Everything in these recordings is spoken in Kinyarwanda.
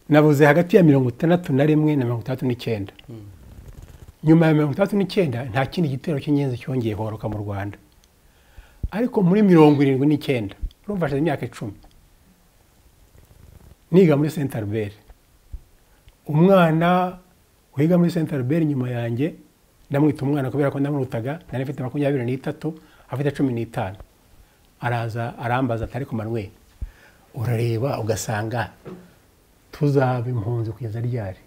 nabuze hagati ya mirongo itandatu na rimwe na mirongo itandatu n'icyenda nyuma ya mirongo itandatu n'icyenda nta kindi gitero cy'ingenzi cyongeye horoka mu rwanda ariko muri mirongo irindwi n'icyenda urumva hashize imyaka icumi niga muri senta albert umwana wiga muri senta albert nyuma yanjye ndamwita umwana kubera ko ndamurutaga nari mfite makumyabiri n'itatu afite cumi n'itanu araza arambaza atari ku manwe urareba ugasanga tuzaba impunzi kugeza ryari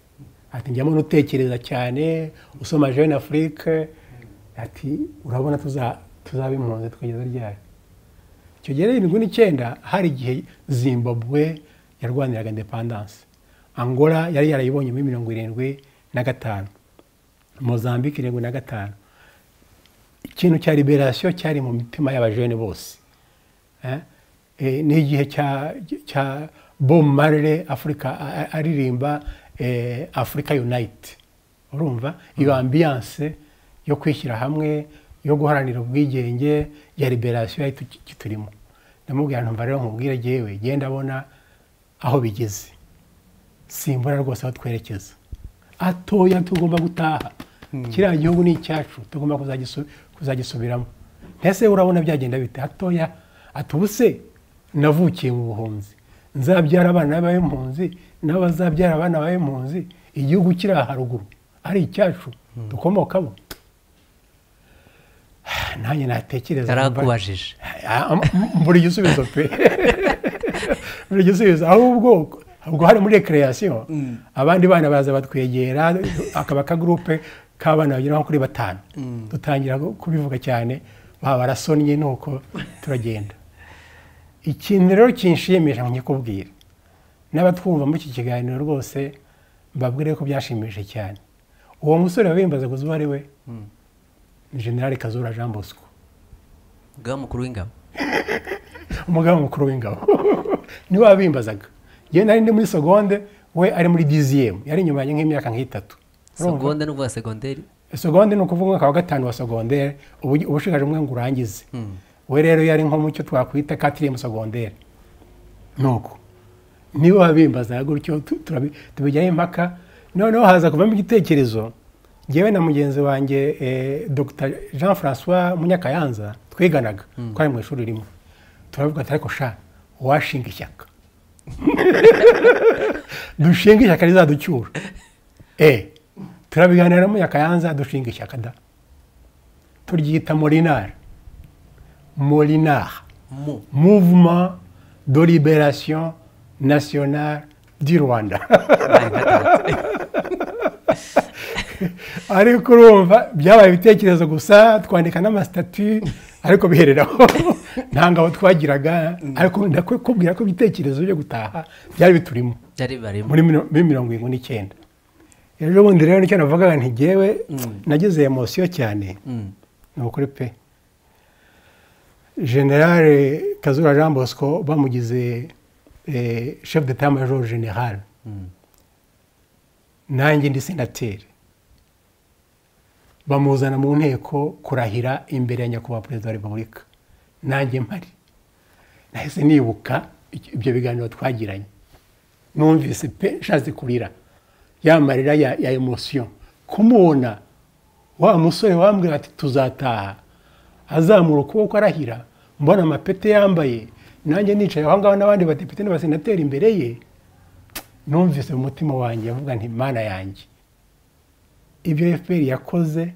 ati njyamo n'utekereza cyane usoma jeune afrique ati urabona tuzaba impunzi tukageza ryari icyo gihe irindwi n'icyenda hari igihe zimbabwe yarwaniraga indepandanse angola yari yarayibonye muri mirongo irindwi na gatanu mozambique irindwi na gatanu ikintu cya liberasiyo cyari mu mitima y'abajene bose ni igihe cya bob marley afurika aririmba afurika yunayiti urumva iyo ambiyanse yo kwishyira hamwe yo guharanira ubwigenge ya liberasiyo yari turimo ndamubwira ntumva rero nkubwire yewe genda abona aho bigeze simbura rwose aho twerekeza atoya tugomba gutaha kiriya gihugu ni icyacu tugomba kuzagisubiramo mbese urabona byagenda bite hatoya atubuse navukiye mu buhunzi nzabyara abana b'impunzi nabo bazabyara abana b'impunzi igihugu kiri haruguru ari icyacu dukomokamo nanjye natekereza yarakubajije buri gisubizo pe buri gisubizo ahubwo ubwo hari muri rekereyasiyo abandi bana baraza batwegera akaba akagurupe k'abana bagera nko kuri batanu dutangira kubivuga cyane baba barasonnye nuko turagenda ikintu rero kinshimisha nkikubwira n'abatwumva muri iki kiganiro rwose mbabwire ko byashimishije cyane uwo musore wabimbaza gusa uwo ari we ni generale kazura jean bosco umugabo mukuru w'ingabo umugabo mukuru w'ingabo niwe wabimbazaga yewe nari ndi muri segonde we ari muri diziyemu yari inyuma yanjye nk'imyaka nk'itatu segonde ni ukuvuga segonderi segonde ni ukuvuga nka wa gatanu wa segonderi ubu ushigaje umwe ngo urangize we rero yari nko mu cyo twakwita katiriyemu segonderi nuko niba wabimbaza gutyo tubijyaho impaka noneho haza kuvamo igitekerezo ngewe na mugenzi wanjye dr jean francois munyakayanza twiganaga twari mu ishuri rimwe turavuga ati ariko sha washinga ishyaka dushinga ishyaka rizaducyura eee turabiganiramo yakayanza dushinga ishyaka da turyita morinari morinari muvuma do liberasiyo nasiyonari di rwanda ariko urumva byabaye ibitekerezo gusa twandika n'amasitati ariko bihereraho nta ngabo twagiraga ariko ndakubwira ko ibitekerezo byo gutaha byari biturimo muri mirongo irindwi n'icyenda ejo bundi rero nicyo navugaga ntigewe nagize emosiyo cyane ni ukuri pe generale kazura jean bosco bamugize chef de ta major general nanjye ndi senateri bamuzana mu nteko kurahira imbere ya nyakubahwa perezida wa repubulika nanjye mpari nahise nibuka ibyo biganiro twagiranye numvise pe nshatse kurira ya marira ya emosiyo kumubona wa musore wambwira ati tuzataha azamura ukuboko arahira mbona amapete yambaye nanjye nicaye aho ngaho n'abandi badepite n'abasenateri imbere ye numvise mu mutima wanjye avuga nti mana yanjye ibyo fpr yakoze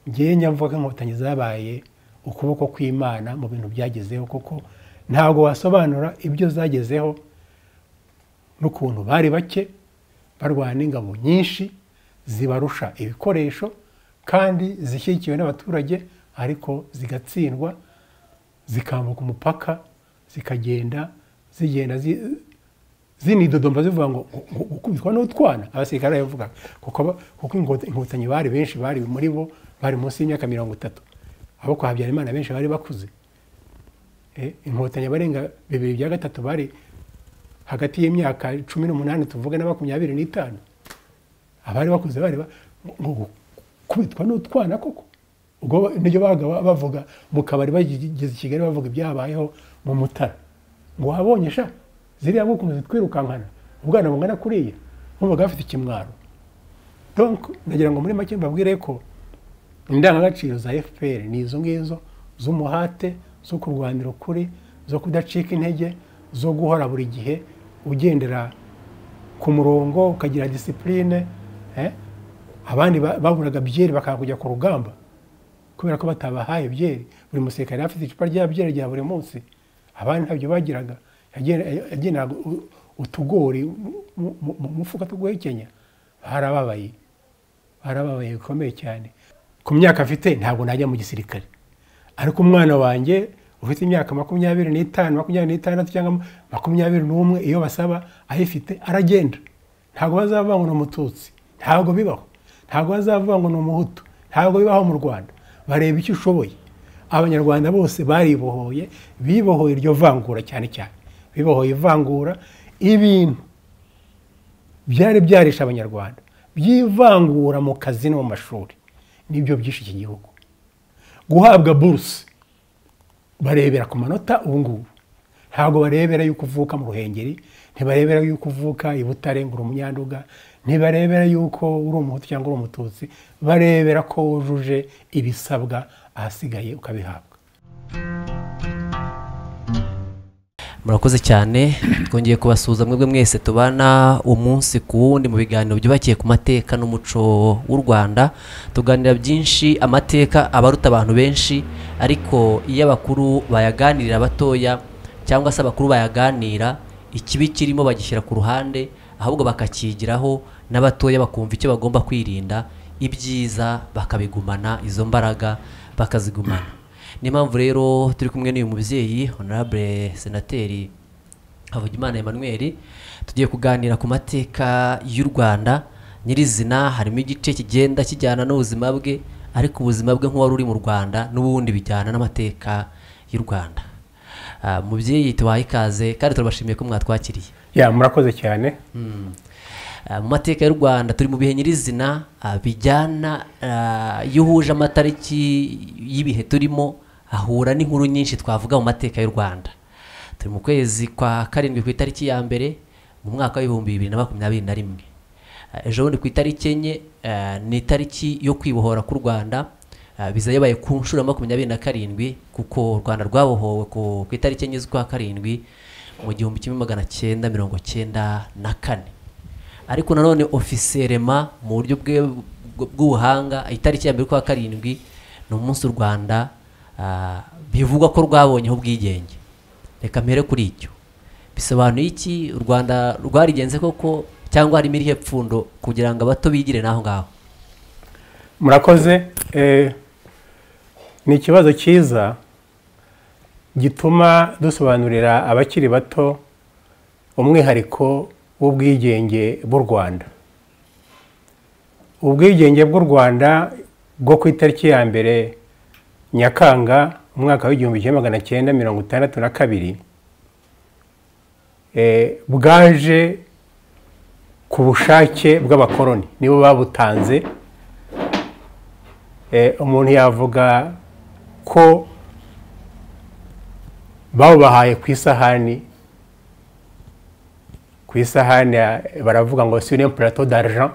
ngewe nyavuga inkotanyi zabaye ukuboko kw'imana mu bintu byagezeho kuko ntabwo wasobanura ibyo zagezeho n'ukuntu bari bake barwana n'ingabo nyinshi zibarusha ibikoresho kandi zishyigikiwe n'abaturage ariko zigatsindwa zikambuka umupaka zikagenda zigenda zinidodomba zivuga ngo gukubitwa n'utwana abasirikare barabivuga kuko inkotanyi bari benshi bari muri bo bari munsi y'imyaka mirongo itatu abo kwa habyarimana benshi bari bakuze inkotanyi abarenga bibiri bya gatatu bari hagati y'imyaka cumi n'umunani tuvuge na makumyabiri n'itanu abari bakuze bari gukubitwa n'utwana koko ubwo nibyo babaga bavuga mu kabari bageze i kigali bavuga ibyabayeho mu mutara ngo wabonye sha ziriya nkukunze twirukankana ubwana bungana kuriya nkumvaga bafite ikimwaro donc nagira ngo muri make mbabwire ko indangagaciro za fpr ni izo ngizo z'umuhate zo kurwanira ukuri zo kudacika intege zo guhora buri gihe ugendera ku murongo ukagira disipurine abandi ba- baburaga byeri bakanga kujya ku rugamba kubera ko batabahaye byeri buri musirikare yari afite icupa rya byeri rya buri munsi abandi ntabyo bagiraga Yagenda- yagenderaga u- utugori mu- mu mu mufuka tuguhekenya barababaye barababaye bikomeye cyane ku myaka afite ntabwo najya mu gisirikare ariko umwana wanjye ufite imyaka makumyabiri n'itanu makumyabiri n'itandatu cyangwa makumyabiri n'umwe iyo basaba ayifite aragenda ntabwo bazavuga ngo ni umututsi ntabwo bibaho ntabwo bazavuga ngo ni umuhutu ntabwo bibaho mu rwanda bareba icyo ushoboye abanyarwanda bose baribohoye bibohoye iryo vangura cyane cyane bibohoye ivangura ibintu byari byarishe abanyarwanda by'ivangura mu kazi no mu mashuri nibyo byishe iki gihugu guhabwa buruse barebera ku manota ubu ngubu ntabwo barebera yuko uvuka mu ruhengeri ntibarebera yuko uvuka i butare ngo uri umunyanduga ntibarebera yuko uri umuhutu cyangwa uri umututsi barebera ko wujuje ibisabwa ahasigaye ukabihabwa murakoze cyane twongeye kubasuhuza mwebwe mwese tubana umunsi ku wundi mu biganiro byubakiye ku mateka n'umuco w'u rwanda tuganira byinshi amateka aba aruta abantu benshi ariko iyo abakuru bayaganirira abatoya cyangwa se abakuru bayaganira ikibi kirimo bagishyira ku ruhande ahubwo bakakigiraho n'abatoya bakumva icyo bagomba kwirinda ibyiza bakabigumana izo mbaraga bakazigumana niyo mpamvu rero turi kumwe n'uyu mubyeyi honorable senateri havugimana emmanuel tugiye kuganira ku mateka y'u rwanda nyirizina harimo igice kigenda kijyana n'ubuzima bwe ariko ubuzima bwe nk'uwari uri mu rwanda n'ubundi bijyana n'amateka y'u rwanda Ah, mubyeyi tubaha ikaze kandi turabashimiye ko mwatwakiriye ya murakoze cyane Mm. Ah, mu mateka y'u rwanda turi mu bihe nyirizina ah, bijyana ah, iyo uhuje amatariki y'ibihe turimo ahura n'inkuru nyinshi twavuga mu mateka y'u rwanda turi mu kwezi kwa karindwi ku itariki ya mbere mu mwaka w'ibihumbi bibiri na makumyabiri na rimwe Ah, ejo bundi ku itariki enye ah, ni itariki yo kwibohora k'u rwanda Ah, biza yabaye ku nshuro ya makumyabiri na karindwi kuko u rwanda rwabohowe ku ku itariki enye z'ukwa karindwi mu gihumbi kimwe magana cyenda mirongo cyenda na kane ariko nanone ofiserema mu buryo bwe bw- bw'ubuhanga itariki ya mbere kwa karindwi ni umunsi u rwanda ah, bivugwa ko rwabonyeho ubwigenge reka mpere kuri icyo bisobanuye iki u rwanda rwarigenze koko cyangwa harimo irihe pfundo kugira ngo abato bigire n'aho ngaho murakoze eh, ni ikibazo cyiza gituma dusobanurira abakiri bato umwihariko w'ubwigenge bw'u rwanda ubwigenge bw'u rwanda bwo ku itariki ya mbere nyakanga umwaka w'igihumbi kimwe magana cyenda mirongo itandatu na kabiri eh, bwaje ku bushake bw'abakoloni nibo babutanze Eh, umuntu yavuga ko bawubahaye ku isahani ku isahani ya- baravuga ngo sur un plateau d'argent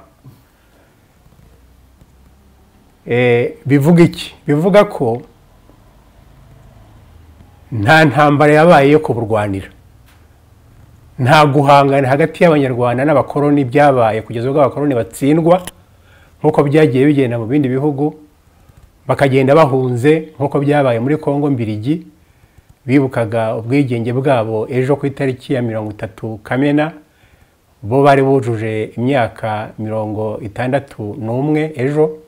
Eh, bivuga iki bivuga ko nta ntambara yabaye yo kuburwanira nta guhangana hagati y'abanyarwanda n'abakoloni byabaye kugeza ubwo abakoloni batsindwa nk'uko byagiye bigenda mu bindi bihugu bakagenda bahunze nk'uko byabaye muri congo mbirigi bibukaga ubwigenge bwabo ejo ku itariki ya mirongo itatu kamena bo bari bujuje imyaka mirongo itandatu n'umwe ejo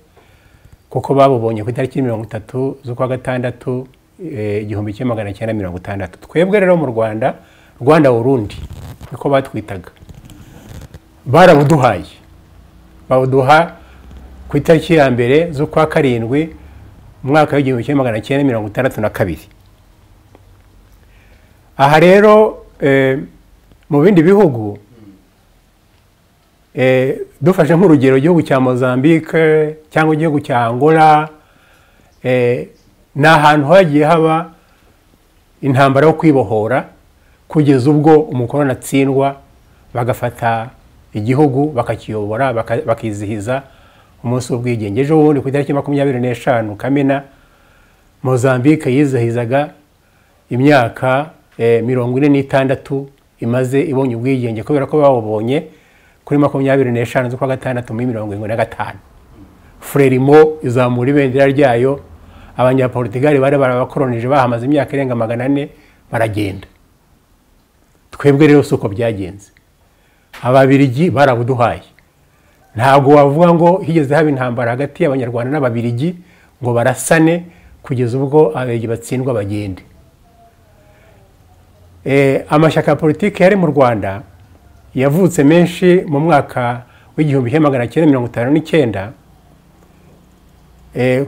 kuko babubonye ku itariki mirongo itatu z'ukwa gatandatu eh, igihumbi kimwe magana cyenda mirongo itandatu twebwe rero mu rwanda rwanda urundi niko batwitaga barabuduhaye bawuduha ku itariki ya mbere z'ukwa karindwi mu mwaka w'igihumbi kimwe magana cyenda mirongo itandatu na kabiri aha rero eh, mu bindi bihugu eh, dufashe nk'urugero igihugu cya mozambique cyangwa igihugu cya angola eh, ni ahantu hagiye haba intambara yo kwibohora kugeza ubwo umukoroni atsindwa bagafata igihugu bakakiyobora baka- bakizihiza umunsi w'ubwigenge ejo bundi ku itariki makumyabiri n'eshanu kamena mozambique yizihizaga imyaka eh, mirongo ine n'itandatu imaze ibonye ubwigenge kubera ko bawubonye kuri makumyabiri n'eshanu z'ukwa gatandatu muri mirongo irindwi na gatanu frelimo izamura ibendera ryayo abanyapolitigari bari barabakoronije bahamaze imyaka irenga magana ane baragenda twebwe rero si uko byagenze ababirigi barabuduhaye ntabwo wavuga ngo higeze haba intambara hagati y'abanyarwanda n'ababirigi ngo barasane kugeza ubwo ababirigi batsindwa bagende Eh, amashyaka ya politiki yari mu rwanda yavutse menshi mu mwaka w'igihumbi kimwe magana cyenda mirongo itanu n'icyenda Eh,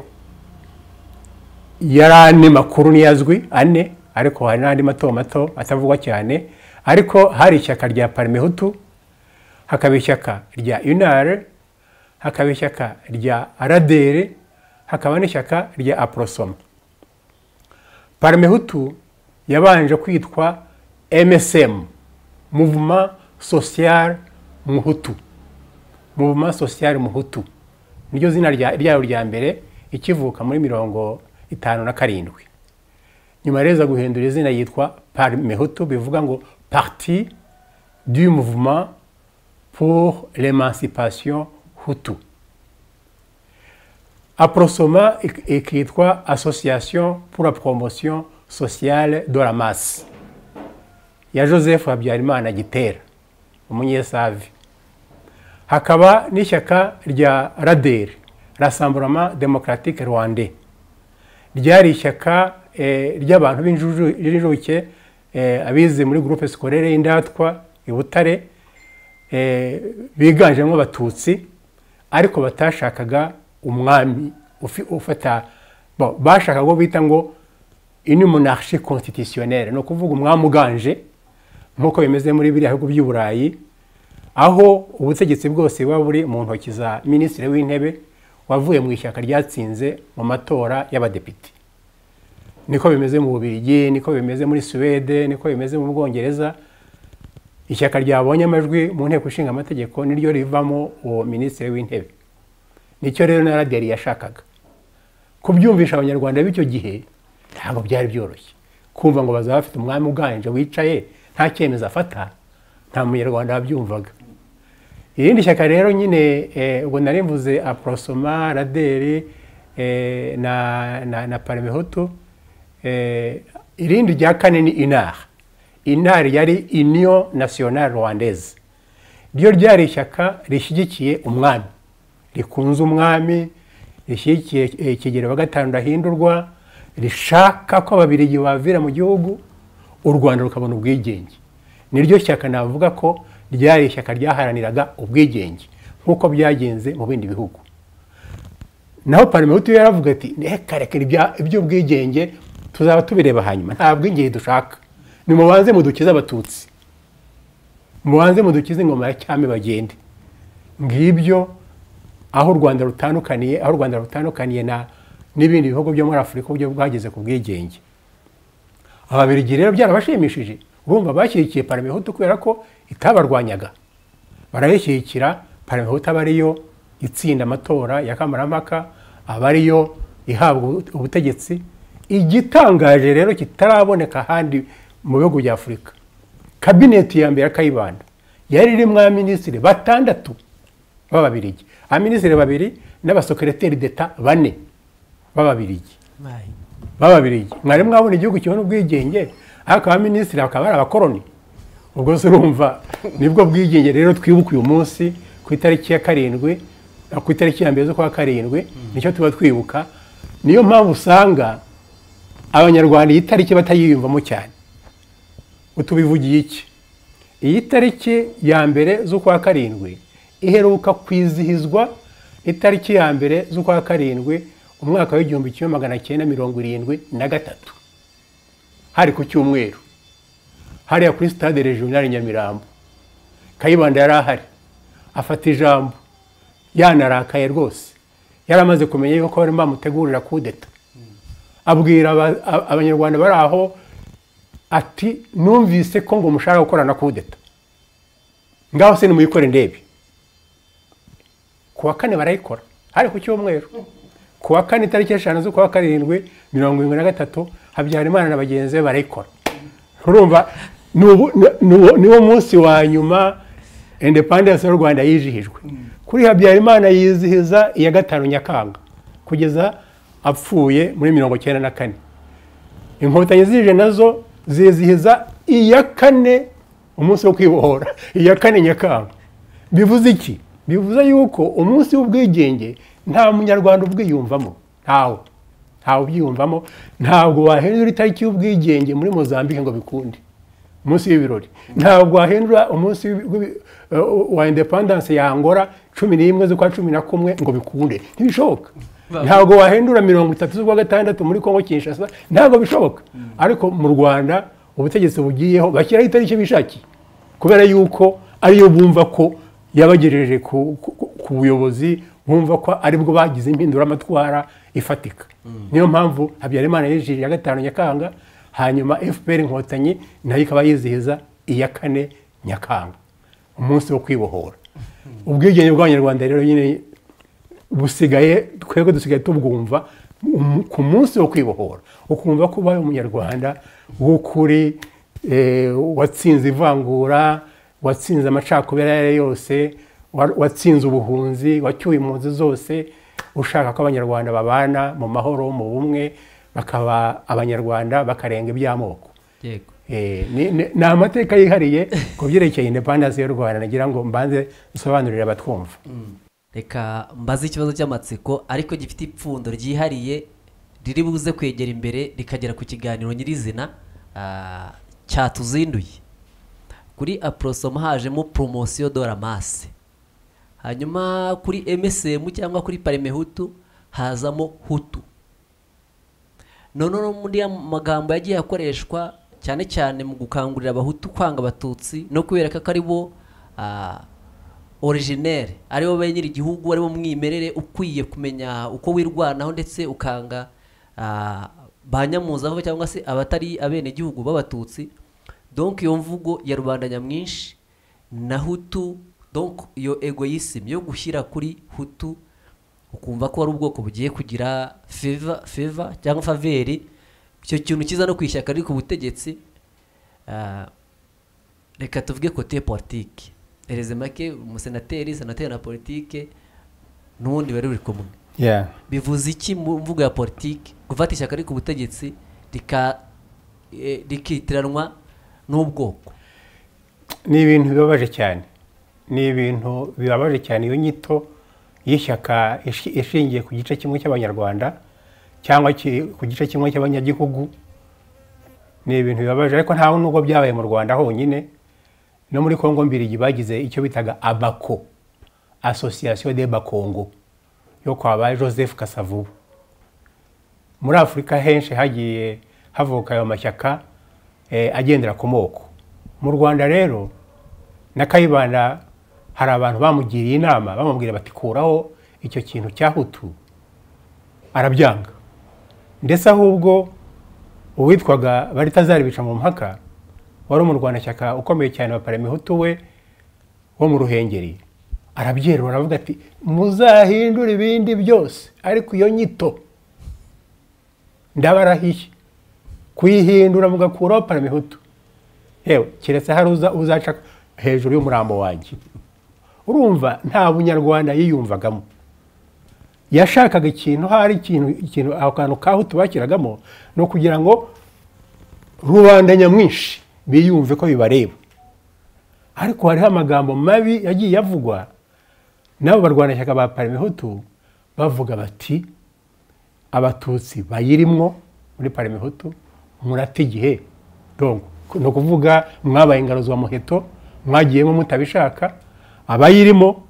yari ane makuru niyo azwi ane ariko hari n'andi mato mato atavugwa cyane ariko hari ishyaka rya parimehutu hakaba ishyaka rya unare hakaba ishyaka rya aradere hakaba n'ishyaka rya aporosoma parimehutu yabanje kwitwa msm mouvement social muhutu mouvement social muhutu niryo zina rya- ryayo rya mbere ikivuka muri mirongo itanu na karindwi nyuma rero iza guhindura izina yitwa parmehutu bivuga ngo parti du mouvement pour l'emancipation hutu aprosoma ik- ikitwa association pour la promotion sociale de la masse ya joseph habyarimana gitera umunyesavi hakaba n'ishyaka rya raderi rasamburama demokaratike rwande ryari ishyaka eh, ry'abantu b'injuju- b'injuke eh, abize muri gurupe sikorere indatwa i butare eh, biganjemo abatutsi ariko batashakaga umwami ufi- ufata bo, bashakaga uwo bita ngo une monarchie constitutionnelle ni ukuvuga umwami uganje nk'uko bimeze muri biriya bihugu by'i burayi aho ubutegetsi bwose buba buri mu ntoki za minisitiri w'intebe wavuye mu ishyaka ryatsinze mu matora y'abadepite niko bimeze mu bubirigi niko bimeze muri suwede niko bimeze mu bwongereza ishyaka ryabonye amajwi mu nteko ishinga amategeko niryo rivamo uwo minisitiri w'intebe nicyo rero na radiyari yashakaga kubyumvisha abanyarwanda b'icyo gihe ntabwo byari byoroshye kumva ngo bazaba bafite umwami uganje wicaye nta cyemezo afata nta munyarwanda wabyumvaga irindi shyaka rero nyine eh, ubwo nari mvuze aporosoma raderi eh, na, na, na parimehutu eh, irindi rya kane ni inar inar yari union nationale rwandaise ryo ryari ishyaka rishyigikiye umwami rikunze umwami rishyigikiye eh, kigeli wa gatanu ndahindurwa rishaka ko ababirigi bavira mu gihugu u rwanda rukabona ubwigenge niryo shyaka navuga ko ryari ishyaka ryaharaniraga ubwigenge nk'uko byagenze mu bindi bihugu naho parimehutu yaravuga ati reka reka ibya- iby'ubwigenge tuzaba tubireba hanyuma nta bwigenge dushaka nimubanze mudukize abatutsi mubanze mudukize ingoma ya cyami bagende ngibyo aho u rwanda rutandukaniye aho u rwanda rutandukaniye na n'ibindi bihugu byo muri afurika uburyo bwageze ku bwigenge ababirigi rero byarabashimishije urumva bashyigikiye parimehutu kubera ko itabarwanyaga barayishyigikira parimehutu aba ariyo itsinda amatora ya kamarampaka aba ariyo ihabwa ubu- ubutegetsi igitangaje rero kitaraboneka ahandi mu bihugu bya afurika kabineti ya mbere ya kayibanda yari irimo abaminisitiri batandatu b'ababirigi abaminisitiri babiri n'abasekereteri d'etat bane b'ababirigi b'ababirigi mwari mwabona igihugu kibona ubwigenge ariko abaminisitiri bakaba ari abakoroni ubwo se urumva nibwo bwigenge rero twibuka uyu munsi ku itariki ya karindwi eh, ku itariki ya mbere z'ukwa karindwi nicyo tuba twibuka niyo mpamvu usanga abanyarwanda iyi tariki batayiyumvamo cyane utubivugiye iki iyi tariki ya mbere z'ukwa karindwi iheruka kwizihizwa itariki ya mbere z'ukwa karindwi umwaka w'igihumbi kimwe magana cyenda mirongo irindwi na gatatu hari ku cyumweru hariya kuri sitade regionali nyamirambo kayibanda yari ahari afata ijambo yanarakaye rwose yari amaze kumenya yuko barimo bamutegurira kudeta abwira aba- a- abanyarwanda bari aho ati numvise ko ngo mushaka gukora na kudeta ngaho se nimuyikore ndebe ku wa kane barayikora hari ku cyumweru ku wa kane itariki eshanu z'ukwa karindwi mirongo irindwi na gatatu habyarimana na bagenzi be barayikora urumva ni ubu- ni uwo- ni wo munsi wa nyuma independence y'u rwanda yizihijwe kuri habyarimana yizihiza iya gatanu nyakanga kugeza apfuye muri mirongo icyenda na kane inkotanyi zije nazo zizihiza iya kane umunsi wo kwibohora iya kane nyakanga bivuze iki bivuze yuko umunsi w'ubwigenge nta munyarwanda ubwiyumvamo ntawe ntawe ubyiyumvamo ntabwo wahindura itariki y'ubwigenge muri mozambique ngo bikunde umunsi w'ibirori ntabwo wahindura umunsi w'ibi- eh, wa independence ya angora cumi n'imwe z'ukwa cumi na kumwe ngo bikunde ntibishoboka ntabwo wahindura mirongo itatu z'ukwa gatandatu muri kongo kinshasa ntabwo bishoboka ariko mu rwanda ubutegetsi bugiyeho bashyiraho itariki bishakiye kubera yuko ariyo bumva ko yabagejeje ku ku- ku- ku buyobozi bumva ko aribwo bagize impinduramatwara ifatika niyo mpamvu habyarimana yijirira iya gatanu nyakanga hanyuma fpr inkotanyi nayo ikaba yizihiza iya kane nyakanga umunsi wo kwibohora ubwigenge bw'abanyarwanda rero nyine busigaye twebwe dusigaye tubwumva um- ku munsi wo kwibohora ukumva ko ubaye umunyarwanda w'ukuri eh, watsinze ivangura watsinze amacakubiri ayo ari yo yose wa- watsinze ubuhunzi wacyuye impunzi zose ushaka ko abanyarwanda babana mu mahoro mu bumwe bakaba abanyarwanda bakarenga iby'amoko yego Eh, ni- ni ni amateka yihariye ku byerekeye independence y'u rwanda nagira ngo mbanze nsobanurire abatwumva reka mbaze ikibazo cy'amatsiko ariko gifite ipfundo ryihariye riri buze kwegera imbere rikagera ku kiganiro nyirizina ah, cyatuzinduye kuri aprosoma hajemo poromosiyo dora masi hanyuma kuri msm cyangwa kuri parimehutu hazamo hutu noneho muri ya magambo yagiye akoreshwa cyane cyane mu gukangurira abahutu kwanga abatutsi no kubereka ko ari bo originere ari bo nyiri igihugu ari bo mwimerere ukwiye kumenya uko wirwanaho ndetse ukanga ah, ba nyamuzava cyangwa se abatari abenegihugu b'abatutsi donc iyo mvugo ya rubanda nyamwinshi na hutu donc iyo egoyism yo gushyira kuri hutu ukumva ko ari ubwoko bugiye kugira feva feva cyangwa faveri icyo kintu kiza no ku ishyaka riri ku butegetsi ah, reka tuvuge kote politiki ereze make umusenateri senateri na politiki n'ubundi bari buri kumwe yeah. bivuze iki mu mvugo ya politiki gufata ishyaka riri ku butegetsi rika eh, rikitiranwa n'ubwoko ni ibintu bibabaje cyane ni ibintu bibabaje cyane iyo nyito y'ishyaka ishi- ishingiye ku gice kimwe cy'abanyarwanda cyangwa ki- ku gice kimwe cy'abanyagihugu ni ibintu bibabaje ariko ntawe nubwo byabaye mu rwanda honyine no muri kongo mbirigi bagize icyo bitaga abako asosiyasiyo de bakongo yo kwa ba joseph kasavubu muri afurika henshi hagiye havuka ayo mashyaka eh, agendera ku moko mu rwanda rero na kayibanda hari abantu bamugiriye inama bamubwira bati kuraho icyo kintu cya hutu arabyanga ndetse ahubwo uwitwaga baritazari bica mu mpaka wari umurwanashyaka ukomeye cyane wa paramihutu we wo mu ruhengeri arabyerura aravuga ati muzahindure ibindi byose ariko iyo nyito ndabarahiye kuyihindura mugakuraho paramihutu yewe keretse hari uza- uzaca hejuru y'umurambo wanjye urumva nta bunyarwanda yiyumvagamo yashakaga ikintu hari ikintu ikintu ako kantu kaho tubakiragamo ni ukugira ngo rubanda nyamwinshi biyumve ko bibareba ariko hariho amagambo mabi yagiye avugwa n'abo barwanashyaka ba paramihutu bavuga bati abatutsi bayirimwo muri paramihutu murata igihe donc ni ukuvuga mwabaye ingaruzwa muheto mwagiyemo mutabishaka abayirimo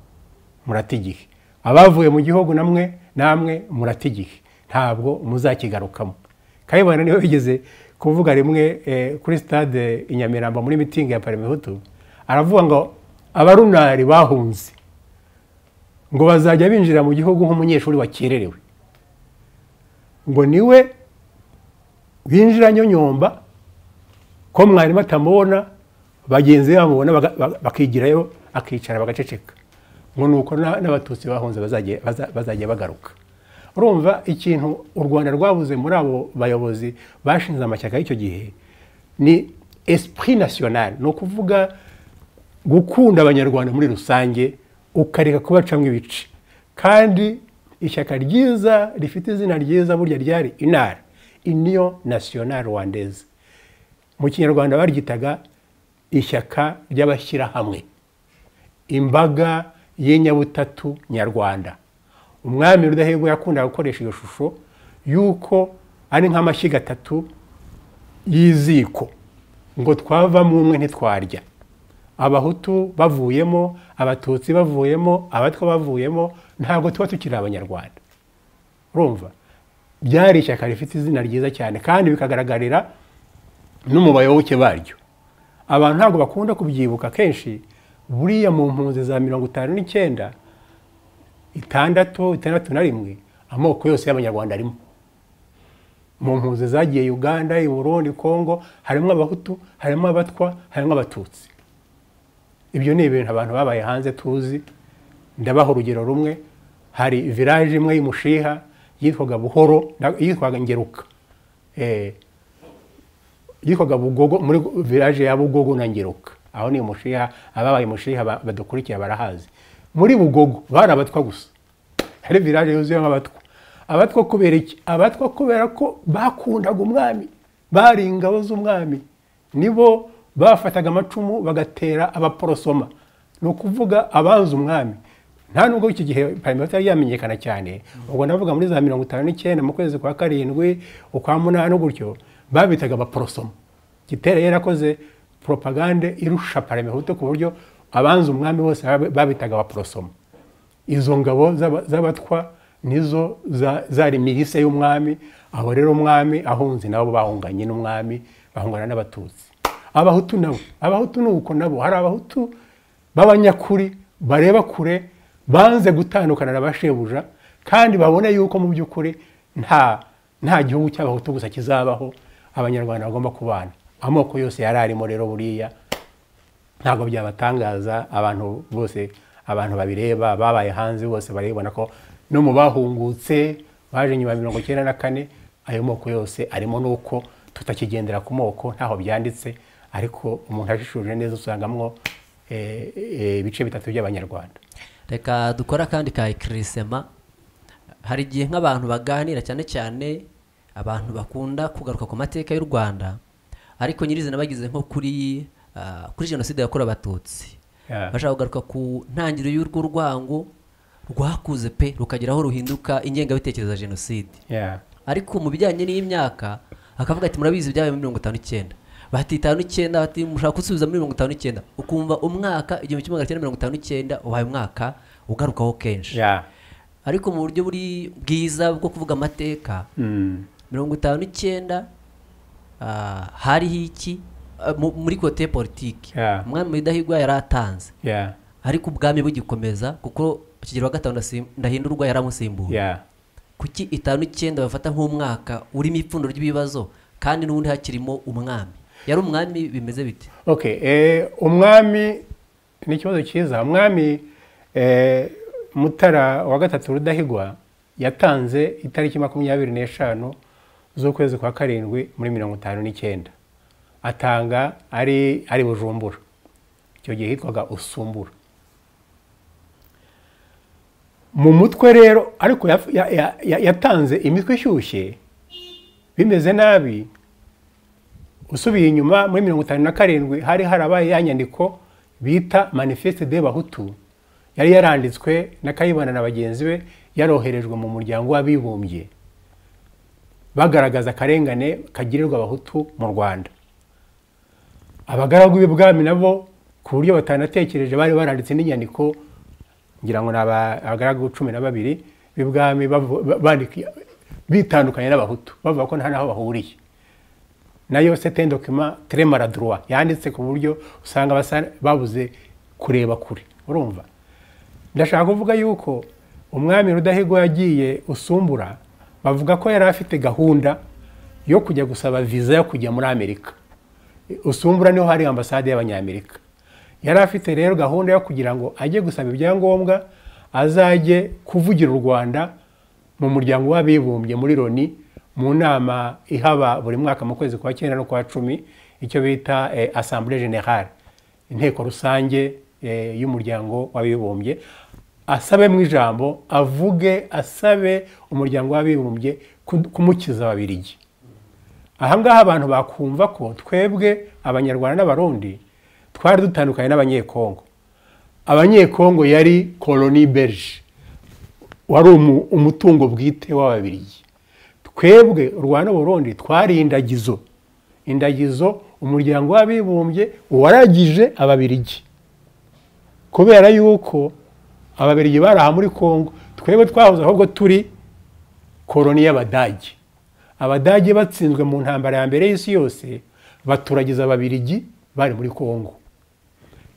murata igihe abavuye mu gihugu namwe namwe murata igihe ntabwo muzakigarukamo kayibanda niwe wigeze kuvuga rimwe eh, kuri stade i nyamirambo muri mitingi ya paramihutu aravuga ngo abarunari bahunze ngo bazajya binjira mu gihugu nk'umunyeshuri wakererewe ngo niwe winjira nyonyomba ko mwarimu atamubona bagenzi be bamubona baga- baga- bakigirayo akicara bagaceceka ngo ni uko na- n'abatutsi bahunze bazajya baza- bazajya bagaruka urumva ikintu u rwanda rwabuze muri abo bayobozi bashinze amashyaka y'icyo gihe ni esprit national ni ukuvuga gukunda abanyarwanda muri rusange ukareka kubacamo ibice kandi ishyaka ryiza rifite izina ryiza burya ryari inara iniyo nasiyonari rwandeze mu kinyarwanda baryitaga ishyaka ry'abashyirahamwe imbaga y'inyabutatu nyarwanda umwami rudahigwa yakundaga gukoresha iyo shusho y'uko ari nk'amashyiga atatu y'iziko ngo twavamo umwe ntitwarya abahutu bavuyemo abatutsi bavuyemo abatwa bavuyemo ntabwo tuba tukiri abanyarwanda urumva byari ishyaka rifite izina ryiza cyane kandi bikagaragarira no mu bayoboke baryo abantu ntabwo bakunda kubyibuka kenshi buriya mu mpunzi za mirongo itanu n'icyenda itandatu itandatu na rimwe amoko yose y'abanyarwanda arimo mu mpunzi zagiye uganda i burundi kongo harimo abahutu harimo abatwa harimo abatutsi ibyo ni ibintu abantu babaye hanze tuzi ndabaha urugero rumwe hari village imwe y'umushiha yitwaga buhoro na- yitwaga ngeruka Eh, yitwaga bugogo muri village ya bugogo na ngeruka aho ni umushiha ababaye umushiha ba- badukurikira barahazi muri bugogo bari abatwa gusa hari village yuzuyemo abatwa abatwa kubera iki abatwa kubera ko bakundaga umwami bari ingabo z'umwami nibo bafataga amacumu bagatera abaporosoma ni ukuvuga abanze umwami nta nubwo iki gihe parmehuta yari yamenyekana cyane ubwo ndavuga muri za mirongo itanu n'icyenda mu kwezi kwa karindwi ukwa munani gutyo babitaga abaporosoma gitera yari yarakoze propagande irusha parmehuta ku buryo abanze umwami bose babi- babitaga abaporosoma izo ngabo z'aba- z'abatwa nizo za- zari mihise y'umwami aho rero umwami ahunze nabo bahunganye n'umwami bahungana n'abatutsi abahutu nabo abahutu ni uko nabo hari abahutu b'abanyakuri bareba kure banze gutandukana na bashebuja kandi babona yuko mu by'ukuri nta nta gihugu cy'abahutu gusa kizabaho abanyarwanda bagomba kubana amoko yose yari arimo rero buriya ntabwo byabatangaza abantu bose abantu babireba babaye hanze bose barabibona ko no mu bahungutse baje nyuma ya mirongo icyenda na kane ayo moko yose arimo nuko tutakigendera ku moko ntaho byanditse ariko umuntu ajishuje neza usangamwo eh, eh, ibice bitatu by'abanyarwanda reka dukore akandi ka ikirisema hari igihe nk'abantu baganira cyane cyane abantu bakunda kugaruka ku mateka y'u rwanda ariko nyirizina bageze nko kuri ah, kuri jenoside yakorewe abatutsi Yeah. bashaka kugaruka ku ntangiriro y'urwo rwango rwakuze pe rukagera aho ruhinduka ingengabitekerezo ya jenoside Yeah. ariko mu bijyanye n'iyi myaka akavuga ati murabizi ibyabaye muri mirongo itanu n'icyenda bati itanu n'icyenda bati mushaka gusubiza muri mirongo itanu n'icyenda ukumva umwaka igihumbi kimwe magana cyenda mirongo itanu n'icyenda ubaye umwaka ugarukaho kenshi Yeah. ariko mu buryo buri bwiza bwo kuvuga amateka Mm. mirongo itanu n'icyenda ah, hariho iki Ah, mu- muri kote ya politiki Yeah. umwami mudahigwa yari atanze Yeah. ariko ubwami bugikomeza kuko kigero wa gatanu ndasim- ndahindurwa yari amusimbuye Yeah. kuki itanu icyenda bafata nk'umwaka urimo ipfundo ry'ibibazo kandi n'ubundi hakirimo umwami yari umwami bimeze bite Okay, eh, umwami ni ikibazo cyiza umwami eh, mutara wa gatatu rudahigwa yatanze itariki makumyabiri n'eshanu z'ukwezi kwa karindwi muri mirongo itanu n'icyenda atanga ari ari bujumbura icyo gihe hitwaga usumbura mu mutwe rero ariko yaf- ya- ya- ya- yatanze imitwe ishyushye bimeze nabi usubiye inyuma muri mirongo itanu na karindwi hari harabaye ya nyandiko bita manifeste de bahutu yari yaranditswe na kayibanda na bagenzi be yaroherejwe mu muryango w'abibumbye bagaragaza akarengane kagirirwa abahutu mu rwanda abagaragu b'ibwami nabo ku buryo batanatekereje bari baranditse n'inyandiko ngira ngo ni aba- abagaragu cumi na babiri b'ibwami bavu- ba- bandika- bitandukanye n'abahutu bavuga ko nta n'aho bahuriye nayo sete dokima tere maradurwa yanditse ku buryo usanga basa- babuze kureba kure urumva ndashaka kuvuga yuko umwami rudahigwa yagiye usumbura bavuga ko yari afite gahunda yo kujya gusaba viza yo kujya muri amerika usumbura niho hari ambasade y'abanyamerika yari afite rero gahunda yo kugira ngo ajye gusaba ibyangombwa azajye kuvugira u rwanda mu muryango w'abibumbye muri loni mu nama ihaba buri mwaka mu kwezi kwa cyenda no kwa cumi icyo bita asambure generale inteko rusange eh, y'umuryango w'abibumbye asabemo ijambo avuge asabe umuryango w'abibumbye ku- kumukiza ababirigi ahangaha abantu bakumva ko twebwe abanyarwanda n'abarundi twari dutandukanye n'abanyekongo abanyekongo yari koloni berge wari umu- umutungo bwite w'ababirigi twebwe u rwanda n'uburundi twari indagizo indagizo umuryango w'abibumbye waragije ababirigi kubera yuko ababirigi bari aha muri kongo twebwe twahoze ahubwo turi koloni y'abadage abadage batsinzwe mu ntambara ya mbere y'isi yose baturagiza ababirigi bari muri kongo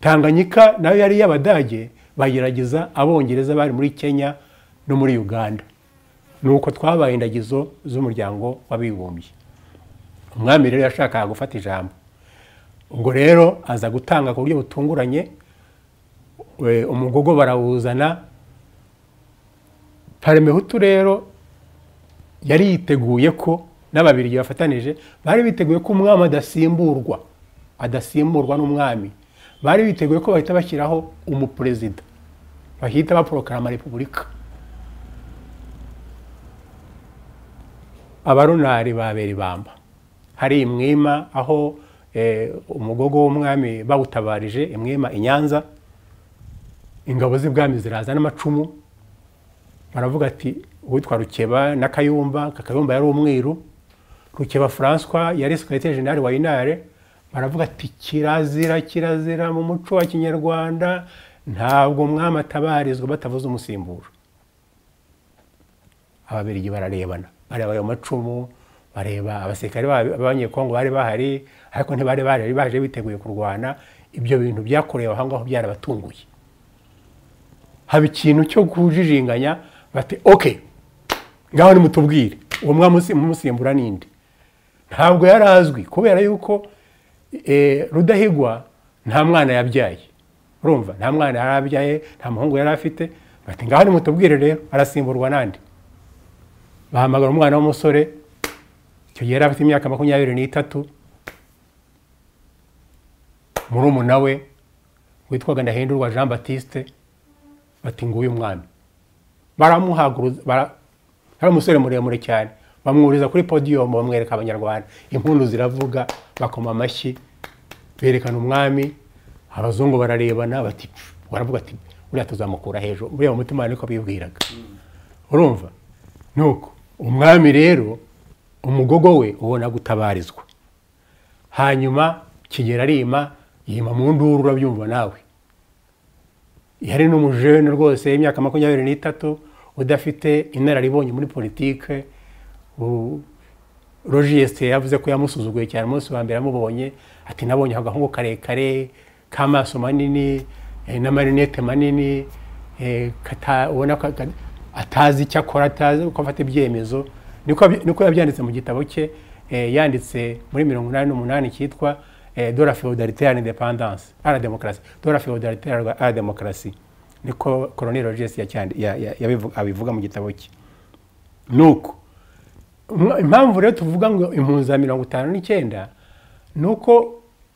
tanganyika nayo yari iy'abadage bayiragiza abongereza bari muri kenya no muri uganda ni uko twabaye indagizo z'umuryango w'abibumbye umwami rero yashakaga gufata ijambo ubwo rero aza gutanga ku buryo butunguranye we- umugogo barawuzana paremehutu rero yari yiteguye ko n'ababirigi bafatanije bari biteguye ko umwami adasimburwa adasimburwa n'umwami bari biteguye ko bahita bashyiraho umuperezida bahita baporokarama repubulika abarunari babera ibamba hari imwima aho eh, umugogo w'umwami bawutabarije imwima i nyanza ingabo z'ibwami ziraza n'amacumu baravuga ati uwitwa rukeba na kayumba kakayumba yari umwiru rukeba francois yari sekirete jenali wa inare baravuga ati kirazira kirazira mu muco wa kinyarwanda ntabwo umwami atabarizwa batavuze umusimburo ababirigi bararebana bareba ayo macumu bareba abasirikare ba- b'abanyekongo bari bahari ariko ntibari bahari baje biteguye kurwana ibyo bintu byakorewe aho ngaho byarabatunguye haba ikintu cyo kujijinganya bati oke ngaho nimutubwire uwo mwamusi- mumusimbura ninde ntabwo yari azwi kubera yuko eh, rudahigwa nta mwana yabyaye urumva nta mwana yari abyaye nta muhungu yari afite bati ngaho nimutubwire rero arasimburwa nande bahamagara umwana w'umusore icyo gihe yari afite imyaka makumyabiri n'itatu murumuna we witwaga ndahindurwa jean batiste bati nguyu umwami baramuhaguruza bara- yari umusore muremure cyane bamwuriza kuri podiyumu bamwereka abanyarwanda impundu ziravuga bakoma amashyi berekana umwami abazungu bararebana bati "Pfu," baravuga ati uriya tuzamukura hejuru buriya mu mutima niko bibwiraga urumva nuko umwami rero umugogo we ubona gutabarizwa hanyuma kigera arima yima mu nduru urabyumva nawe yari n'umujene rwose y'imyaka makumyabiri n'itatu udafite inararibonye muri politike u- rogiyesite yavuze ko yamusuzuguye cyane umunsi wa mbere yamubonye ati nabonye agahungu karekare k'amaso manini eh, n'amarinete manini eh, kata- ubona ko aka- atazi icyo akora atazi uko afata ibyemezo niko yaby- niko yabyanditse mu gitabo cye eh, yanditse muri mirongo inani n'umunani cyitwa eh, de la feudalité à l'indépendance à la démocratie de la feudalité à la- à la démocratie niko colonel rogiyesite abivuga mu gitabo cye nuko Umwa- impamvu rero tuvuga ngo impunzi za mirongo itanu n'icyenda ni uko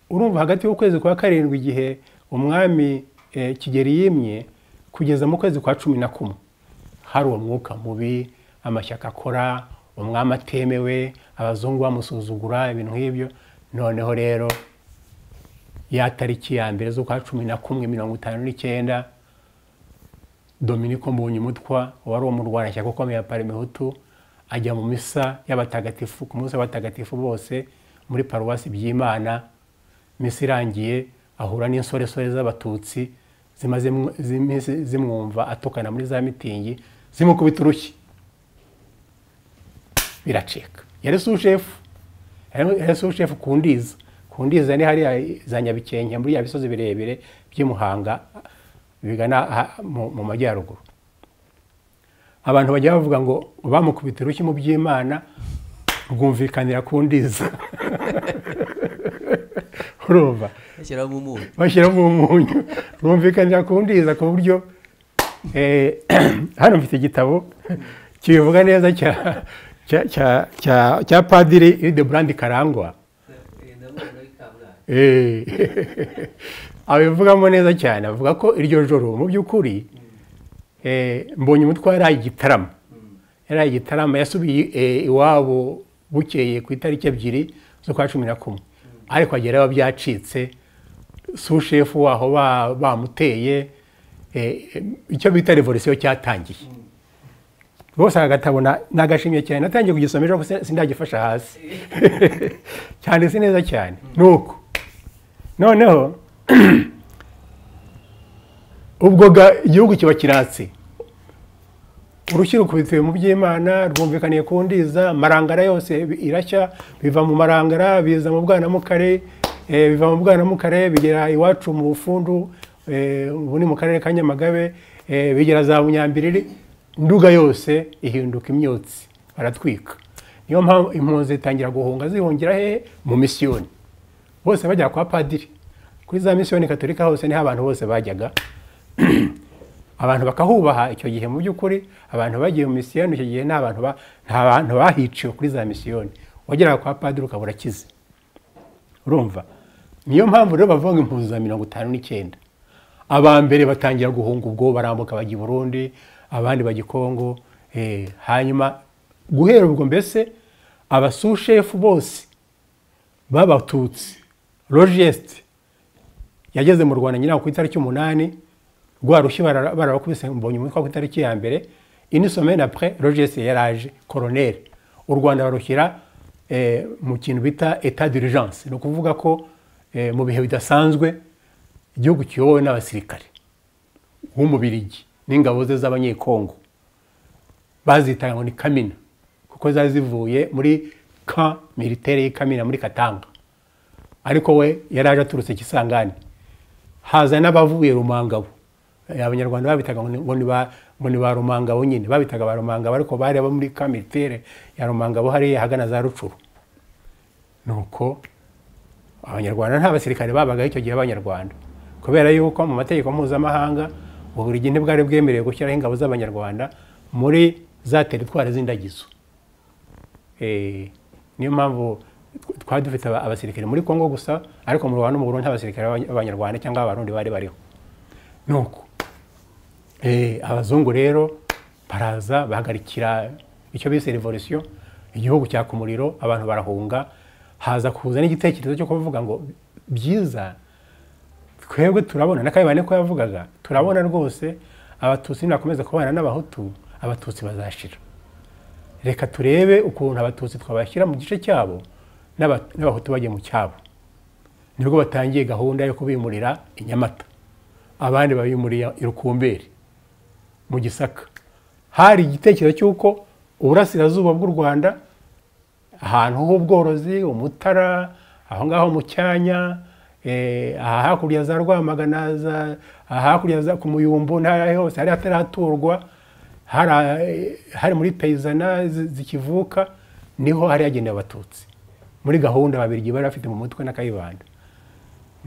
urumva hagati y'ukwezi kwa karindwi igihe umwami eh, kigeli yimye kugeza mu kwezi kwa cumi na kumwe hari uwo mwuka mubi amashyaka akora umwami atemewe abazungu bamusuzugura ibintu nk'ibyo noneho rero ya tariki ya mbere z'ukwa cumi na kumwe mirongo itanu n'icyenda dominiko mbonyumutwa wari umurwanashyaka ukomeye wa parimehutu ajya mu misa y'abatagatifu ku munsi w'abatagatifu bose muri paruwasi by'imana misa irangiye ahura n'insoresore z'abatutsi zimaze mw- z'iminsi zimwumva atukana muri za mitingi zimukubita urushyi biracika yari sushefu yari sushefu ku ndiza ku ndiza ni hariya za nyabikenke muri ya bisozi birebire by'i Muhanga bigana aha mu mu majyaruguru abantu bajya bavuga ngo bamukubita urushyi mu by'imana rwumvikanira ku ndiza urumva bashyiramo umunyu bashyiramo umunyu rumvikanira kundiza ku buryo eh, hano mfite igitabo kibivuga neza cya- cya- cya- cya- cya padiri Hildebrand karangwa Eh. abivugamo neza cyane avuga ko iryo joro mu by'ukuri eh, mbonye umutwe yari igitaramo yari igitaramo yasubiye eh, iwabo bukeye ku itariki ebyiri z'ukwa cumi na kumwe ariko agerayo byacitse sushefu waho ba- bamuteye eh, eh, icyo bita revolisiyo cyatangiye rwose aka gatabo na- nagashimye cyane natangiye kugisoma ejo gusa sindagifasha hasi cyanditse neza cyane ni uko noneho ubwo ga- igihugu kiba kiratse urushyi rukubitiwe mu by'imana rwumvikaniye ku ndiza marangara yose bi- irashya biva mu marangara biza mu bwanamukare eh, biva mu bwanamukare bigera iwacu mu bufundu eh, ubu ni mu karere ka nyamagabe eh, bigera za bunyambiriri nduga yose ihinduka imyotsi baratwika niyo mpamvu impunzi zitangira guhunga zihungira hehe mu misiyoni bose bajya kwa padiri kuri za misiyoni katolika hose niho abantu bose bajyaga abantu bakahubaha icyo gihe mu by'ukuri abantu bagiye mu misiyoni icyo gihe nta bantu ba- nta bantu bahiciwe kuri za misiyoni wageraga kwa padiri ukaba urakize urumva niyo mpamvu rero bavuga ngo impunzi za mirongo itanu n'icyenda aba mbere batangira guhunga ubwo barambuka bajya i burundi abandi bajya i kongo eh, hanyuma guhera ubwo mbese abasushefu bose babatutsi rogesite yageze mu rwanda nyiraho ku itariki umunani rwa rushyi bara- barabakubise mbonye umutwe ku itariki ya mbere ini somene apure rogesite yaraje koroneri u rwanda barushyira eh, mu kintu bita etat d'urgence ni ukuvuga ko eh, mu bihe bidasanzwe igihugu kiyobowe n'abasirikare w'umubirigi n'ingabo ze z'abanyekongo bazitaga ngo ni kamina kuko zari zivuye muri ka militaire y'ikamina muri katanga ariko we yari aje aturutse kisangani haza n'abavuye rumangabo Eh, abanyarwanda babitaga ngo ni- ngo ni ba- ngo ni ba rumangabo nyine babitaga ba rumangabo ariko bari abo muri ka militaire ya rumangabo hariya hagana za rucuru nuko abanyarwanda nta basirikare babagaho icyo gihe abanyarwanda kubera yuko mu mategeko mpuzamahanga uburigi ntibwari bwemerewe gushyiraho ingabo z'abanyarwanda muri za teritwari z'indagizo Eh, niyo mpamvu tw- twari dufite aba- abasirikare muri kongo gusa ariko mu rwanda no mu burundi nta basirikare b'abanya- b'abanyarwanda cyangwa abarundi bari bariho nuko Eh, abazungu rero baraza bahagarikira icyo bise revolisiyo igihugu cyaka umuriro abantu barahunga haza kuza n'igitekerezo cyo kuvuga ngo byiza twebwe turabona n'akabibane ko yavugaga turabona rwose abatutsi nibakomeza kubana n'abahutu abatutsi bazashira reka turebe ukuntu abatutsi twabashyira mu gice cyabo n'aba- n'abahutu bajye mu cyabo nibwo batangiye gahunda yo kubimurira i nyamata abandi babimuriye i rukumberi mu gisaka hari igitekerezo cy'uko uburasirazuba bw'u rwanda ahantu h'ubworozi umutara aho ngaho mu cyanya eh, aha hakurya za rwamagana za- aha hakurya za ku muyumbu n'ahari hose hari hataraturwa hari eh, hari muri peyizana zi- zikivuka niho hari yagenewe abatutsi muri gahunda babirigi bari bafite mu mutwe na kayibanda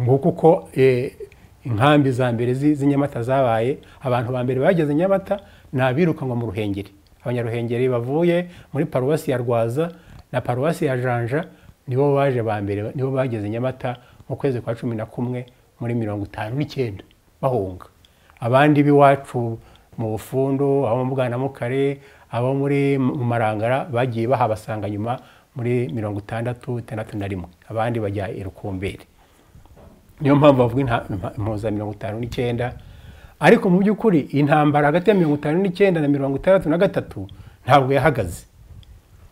nguko uko eh, inkambi za mbere z'i- z'i nyamata zabaye abantu ba mbere bageze nyamata ni abirukanwa mu ruhengeri abanyaruhengeri bavuye muri paruwasi ya rwaza na paruwasi ya janja nibo baje ba mbere nibo bageze nyamata mu kwezi kwa cumi na kumwe muri mirongo itanu n'icyenda bahunga abandi b'iwacu mu bufundu abo mu bwanamukare abo muri mu marangara bagiye bahabasanga nyuma muri mirongo itandatu itandatu na rimwe abandi bajya i rukumberi niyo mpamvu bavuga inta- impa- impuza mirongo itanu n'icyenda ariko mu by'ukuri intambara hagati ya mirongo itanu n'icyenda na mirongo itandatu na gatatu ntabwo yahagaze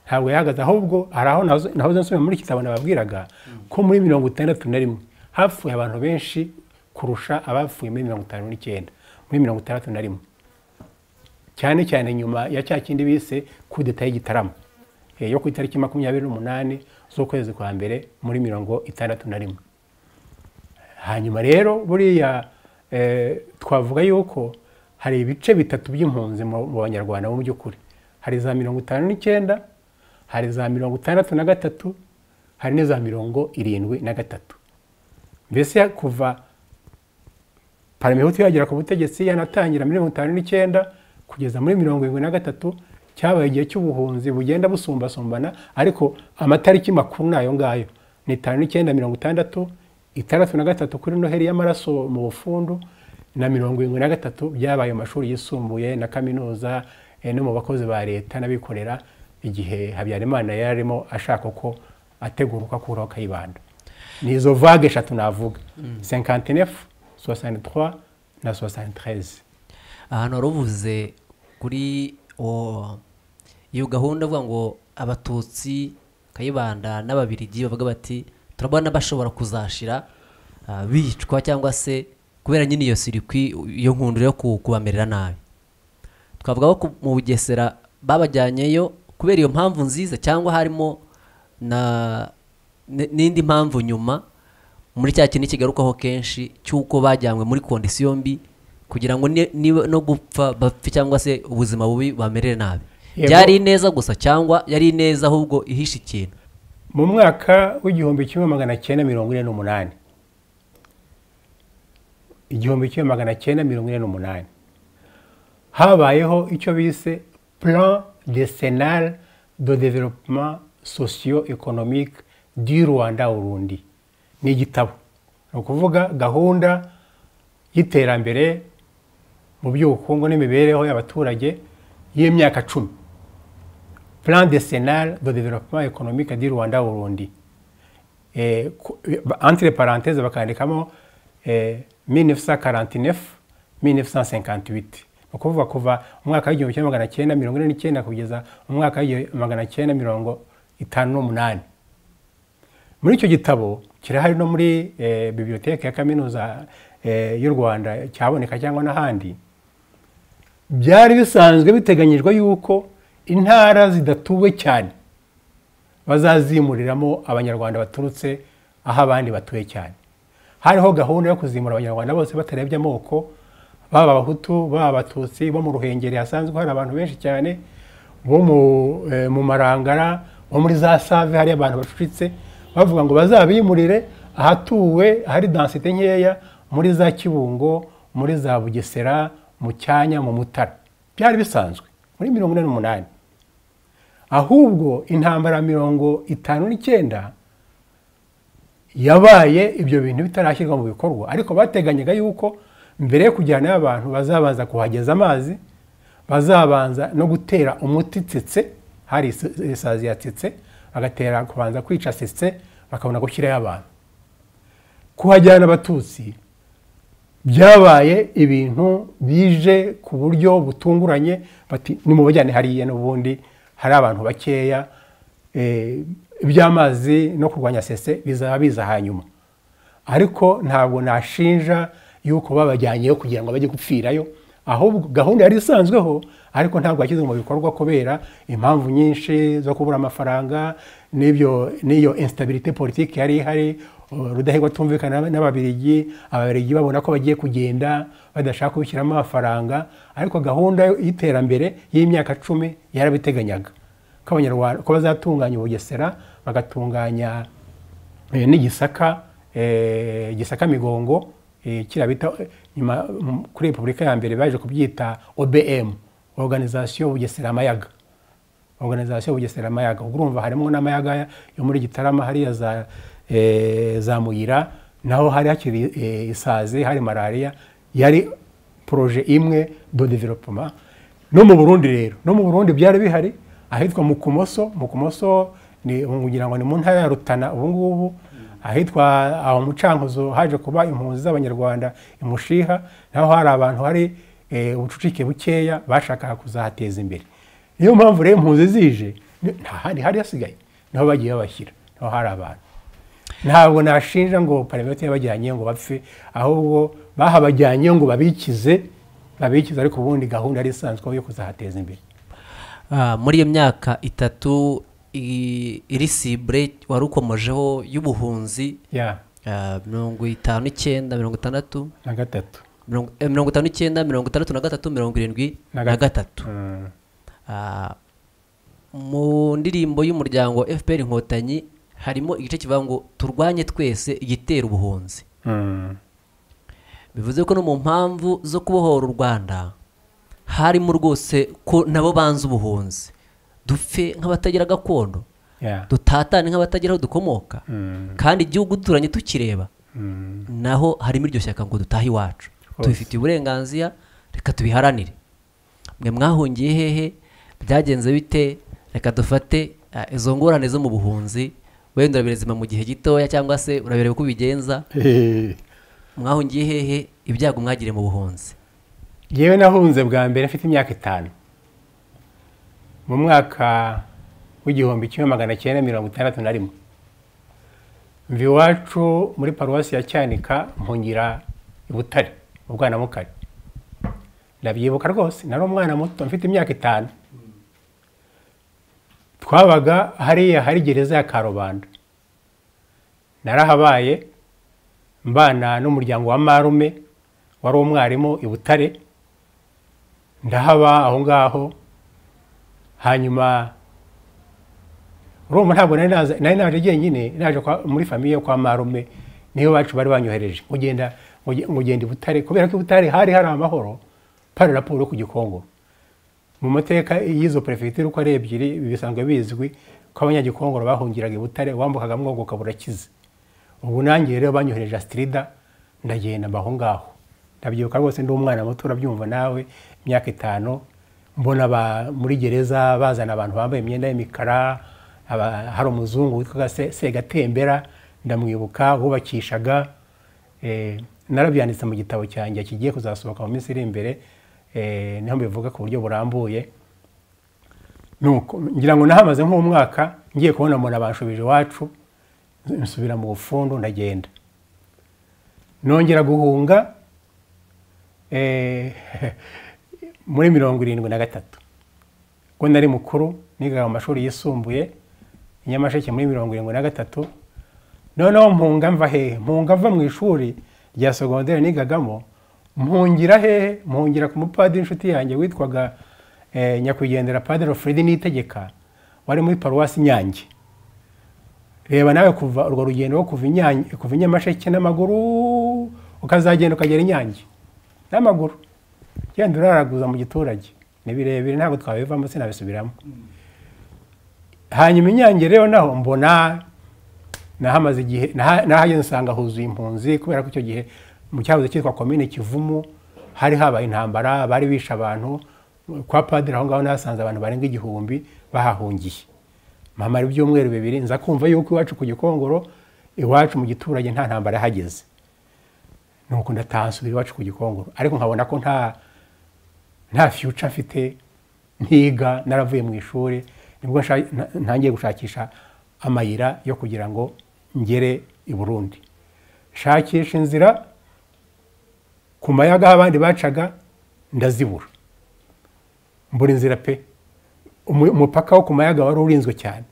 ntabwo yahagaze ahubwo hari aho nahoze- nahoze nsubira muri kitabo nababwiraga ko muri mirongo itandatu na rimwe hapfuye abantu benshi kurusha abapfuye muri mirongo itanu n'icyenda muri mirongo itandatu na rimwe cyane cyane nyuma ya cya kindi bise kudeta y'igitaramo Eh, yo ku itariki makumyabiri n'umunani z'ukwezi kwa mbere muri mirongo itandatu na rimwe hanyuma rero buriya eh, twavuga yuko hari ibice bitatu by'impunzi mu mu banyarwanda mu by'ukuri hari za mirongo itanu n'icyenda hari za mirongo itandatu na gatatu hari n'iza mirongo irindwi na gatatu mbese kuva paramihutu yagera ku butegetsi yanatangira muri mirongo itanu n'icyenda kugeza muri mirongo irindwi na gatatu cyabaye igihe cy'ubuhunzi bugenda busumbasumbana ariko amatariki makuru ni ayo ngayo ni itanu n'icyenda mirongo itandatu itandatu na gatatu kuri noheri y'amaraso mu bufundu na mirongo irindwi na gatatu byabaye mu mashuri yisumbuye na kaminuza eh, no mu bakozi ba leta n'abikorera igihe habyarimana yari arimo ashaka ko ategura uko akuraho kayibanda ni izo vague eshatu navuga senkantinefu sosanitwa na sosanitereze ahantu wari uvuze kuri uwo- iyo gahunda avuga ngo abatutsi kayibanda n'ababirigi bavuga bati turabona bashobora kuzashira ah, bicwa cyangwa se kubera nyine iyo sirikwi iyo nkundura yo ku- kubamerera nabi twavuga ko ku- mu bugesera babajyanyeyo kubera iyo mpamvu nziza cyangwa harimo na n- n'indi mpamvu nyuma muri cya kintu kigarukaho kenshi cy'uko bajyanywe muri kondisiyo mbi kugira ngo ni- niba no gupfa bapfe cyangwa se ubuzima bubi bamerere nabi Yego. byari ineza gusa cyangwa yari ineza ahubwo ihishe ikintu mu mwaka w'igihumbi kimwe magana cyenda mirongo ine n'umunani igihumbi kimwe magana cyenda mirongo ine n'umunani habayeho icyo bise plan decenal de développement socio économique du rwanda urundi ni igitabo ni ukuvuga gahunda y'iterambere mu by'ubukungu n'imibereho y'abaturage y'imyaka cumi plan décennal de développement économique du Rwanda Burundi. Eh, ku- ba- entre parenthèses bakandikamo eh, 1949 1958 ni ukuvuga kuva umwaka w'igihumbi kimwe magana cyenda mirongo ine n'icyenda kugeza umwaka w'igihumbi magana cyenda mirongo itanu n'umunani muri icyo gitabo kirahari no muri eh, biblioteke ya kaminuza eh, y'u rwanda cyaboneka cyangwa n'ahandi byari bisanzwe biteganyijwe yuko intara zidatuwe cyane bazazimuriramo abanyarwanda baturutse aho abandi batuye cyane hariho gahunda yo kuzimura abanyarwanda bose batarebye amoko baba abahutu baba abatutsi bo mu ruhengeri hasanzwe hari abantu benshi cyane bo mu, eh, mu marangara bo muri za save hari abantu bacucitse bavuga ngo bazabimurire ahatuwe hari dansite nkeya muri za kibungo muri za bugesera mu cyanya mu mutara byari bisanzwe muri mirongo ine n'umunani ahubwo intambara ya mirongo itanu n'icyenda yabaye ibyo bintu bitarashyirwa mu bikorwa ariko bateganyaga yuko mbere yo kujyanayo abantu bazabanza kuhageza amazi bazabanza no gutera umuti tsetse hari is- isazi ya tsetse bagatera kubanza kwica tsetse bakabona gushyirayo abantu kuhajyana abatutsi byabaye ibintu bije ku buryo butunguranye bati nimubajyane hariya n'ubundi hari abantu bakeya eh, iby'amazi no kurwanya sese bizaba biza hanyuma ariko ntabwo nashinja yuko babajyanyeyo kugira ngo bajye gupfirayo ahubwo gahunda yari isanzweho ariko ntabwo yashyizwe mu bikorwa kubera impamvu nyinshi zo kubura amafaranga n'ibyo n'iyo instabilité politique yari ihari uh, rudahigwa atumvikana n'ababirigi ababirigi babona ko bagiye kugenda badashaka kubishyiramo amafaranga ariko gahunda y'iterambere y'imyaka cumi yarabiteganyaga ko abanyarwanda ko bazatunganya ubugesera bagatunganya eh, n'igisaka eh, gisaka migongo eh, kiriya bita eh, nyuma mm, kuri repubulika ya mbere baje kubyita obm organisation bugesera amayaga organisation bugesera amayaga ubwo urumva harimo n'amayaga yo muri gitarama hariya za, eh, za muyira naho hari hakiri eh, isazi hari malariya yari proje imwe do developement no mu burundi rero no mu burundi byari bihari ahitwa mukumoso mukumoso ni ngira ngo ni mu ntara ya rutana ubu ngubu ahitwa aho mucankuzo haje kuba impunzi z'abanyarwanda imushiha naho hari abantu hari eh, ubucucike bukeya bashakaga kuzahateza imbere niyo mpamvu rero impunzi zije ni- nta handi hari hasigaye niho bagiye babashyira niho hari abantu ntabwo nashinja ngo pariveti yabajyanyeyo ngo bapfe ahubwo bahabajyanyeyo ngo babikize babikize ariko ubundi gahunda yari isanzwe yo kuzahateza imbere Ah, muri iyo myaka itatu i- iri sibure wari ukomojeho y'ubuhunzi ya ah, mirongo itanu n'icyenda mirongo itandatu na gatatu mirongo eh, mirongo itanu n'icyenda mirongo itandatu na gatatu mirongo irindwi Na na gatatu. gatatu Mm. Ah, mu ndirimbo y'umuryango fpr inkotanyi harimo igice kivuga ngo turwanye twese igitera ubuhunzi bivuze ko no mu mpamvu zo kubohora u rwanda harimo rwose ko nabo banze ubuhunzi dupfe nk'abatagira gakondo Yeah. dutatane nk'abatagira aho dukomoka Mm. kandi igihugu duturanye tukireba Mm. naho harimo iryo shyaka ngo dutahe iwacu tubifitiye uburenganzira reka tubiharanire mwe mwahungiye hehe byagenze bite reka dufate eh, izo ngorane zo mu buhunzi wenda urabirezima mu gihe gitoya cyangwa se urabireba uko ubigenza Hehe. mwahungiye hehe ibyago mwagiriye mu buhunzi Njyewe nahunze bwa mbere afite imyaka itanu mu mwaka w'igihumbi kimwe magana cyenda mirongo itandatu na rimwe mva iwacu muri paruwasi ya cyanika mpungira i butare mu bwanamukari ndabyibuka rwose nari umwana muto mfite imyaka itanu twabaga hariya hari gereza ya karubanda narahabaye mbana n'umuryango wa marume wari umwarimu i butare ndahaba aho ngaho hanyuma urumva ntabwo nari naza- nari naje jyenyine naje kwa- muri famiye kwa marume niyo bacu bari banyohereje ngo ugenda ngo ugenda i butare kubera ko i butare hari hari amahoro pari raporo ku gikongo mu mateka y'izo perefegitura uko ari ebyiri bisanzwe bizwi ko abanyagikongoro bahungiraga i butare wambukaga mwogoka burakize ubu nanjye rero banyohereje asitirida ndagenda mba aho ngaho ndabyibuka rwose ndi umwana muto urabyumva nawe imyaka itanu mbona aba- muri gereza bazana abantu bambaye imyenda y'imikara aba- hari umuzungu witwaga Se- segatembera ndamwibuka wubakishaga eh, narabyanditse mu gitabo cyanjye kigiye kuzasohoka mu minsi iri imbere eh, niho mbivuga ku buryo burambuye nuko ngira ngo nahamaze nk'umwaka ngiye kubona umuntu abanshubije iwacu nsubira mu bufundu ndagenda nongera guhunga eh, muri mirongo irindwi na gatatu ubwo nari mukuru nigaga mu mashuri yisumbuye i nyamasheke muri mirongo irindwi na gatatu noneho mpunga mva hehe mpunga mva mu ishuri rya sogondere nigagamo mpungira hehe mpungira ku mupadiri inshuti yanjye witwaga eh, nyakwigendera padiri fredi nitegeka wari muri paruwasi nyange reba nawe kuva urwo rugendo rwo kuva Inyange- kuva i nyamasheke n'amaguru ukazagenda ukagera inyange n'amaguru genda uraraguza mu giturage ni birebire ntabwo twabivamo sinabisubiramo hanyuma inyange rero naho mbona nahamaze igihe naha- nahageze nsanga huzuye impunzi kubera ko icyo gihe mu cyahoze cyitwa komine kivumu hari habaye intambara bari bishe abantu kwa padiri aho ngaho nahasanze abantu barenga igihumbi bahahungiye mpamara ibyumweru bibiri nza kumva yuko iwacu ku gikongoro iwacu mu giturage nta ntambara yahageze nuko ndataha nsubira iwacu ku gikongoro ariko nkabona ko nta nta future mfite ntiga naravuye mu ishuri nibwo nsha- nta- ntangiye gushakisha amayira yo kugira ngo ngere i burundi shakisha inzira ku mayaga aho abandi bacaga ndazibura mbura inzira pe Umu- umupaka wo ku mayaga wari urinzwe cyane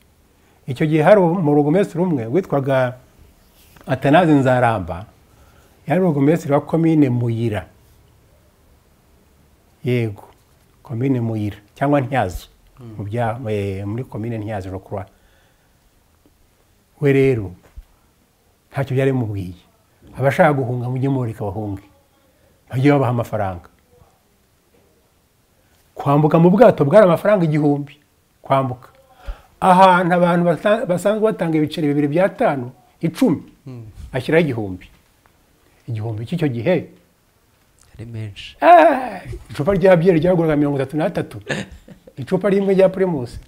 icyo gihe hari umurogomesitiri umwe witwaga atanazi nzaramba yari urugomesitiri wa komine muyira yego komine muyira cyangwa ntyazo mu bya- eh, muri komine ntyazo rokura we rero ntacyo byari bimubwiye abashaka guhunga mujye mureka bahunge bajye babaha amafaranga kwambuka mu bwato bwari amafaranga igihumbi kwambuka ahantu abantu basa- basanzwe batanga ibiceri bibiri by'atanu icumi ashyiraho igihumbi igihumbi cy'icyo gihe ari menshi Ah, icupa rya byeri ryaguraga mirongo itatu n'atatu icupa rimwe rya primus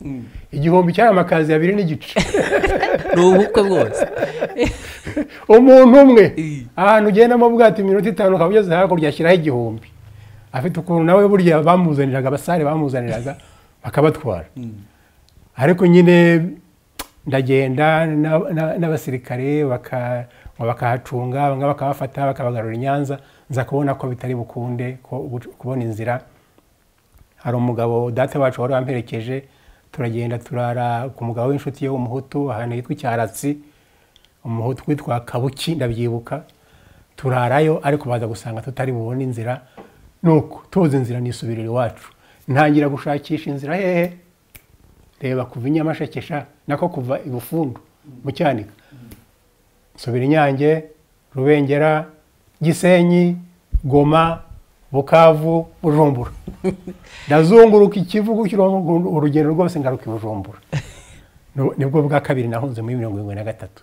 igihumbi cyari amakazi abiri n'igice ni ubukwe bwose umuntu umwe Eh. ahantu ugenda mu bwato iminota itanu ukaba ugeze hakurya ashyiraho igihumbi afite ukuntu nawe burya bamuzaniraga abasare bamuzaniraga bakabatwara ariko nyine ndagenda na- na- n'abasirikare baka- bakahacunga bamwe bakabafata bakabagarura i nyanza nza kubona ko bitari bukunde ko ubu- kubona inzira hari umugabo data wacu wari wamperekeje turagenda turara ku mugabo w'inshuti ye w'umuhutu ahantu hitwa icyaratsi umuhutu witwa kabuki ndabyibuka turarayo ariko baza gusanga tutari bubone inzira nuko tuzi inzira nisubirira iwacu ntangira gushakisha inzira hehe reba kuva inyamasheke sha nako kuva i bufundu mu cyanika nsubira inyange rubengera gisenyi goma bukavu bujumbura ndazunguruka ikivugo cy'urugendo- urugendo rwose ngaruka i bujumbura Nu- nibwo bwa kabiri nahunze muri mirongo irindwi na gatatu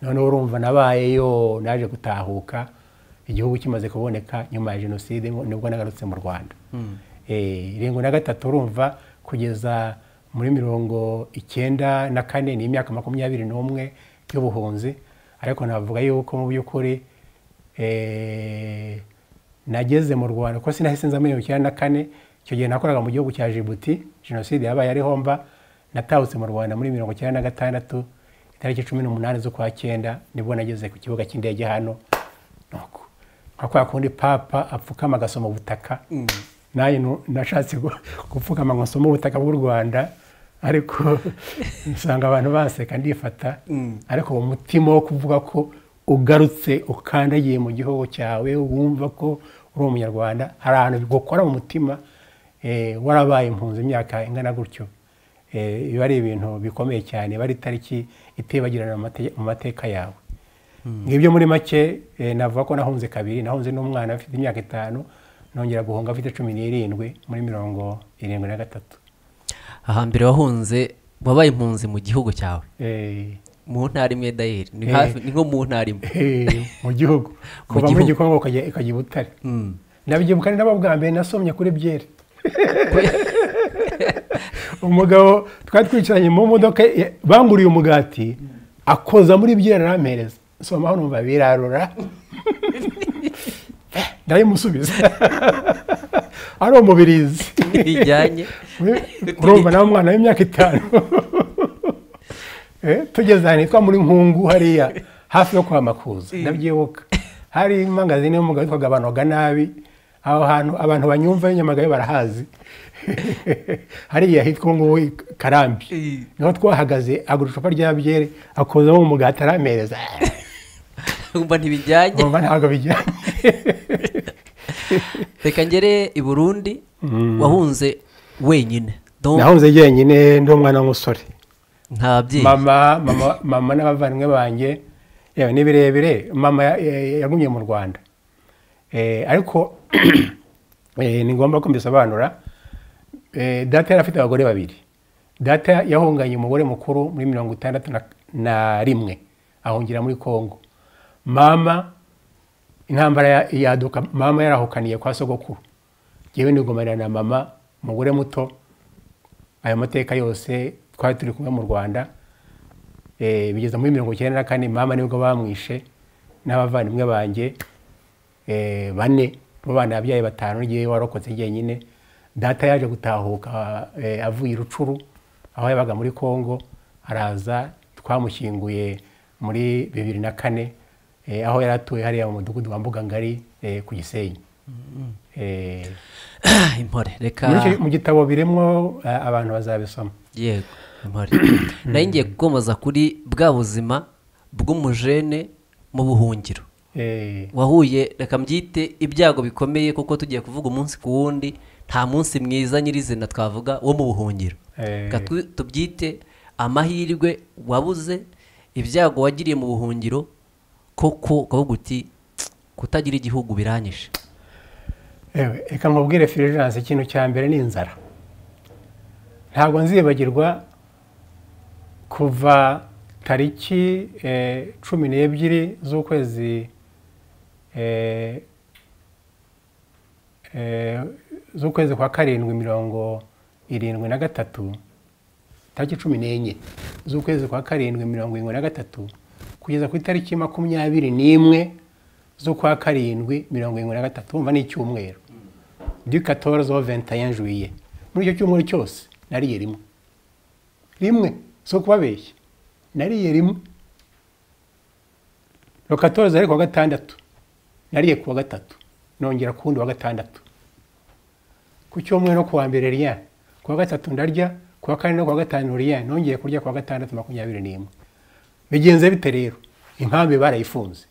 noneho urumva nabayeyo naje gutahuka igihugu kimaze kuboneka nyuma ya jenoside ngo- nibwo nagarutse mu rwanda Eh, irindwi na gatatu urumva kugeza muri mirongo icyenda na kane ni imyaka makumyabiri n'umwe y'ubuhunzi ariko navuga yuko mu by'ukuri eh, nageze mu rwanda kuko sinahise nza muri mirongo icyenda na kane icyo gihe nakoraga mu gihugu cya jibuti jenoside yabaye ari homba natahutse mu rwanda muri mirongo icyenda na gatandatu itariki cumi n'umunani z'ukwa cyenda nibwo nageze ku kibuga cy'indege hano nuko nka kwa kundi papa apfukama agasoma ubutaka nanjye nu- nashatse gu- gupfukama ngo nsome ubutaka bw'u rwanda ariko usanga abantu baseka ndifata ariko uwo mutima wo kuvuga ko ugarutse ukandagiye mu gihugu cyawe wumva ko uri umunyarwanda hari ahantu bigukora mu mutima eh, warabaye impunzi imyaka ingana gutyo Eh, biba ari ibintu bikomeye cyane biba ari itariki itibagirana mu mate- mu mateka yawe ngibyo muri make eh, navuga ko nahunze kabiri nahunze n'umwana afite imyaka itanu nongera guhunga afite cumi n'irindwi muri mirongo irindwi na gatatu ahambere wahunze wabaye impunzi mu gihugu cyawe Eh, mu ntara imwe dayeri ni Eh. hafi ni nko mu ntara imwe eh, mu gihugu kuva muri gihugu. gikongo ukajya ukajya i butare Mm. nabyibuka ni nabo bwa mbere nasomye kuri byeri umugabo twari twicaranye mu modoka ya- banguriye umugati akoza muri byeri arampereza soma hano numva birarura ndayimusubiza ari umubirizi ntibijyanye urumva nawe umwana w'imyaka itanu Eh, tugeze ahantu hitwa muri nkungu hariya hafi yo kwa makuza ndabyibuka hari imangazini y'umugabo witwaga abanoga nabi aho hantu abantu banyumva nyamagabe barahazi hariya hitwa ngubu i karambi Eh. niho twahagaze agura icupa rya byeri akozamo umugati aramereza wumva ntibijyanye urumva ntabwo bijyanye reka ngere i burundi wahunze wenyine donc nahunze jyenyine ndi umwana w'umusore nta babyeyi mama mama mama n'abavandimwe banjye yewe ni birebire mama ya- ya- yagumye mu rwanda Eh, ariko eh, ni ngombwa ko mbisobanura Eh, data yari afite abagore babiri data yahunganye umugore mukuru muri mirongo itandatu na- na rimwe ahungira muri congo mama intambara ya- yaduka mama yarahukaniye kwa sogokuru ngewe nigumanira na mama umugore muto ayo mateka yose twari turi kumwe mu rwanda Eh, bigeza muri mirongo icyenda na kane mama nibwo bamwishe n'abavandimwe banjye eh, bane bo bana ababyeyi batanu ngewe warokotse jyenyine data yaje gutahuka eh, avuye i rucuru aho yabaga muri congo araza twamushyinguye muri bibiri na kane eh, aho yari atuye hariya mu mudugudu wa mbugangari eh, ku gisenyi Eh, impore reka muri icyo- mu gitabo biremwo eh, abantu bazabisoma yego impore nayo ngiye gukomoza kuri bwa buzima bw'umujene mu buhungiro Eh, wahuye reka mbyite ibyago bikomeye kuko tugiye kuvuga umunsi ku wundi nta munsi mwiza nyirizina twavuga wo mu buhungiro Eh. Reka tu- tubyite amahirwe wabuze ibyago wagiriye mu buhungiro koko ukavuga uti "Tsk, kutagira igihugu biranyishe Ewe, reka nkubwire firijanse ikintu cya mbere ni inzara ntabwo nzibagirwa kuva tariki eh, cumi n'ebyiri z'ukwezi eh, eh, z'ukwezi kwa karindwi mirongo irindwi na gatatu tariki cumi n'enye z'ukwezi kwa karindwi mirongo irindwi na gatatu kugeza ku itariki makumyabiri n'imwe z'ukwa karindwi mirongo irindwi na gatatu wumva ni icyumweru du 14 au 21 juillet muri icyo cyumweru cyose nariye rimwe rimwe si ukubabeshya nariye rimwe rokatoza ariko wa gatandatu nariye ku wa gatatu nongera ku wundi wa gatandatu ku cyumweru no ku wa mbere riya ku wa gatatu ndarya ku wa kane no ku wa gatanu riya nongeye kurya ku wa gatandatu makumyabiri n'imwe bigenze bite rero inkambi barayifunze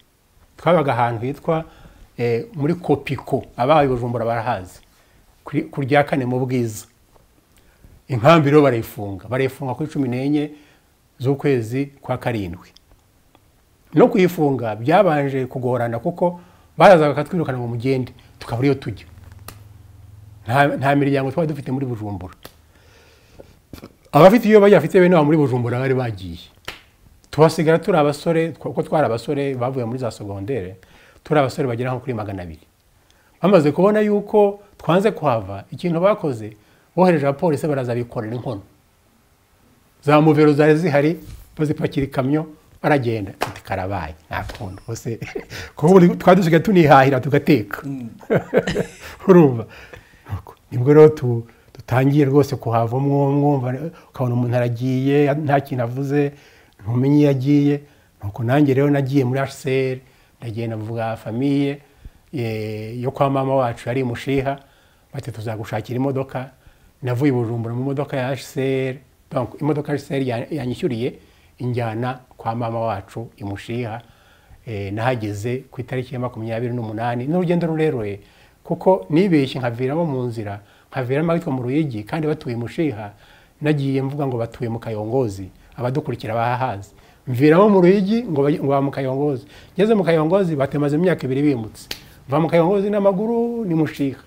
twabaga ahantu hitwa eh, muri kopiko abahaye bujumbura barahazi kuri- ku rya kane mu bwiza inkambi rero barayifunga barayifunga kuri cumi n'enye z'ukwezi kwa karindwi no kuyifunga byabanje kugorana kuko barazaga bakatwirukana mu mugende tukabura iyo tujya nta nta miryango twari dufite muri bujumbura abafite iyo bajya bafite bene wabo muri bujumbura bari bagiye tubasigara turi abasore kuko twari abasore bavuye muri za segondere turi abasore bagera nko kuri magana abiri bamaze kubona yuko twanze kuhava ikintu bakoze bohereje abapolisi baraza bikorera inkono za muvero zari zihari bazipakira ikamyo baragenda ati karabaye nta kundi bose kuko ubu twari dusigaye tunihahira tugateka urumva nibwo rero tu- dutangiye rwose kuhava umwo mwumva ukabona umuntu aragiye nta kintu avuze ntumenye iyo agiye nuko nanjye rero nagiye muri hcr ndagenda mvuga famiye eh, yo kwa mama wacu yari imushiha bati tuzagushakira imodoka navuye i bujumbura mu modoka ya hcr donc imodoka ya hcr ya- yanyishyuriye injyana kwa mama wacu imushiha Eh, nahageze ku itariki ya makumyabiri n'umunani ni urugendo rurerure kuko nibeshye nkaviramo mu nzira nkaviramo ahitwa mu ruyigi kandi batuye mushiha nagiye mvuga ngo batuye mu kayongozi abadukurikira bahahazi mviramo mu ruyigi ngo baje- ngo baba mu kayongozi ngeze mu kayongozi batemaze imyaka ibiri bimutse mva mu kayongozi n'amaguru ni mushiha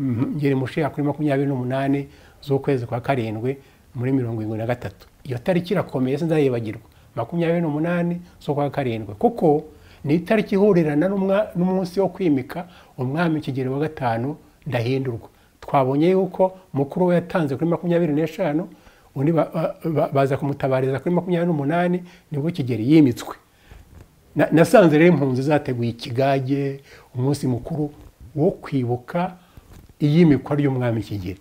Mhm, ngera mushiha kuri makumyabiri n'umunani z'ukwezi kwa karindwi muri mirongo irindwi na gatatu iyo tariki irakomeye sinzayibagirwa makumyabiri n'umunani z'ukwa karindwi kuko ni itariki ihurirana n'umwa- n'umunsi wo kwimika umwami kigero wa gatanu ndahindurwa twabonye yuko mukuru we yatanze kuri makumyabiri n'eshanu undi ba- ba- ba- baza kumutabariza kuri makumyabiri n'umunani nibwo kigeri yimitswe Na- nasanze rero impunzi zateguye ikigage umunsi mukuru wo kwibuka iyimikwa ry'umwami kigeri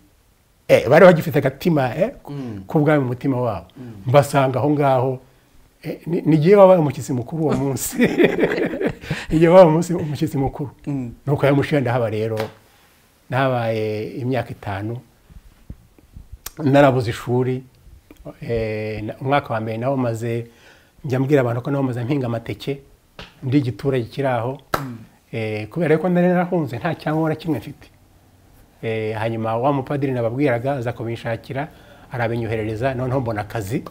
Eh, bari bagifite agatima eh, k'ubwami mu mutima wabo mbasanga aho ngaho Eh, ni- nigiye wabaye umushyitsi mukuru uwo munsi nigiye wabaye umunsi- umushyitsi mukuru nuko yamushiye ndahaba rero nahabaye imyaka itanu narabuze ishuri eh, na- umwaka wa mbere nawo maze njya mbwira abantu ko nawo maze mpinga amateke ndi igiturage kiri aho Eh, kubera ko nari narahunze nta cyangombwa na kimwe mfite Eh, hanyuma wa mupadiri nababwiraga aza kubinshakira arabinyoherereza noneho mbona akazi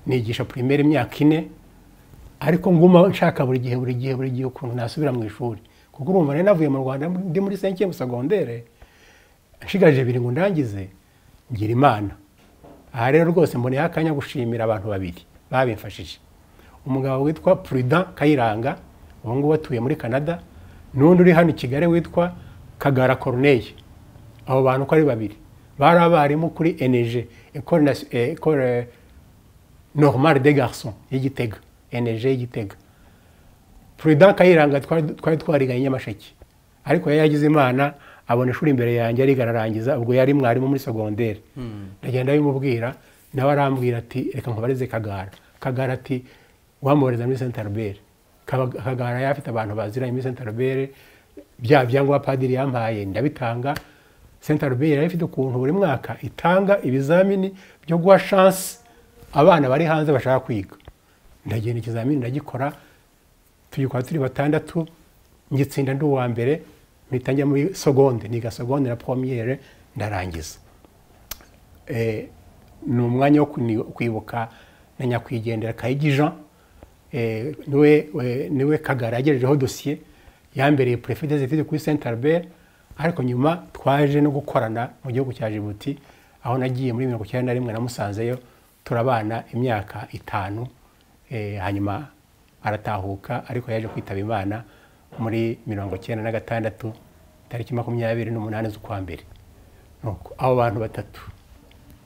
nigisha primaire imyaka ine ariko nguma nshaka buri gihe buri gihe buri gihe ukuntu nasubira mu ishuri kuko urumva nari navuye mu rwanda ndi muri senkiye musagondere nshigaje biri ngo ndangize ngira imana aha rero rwose mboneyeho akanya gushimira abantu babiri babimfashije umugabo witwa prudent kayiranga ubu ngubu atuye muri canada n'undi uri hano i kigali witwa kagara corneille abo bantu uko ari babiri bari abarimu kuri enej ekore nasi- eh, ekore normal de garçon y'igitega eneje y'igitega prudent kayiranga twari twari twariganye i nyamasheke ariko yari yagize imana abona ishuri imbere yanjye ariga ararangiza ubwo yari mwarimu muri segonderi ndagenda bimubwira nawe arambwira ati reka nkubarize kagara kagara ati wamwohereza muri saint albert Kaba- kagara yari afite abantu baziranye muri saint albert bya byangombwa padiri yampaye ndabitanga saint albert yari ifite ukuntu buri mwaka itanga ibizamini byo guha shansi abana bari hanze bashaka kwiga ndagenda ikizamini ndagikora tuyikora turi batandatu ngitsinda ndi uwa mbere mpita njya muri segonde niga segonde na pomiyere ndarangiza Eh, ni umwanya wo kuni- kwibuka na nyakwigendera kayigi jean Eh, niwe we- niwe kagara yagejejeho dosiye yambereye perefite zifite kuri saint albert ariko nyuma twaje no gukorana mu gihugu cya jibuti aho nagiye muri mirongo icyenda na rimwe namusanzeyo turabana imyaka itanu Eh, hanyuma aratahuka ariko yaje kwitaba imana muri mirongo icyenda na gatandatu tariki makumyabiri n'umunani z'ukwa mbere Nuko abo bantu batatu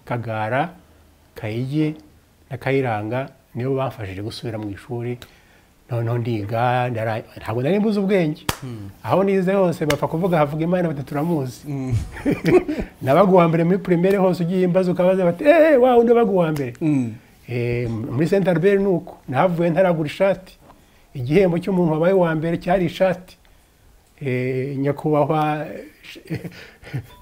kagara kayigi na kayiranga nibo bamfashije gusubira mu ishuri noneho ndiga ndara- ntabwo nari mbuze ubwenge aho nize hose bapfa kuvuga havuga imana bati turamuzi nabaga uwa mbere muri primaire hose ugiye imbaza ukabaza bati eee wawe undi wabaga uwa mbere Eh, muri saint albert ni uko nahavuye ntaragura ishati igihembo cy'umuntu wabaye uwa mbere cyari ishati Eh, nyakubahwa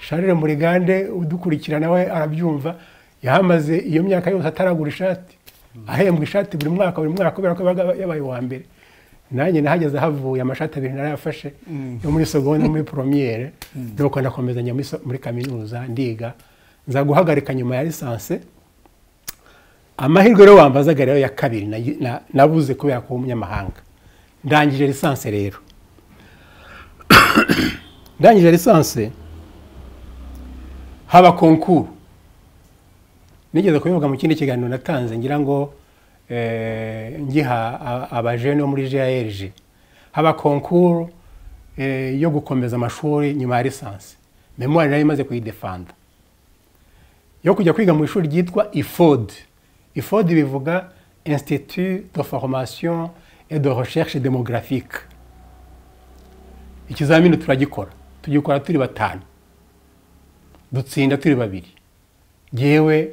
sharire murigande udukurikirana we arabyumva yahamaze iyo myaka yose ataragura ishati ahembwa ishati buri mwaka buri mwaka kubera ko yabaga yabaye uwa mbere nanjye nahageze havuye amashati abiri narayafashe yo muri segonde no muri poromiyere nuko ndakomeza njya muri so- muri kaminuza ndiga nza guhagarika nyuma ya lisansi amahirwe rero wambazaga rero ya kabiri na- na- nabuze kubera kuba umunyamahanga ndangije lisansi rero ndangije lisansi haba konkuru nigeze kubivuga mu kindi kiganiro natanze ngira ngo eh, ngiha a- abajene bo muri grg haba konkuru eh, yo gukomeza amashuri nyuma ya lisansi memuwari nari imaze kuyidefanda yo kujya kwiga mu ishuri ryitwa ifod ifod bivuga institut de formation et de recherche démographique ikizamini turagikora tugikora turi batanu dutsinda turi babiri yewe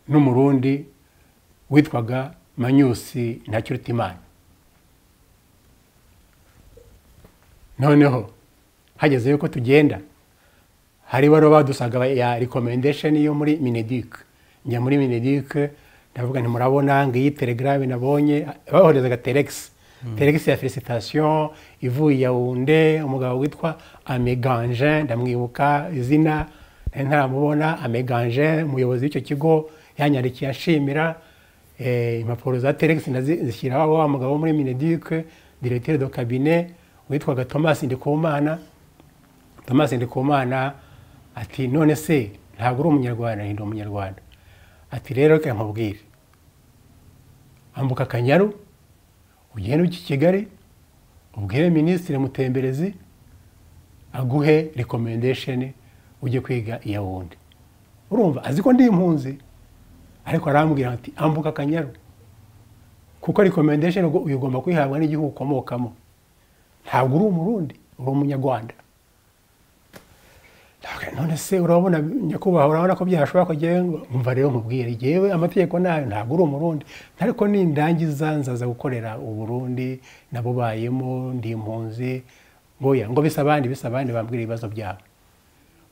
n'umurundi witwaga manyusi ntakirutimana noneho hageze yuko tugenda hari ibaruwa badusanga ya recommendation yo muri mineduc njya muri mineduc ndavuga nti murabona ngiyi telegrame nabonye bahorezaga telex telex ya felicitation ivuye yawunde umugabo witwa ameganje ndamwibuka izina nari ntaramubona ameganje umuyobozi w'icyo kigo yanyandikiye ashimira eh, impapuro za telex ndazi- zishyiraho wa mugabo wo muri mineduc directeur de cabinet witwaga thomas ndikumana thomas ndikumana ati none se ntabwo uri umunyarwanda ndi umunyarwanda ati rero reka nkubwire ambuka akanyaru ugende uki kigali ubwire minisitiri mutemberezi aguhe rekomendesheni ujye kwiga iya wundi urumva azi ko ndi impunzi ariko arambwira ati ambuka akanyaru kuko rekomendesheni ugomba kuyihabwa n'igihugu ukomokamo ntabwo uri umurundi uri umunyarwanda Ndavuga, none se urabona nyakubahwa urabona ko byashobora kujyayo ngo umva rero nkubwire yewe amategeko nayo ntabwo uri umurundi ariko nindangiza nzaza gukorera uburundi nabubayemo ndi impunzi ngoya ngo bisa abandi bisa abandi bambwira ibibazo byabo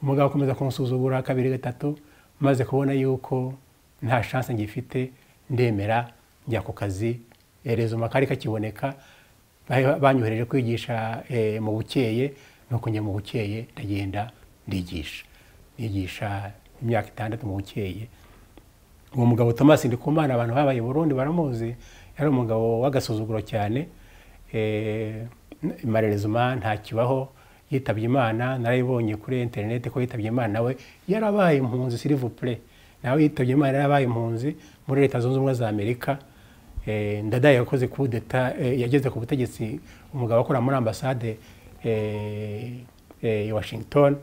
umugabo akomeza kumusuzugura kabiri gatatu maze kubona yuko nta shansi ngifite ndemera njya ku kazi rezuma kari kakiboneka Ba- banyohereje kwigisha eh, mu bukeye nuko njya mu bukeye ndagenda ndigisha nigisha imyaka itandatu mu bukeye uwo mugabo thomas ndikumana abantu babaye i burundi baramuzi yari umugabo w'agasuzuguro cyane eh, marerezuma ntakibaho yitabye imana narayibonye kuri interineti ko yitabye imana nawe yarabaye impunzi sirivupure nawe yitabye imana yarabaye impunzi muri leta zunze ubumwe za amerika Eh, ndadaye yakoze coup d'etat eh, yageze ku butegetsi umugabo akora muri ambasade eh, eh, i washington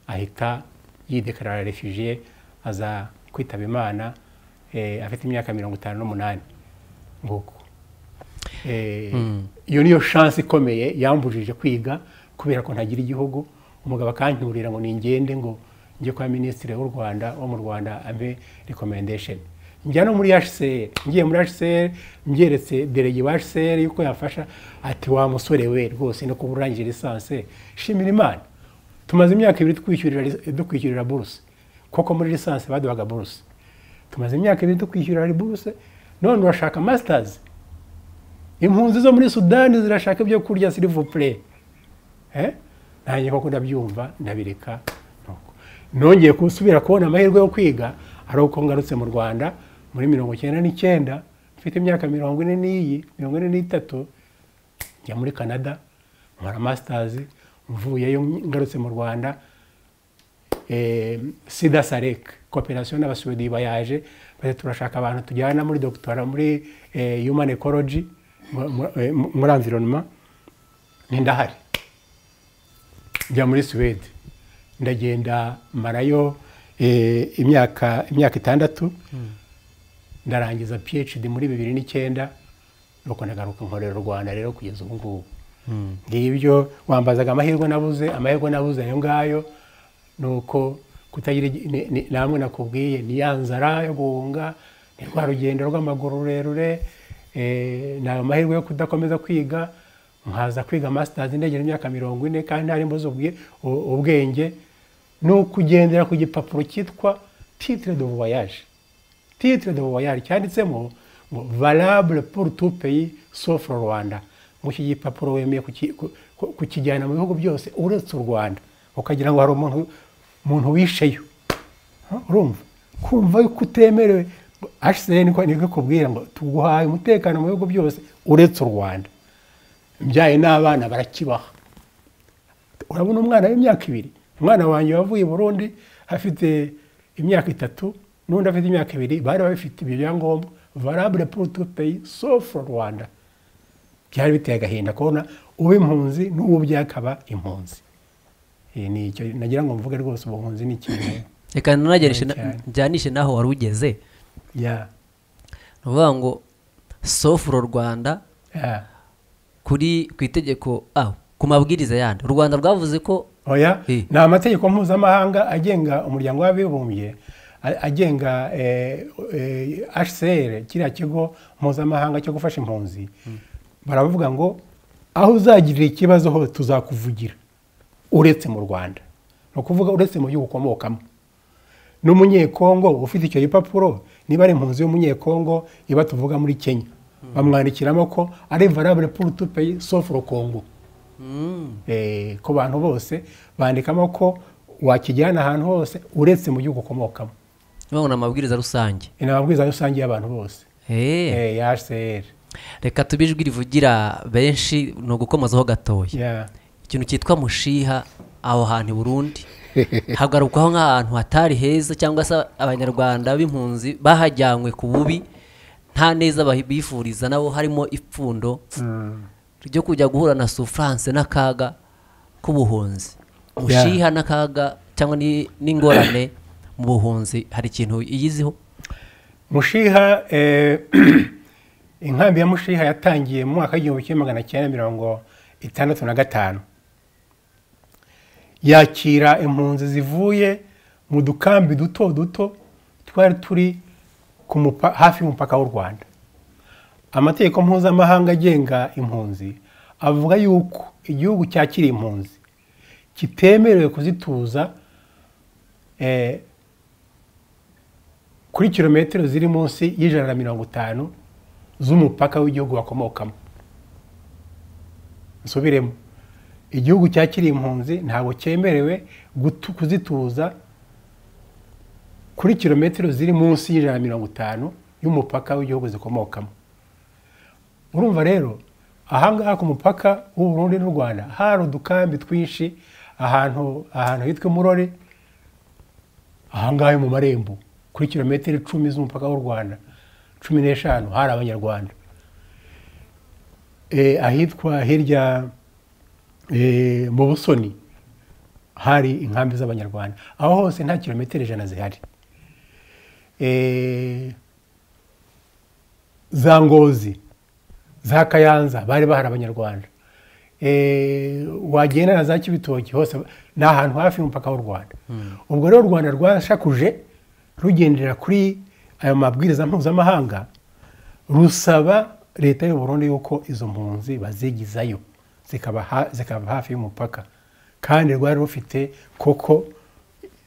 ahita yidekarara refugiye aza kwitaba imana eh, afite imyaka mirongo itanu n'umunani nguko Eh, iyo niyo shansi ikomeye yambujije kwiga kubera ko ntagira igihugu umugabo akanturira ngo ningende ngo njye kwa minisitiri w'u rwanda wo mu rwanda ampe recommendation njya no muri hcr ngiye muri hcr mbyeretse derege wa hcr yuko yafasha ati wa musore we rwose no kuba urangije lisansi shimira imana tumaze imyaka ibiri twishyurira dukwishyurira buruse koko muri lisansi baduhaga buruse tumaze imyaka ibiri dukwishyurira buruse none urashaka masitazi impunzi zo muri sudani zirashaka ibyo kurya sirivupure nanjye koko ndabyumva ndabireka nuko. nongeye gusubira kubona amahirwe yo kwiga ari uko ngarutse mu rwanda muri mirongo icyenda n'icyenda mfite imyaka mirongo ine n'iyi mirongo ine n'itatu njya muri canada nkora masters mvuyeyo ngarutse mu rwanda eh, sida sarek koperasiyo n'abasuwedi bayaje bati turashaka abantu tujyana muri dogitora muri eh, human ecology mu- mu- eh, mu- muri environment ntindahari njya muri suwede ndagenda marayo eh, imyaka imyaka itandatu ndarangiza phd muri bibiri n'icyenda nuko ndagaruka nkorera u rwanda rero kugeza ubu ngubu ngibyo wambazaga amahirwe nabuze amahirwe nabuze ayo ngayo ni uko kutagira igi- ni- ni- namwe nakubwiye ni ya nzara yo guhunga ni rwa rugendo rw'amaguru rurerure eh, ni ayo mahirwe yo kudakomeza kwiga nkaza kwiga masters ndegera imyaka mirongo ine kandi ntari mbuze ubwi- u- ubwenge ni ukugendera ku gipapuro cyitwa titre de voyage titre de voyage cyanditsemo ngo valable pour tout pays sauf le Rwanda ngo iki gipapuro wemeye kuki- ku- ku- kukijyana mu bihugu byose uretse u Rwanda ukagira ngo hari umuntu umuntu wisheyo Huh? urumva kumva ko utemerewe ashyizeho niko niko ikubwira ngo tuguhaye umutekano mu bihugu byose uretse u rwanda mbyaye n'abana barakibaha urabona umwana w'imyaka ibiri umwana wanjye wavuye i burundi afite imyaka itatu n'undi afite imyaka ibiri bari bafite ibyo byangombwa varabure purutupeyi sofu rwanda byari biteye agahinda kubona uba impunzi n'uwo byakaba impunzi Eh, ni icyo nagira ngo mvuge rwose ubuhunzi ni ikintu reka nanagereshe na- Cyane. njyanishe n'aho wari ugeze ya ni ukuvuga ngo sofuro rwanda ya kuri ku itegeko aho ku mabwiriza yandi u rwanda rwavuze ko oya Eh. ni amategeko mpuzamahanga agenga umuryango w'abibumbye a- agenga hcr kiriya kigo mpuzamahanga cyo gufasha impunzi baravuga ngo aho uzagirira ikibazo hose tuzakuvugira uretse mu rwanda ni ukuvuga uretse mu gihugu ukomokamo n'umunyekongo ufite icyo gipapuro niba ari impunzi y'umunyekongo iba tuvuga muri kenya bamwandikiramo ko ari varabure purutupeyi sofuro kongo Eh, ku bantu bose bandikamo ko wakijyana ahantu hose uretse mu gihugu ukomokamo babona amabwiriza rusange ni amabwiriza rusange y'abantu bose Eh, Eh, ya hcr reka tube ijwi rivugira benshi ni ugukomazaho gatoya Ya. ikintu cyitwa mushiha aho hantu i burundi hagarukwaho nk'ahantu hatari heza cyangwa se abanyarwanda b'impunzi bahajyanywe ku bubi nta neza bahi- bifuriza nabo harimo ipfundo Mm. ryo kujya guhura na sufurance n'akaga k'ubuhunzi mushiha n'akaga cyangwa ni- n'ingorane mu buhunzi hari ikintu iyiziho mushiha eh, inkambi ya mushiha yatangiye mu mwaka w'igihumbi kimwe magana cyenda mirongo itandatu na gatanu yakira impunzi zivuye mu dukambi duto duto twari turi ku mupa- hafi y'umupaka w'u rwanda amategeko mpuzamahanga agenga impunzi avuga yuko igihugu cyakira impunzi kitemerewe kuzituza eh, kuri kilometero ziri munsi y'ijana na mirongo itanu z'umupaka w'igihugu bakomokamo nsubiremo igihugu cyakiriye impunzi ntabwo cyemerewe gutu- kuzituza kuri kilometero ziri munsi y'ijana na mirongo itanu y'umupaka w'igihugu zikomokamo urumva rero ahangaha ku mupaka w'u Burundi n'u rwanda hari udukambi twinshi ahantu ahantu hitwa murore ahangaha mu marembo kuri kilometero icumi z'umupaka w'u rwanda cumi n'eshanu hari abanyarwanda Eh, ahitwa hirya eh, mu busoni hari inkambi z'abanyarwanda aho hose nta kilometero ijana zihari Eh, za ngozi za kayanza bari bahari abanyarwanda Eh, wagenda na za kibitoki hose ni ahantu hafi y'umupaka w'u rwanda ubwo rero u rwanda rwashakuje rugendera kuri ayo mabwiriza mpuzamahanga rusaba leta y'u Burundi yuko izo mpunzi bazigizayo zikaba ha- zikaba hafi y'umupaka kandi rwari rufite koko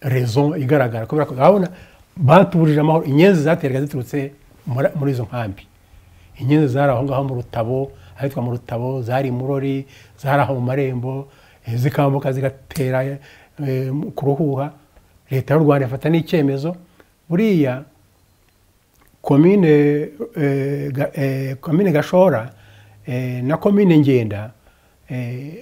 rezo igaragara kubera ko urabona batubujije amahoro inyenzi zaterwaga ziturutse muri- muri izo nkambi inyenzi zari aho ngaho mu rutabo ahitwa mu rutabo zari i murori zari aho mu marembo eh, zikambuka zigatera eh, ku ruhuha leta y'u rwanda ifata n'icyemezo buriya komine eh, Ga- eh, komine gashora eh, na komine ngenda eh,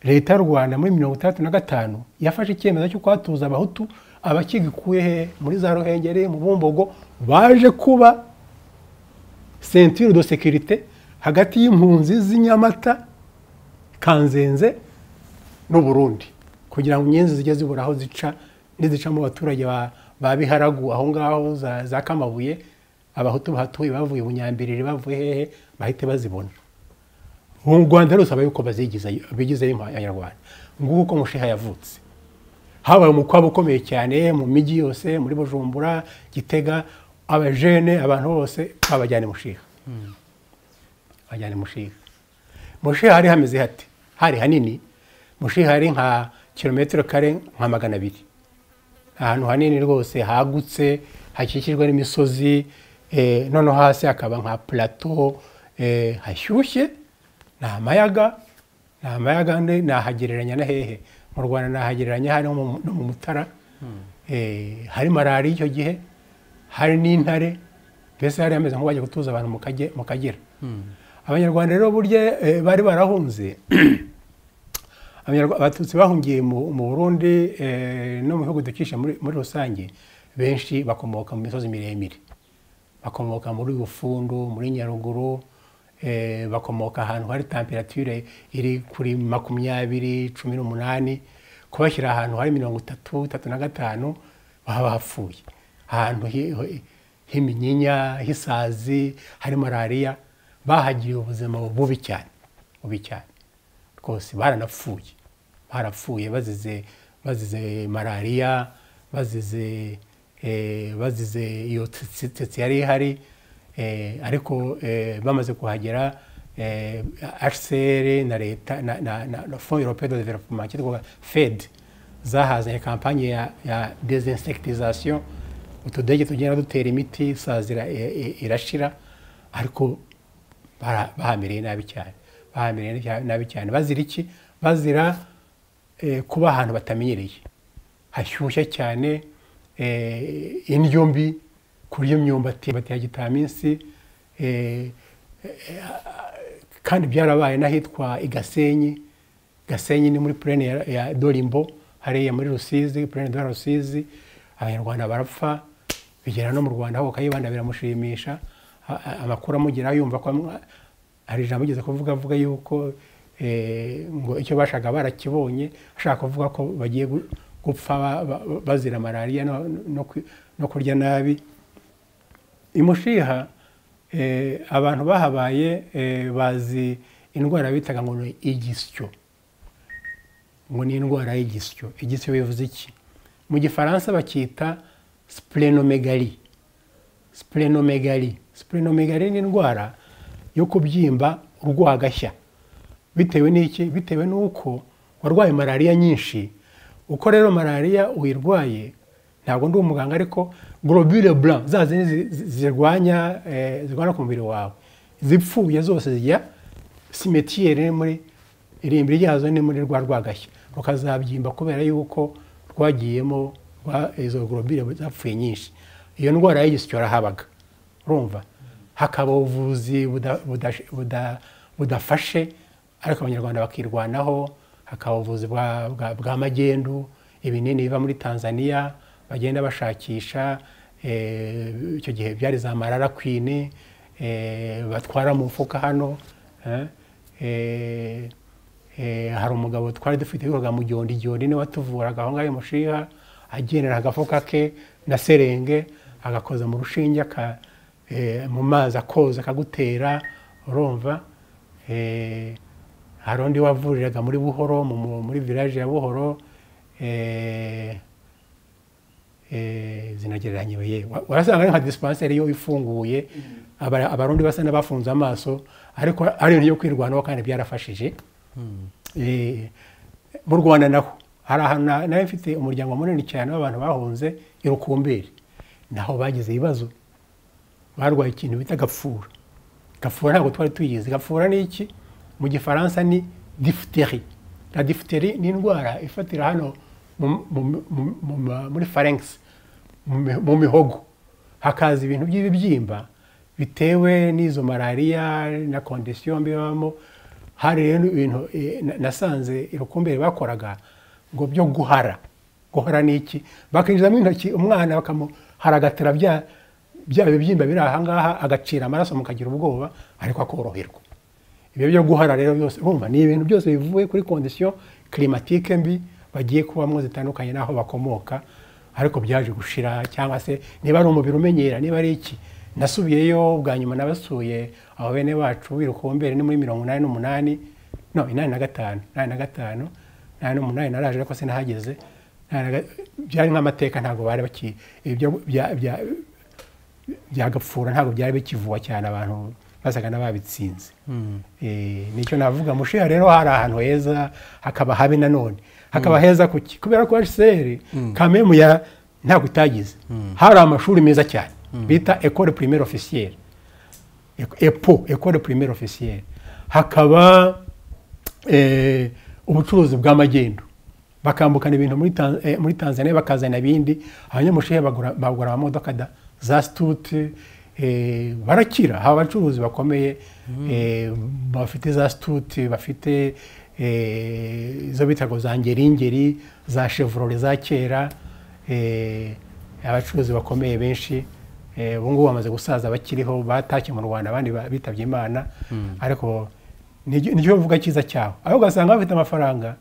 leta y'u rwanda muri mirongo itandatu na gatanu yafashe icyemezo cyo kwatuza abahutu abakigukuye he muri za ruhengeri mu bumbogo baje kuba centure de sécurité hagati y'impunzi z'i nyamata kanzenze n'u Burundi kugira ngo inyenzi zijye zibura aho zica nizica mu baturage ba, ba biharagu aho ngaho za, za kamabuye abahutu bahatuye bavuye bunyambiriri bavuye hehe bahite bazibona u rwanda rusaba yuko bazigizayo bigizeyo abanyarwanda nguko uko mushiha yavutse habaye umukwabo ukomeye cyane mu mijyi yose muri bujumbura gitega abajene abantu bose babajyana mushiha bajyana mushiha mushiha hari hameze hate hari hanini mushiha hari nka kilometero kare nka magana abiri ahantu hanini rwose hagutse hakikijwe n'imisozi eh, noneho hasi hakaba nka plateau eh, hashyushye ni amayaga ni amayaga ndi- nahagereranya na hehe mu rwanda nahagereranya hari no mu no mu mutara eh, hari malariya icyo gihe hari n'intare mbese hari hameze nk'uwaje gutuza abantu mu Kage- mu kagera abanyarwanda rero burya eh, bari barahunze Abanyarwa- abatutsi bahungiye mu mu burundi eh, no mu bihugu dukisha muri muri rusange benshi bakomoka mu misozi miremire bakomoka muri bufundu muri nyaruguru eh, bakomoka ahantu hari temperature iri kuri makumyabiri cumi n'umunani kubashyira ahantu hari mirongo itatu itatu na gatanu baba bapfuye ahantu hi- hi- h'iminyinya h'isazi hari malariya bahagiriye ubuzima bubi cyane bubi cyane rwose baranapfuye barapfuye bazize bazize malariya bazize eh, bazize iyo tsi- tsetse yari ihari eh, ariko eh, bamaze kuhagera eh, hcr na leta na- na na- na fond europee de developement cyitwa fed zahazanye kampanye ya, ya desinsectisation utudege tugenda dutera imiti sazira irashira ariko bara- bahamereye nabi cyane bahamereye nabi- nabi cyane bazira iki bazira eh, kuba ahantu batamenyereye hashyushya cyane eh, indyo mbi kurya imyumbati batera gitaminsi eh, kandi byarabaye n'ahitwa i gasenyi gasenyi ni muri purene ya, ya dorimbo hariya muri rusizi purene de la rusizi abanyarwanda barapfa bigera no mu rwanda ahubwo kayibanda biramushimisha A- a- amakuru amugeraho yumva ko amwa- hari ijambo igeze kuvuga avuga yuko eh, ngo icyo bashaka barakibonye ashaka kuvuga ko bagiye gu- gupfa ba- ba- bazira malariya no, no, kwi- no kurya nabi imushiha eh, abantu bahabaye eh, bazi indwara bitaga ngo ni igisyo ngo ni indwara y'igisyo igisyo bivuze iki mu gifaransa bacyita splenomegali splenomegali splenomegali ni indwara yo kubyimba urwagashya bitewe n'iki bitewe n'uko warwaye malariya nyinshi uko rero malariya uyirwaye ntabwo ndi umuganga ariko globule blanc za zindi zi- zi- zirwanya eh, zirwanya ku mubiri wawe zipfuye zose zijya simetiere iri muri irimbiri ryazo ni muri rwa rwagashya rukazabyimba kubera yuko rwagiyemo rwa- izo globule zapfuye nyinshi iyo ndwara y'igisyo habaga urumva hakaba ubuvuzi buda- budash- buda- budafashe ariko abanyarwanda bakirwanaho hakaba ubuvuzi bwa- bwa- bwa magendu ibinini biva muri tanzania bagenda bashakisha eh, icyo gihe byari za marara kwini eh, batwara mu mufuka hano eh, eh, eh, hari umugabo twari dufite witwaga mugyondi gyondi niwe watuvuraga aho ngaho mushiha agendera agafuka ke na serenge agakoza mu rushinge aka- eh, mu mazi akoza akagutera urumva eh, hari undi wavuriraga muri buhoro mu- mu- muri village ya buhoro eh, eh, zinagereranye ye Wa- warasanga ari nka dispensary yo ifunguye Abara- abarundi basa n'abafunze amaso ariko ari ibintu byo kwirwanaho kandi byarafashije Eh, mu rwanda naho hari ahantu na- nari mfite umuryango munini cyane w'abantu bahunze i rukumberi naho bagize ibibazo barwaye ikintu bita gapfura gapfura ntabwo twari tuyizi gapfura ni iki mu gifaransa ni diphtérie na diphtérie ni indwara ifatira hano mu- mu- mu- mu- mu- muri pharynx mu mi- mu mihogo hakaza ibintu by'ibibyimba bitewe n'izo malariya na kondisiyo mbi babamo hari rero ibintu eh, na- nasanze irukumbere bakoraga ngo byo guhara guhara ni iki bakinjizamo intoki umwana bakamuharagatira bya bya bibyimba biri ahangaha agacira amaraso mukagira ubwoba ariko akoroherwa ibyo byo guhara rero byose urumva ni ibintu byose bivuye kuri kondisiyo kirimatike mbi bagiye kubamo zitandukanye n'aho bakomoka ariko byaje gushira cyangwa se niba ari umubiri umenyera niba ari iki nasubiyeyo bwa nyuma nabasuye abo bene bacu birukumbere ni muri mirongo inani n'umunani no inani na gatanu inani na gatanu inani n'umunani naraje ariko sinahageze Inani na ga- byari nk'amateka ntabwo bari baki ibyo bya- bya- byagapfura ntabwo byari bikivuwa cyane abantu basaga n'ababitsinze Eh, nicyo navuga mushiha rero hari ahantu heza hakaba habi nanone hakaba heza kuki kubera ko hcr kamemu ya ntabwo itagize hari amashuri meza cyane bita ecole primaire officielle Ec- epo ecole primaire officielle hakaba eh, ubucuruzi bw'amagendu bakambukana ibintu muri Tan- eh, muri tanzania bakazana ibindi abanyamushehe bagura bagura amamodoka da- za situte eh, barakira haba abacuruzi bakomeye eh, bafite za situte bafite eh, izo bita ngo za ngeringeri za chevrole za kera eh, abacuruzi bakomeye benshi eh, ubu ngubu bamaze gusaza bakiriho batashye mu rwanda abandi ba- bitabye imana ariko nicyo nicyo bavuga cyiza cyaho aho ugasanga bafite amafaranga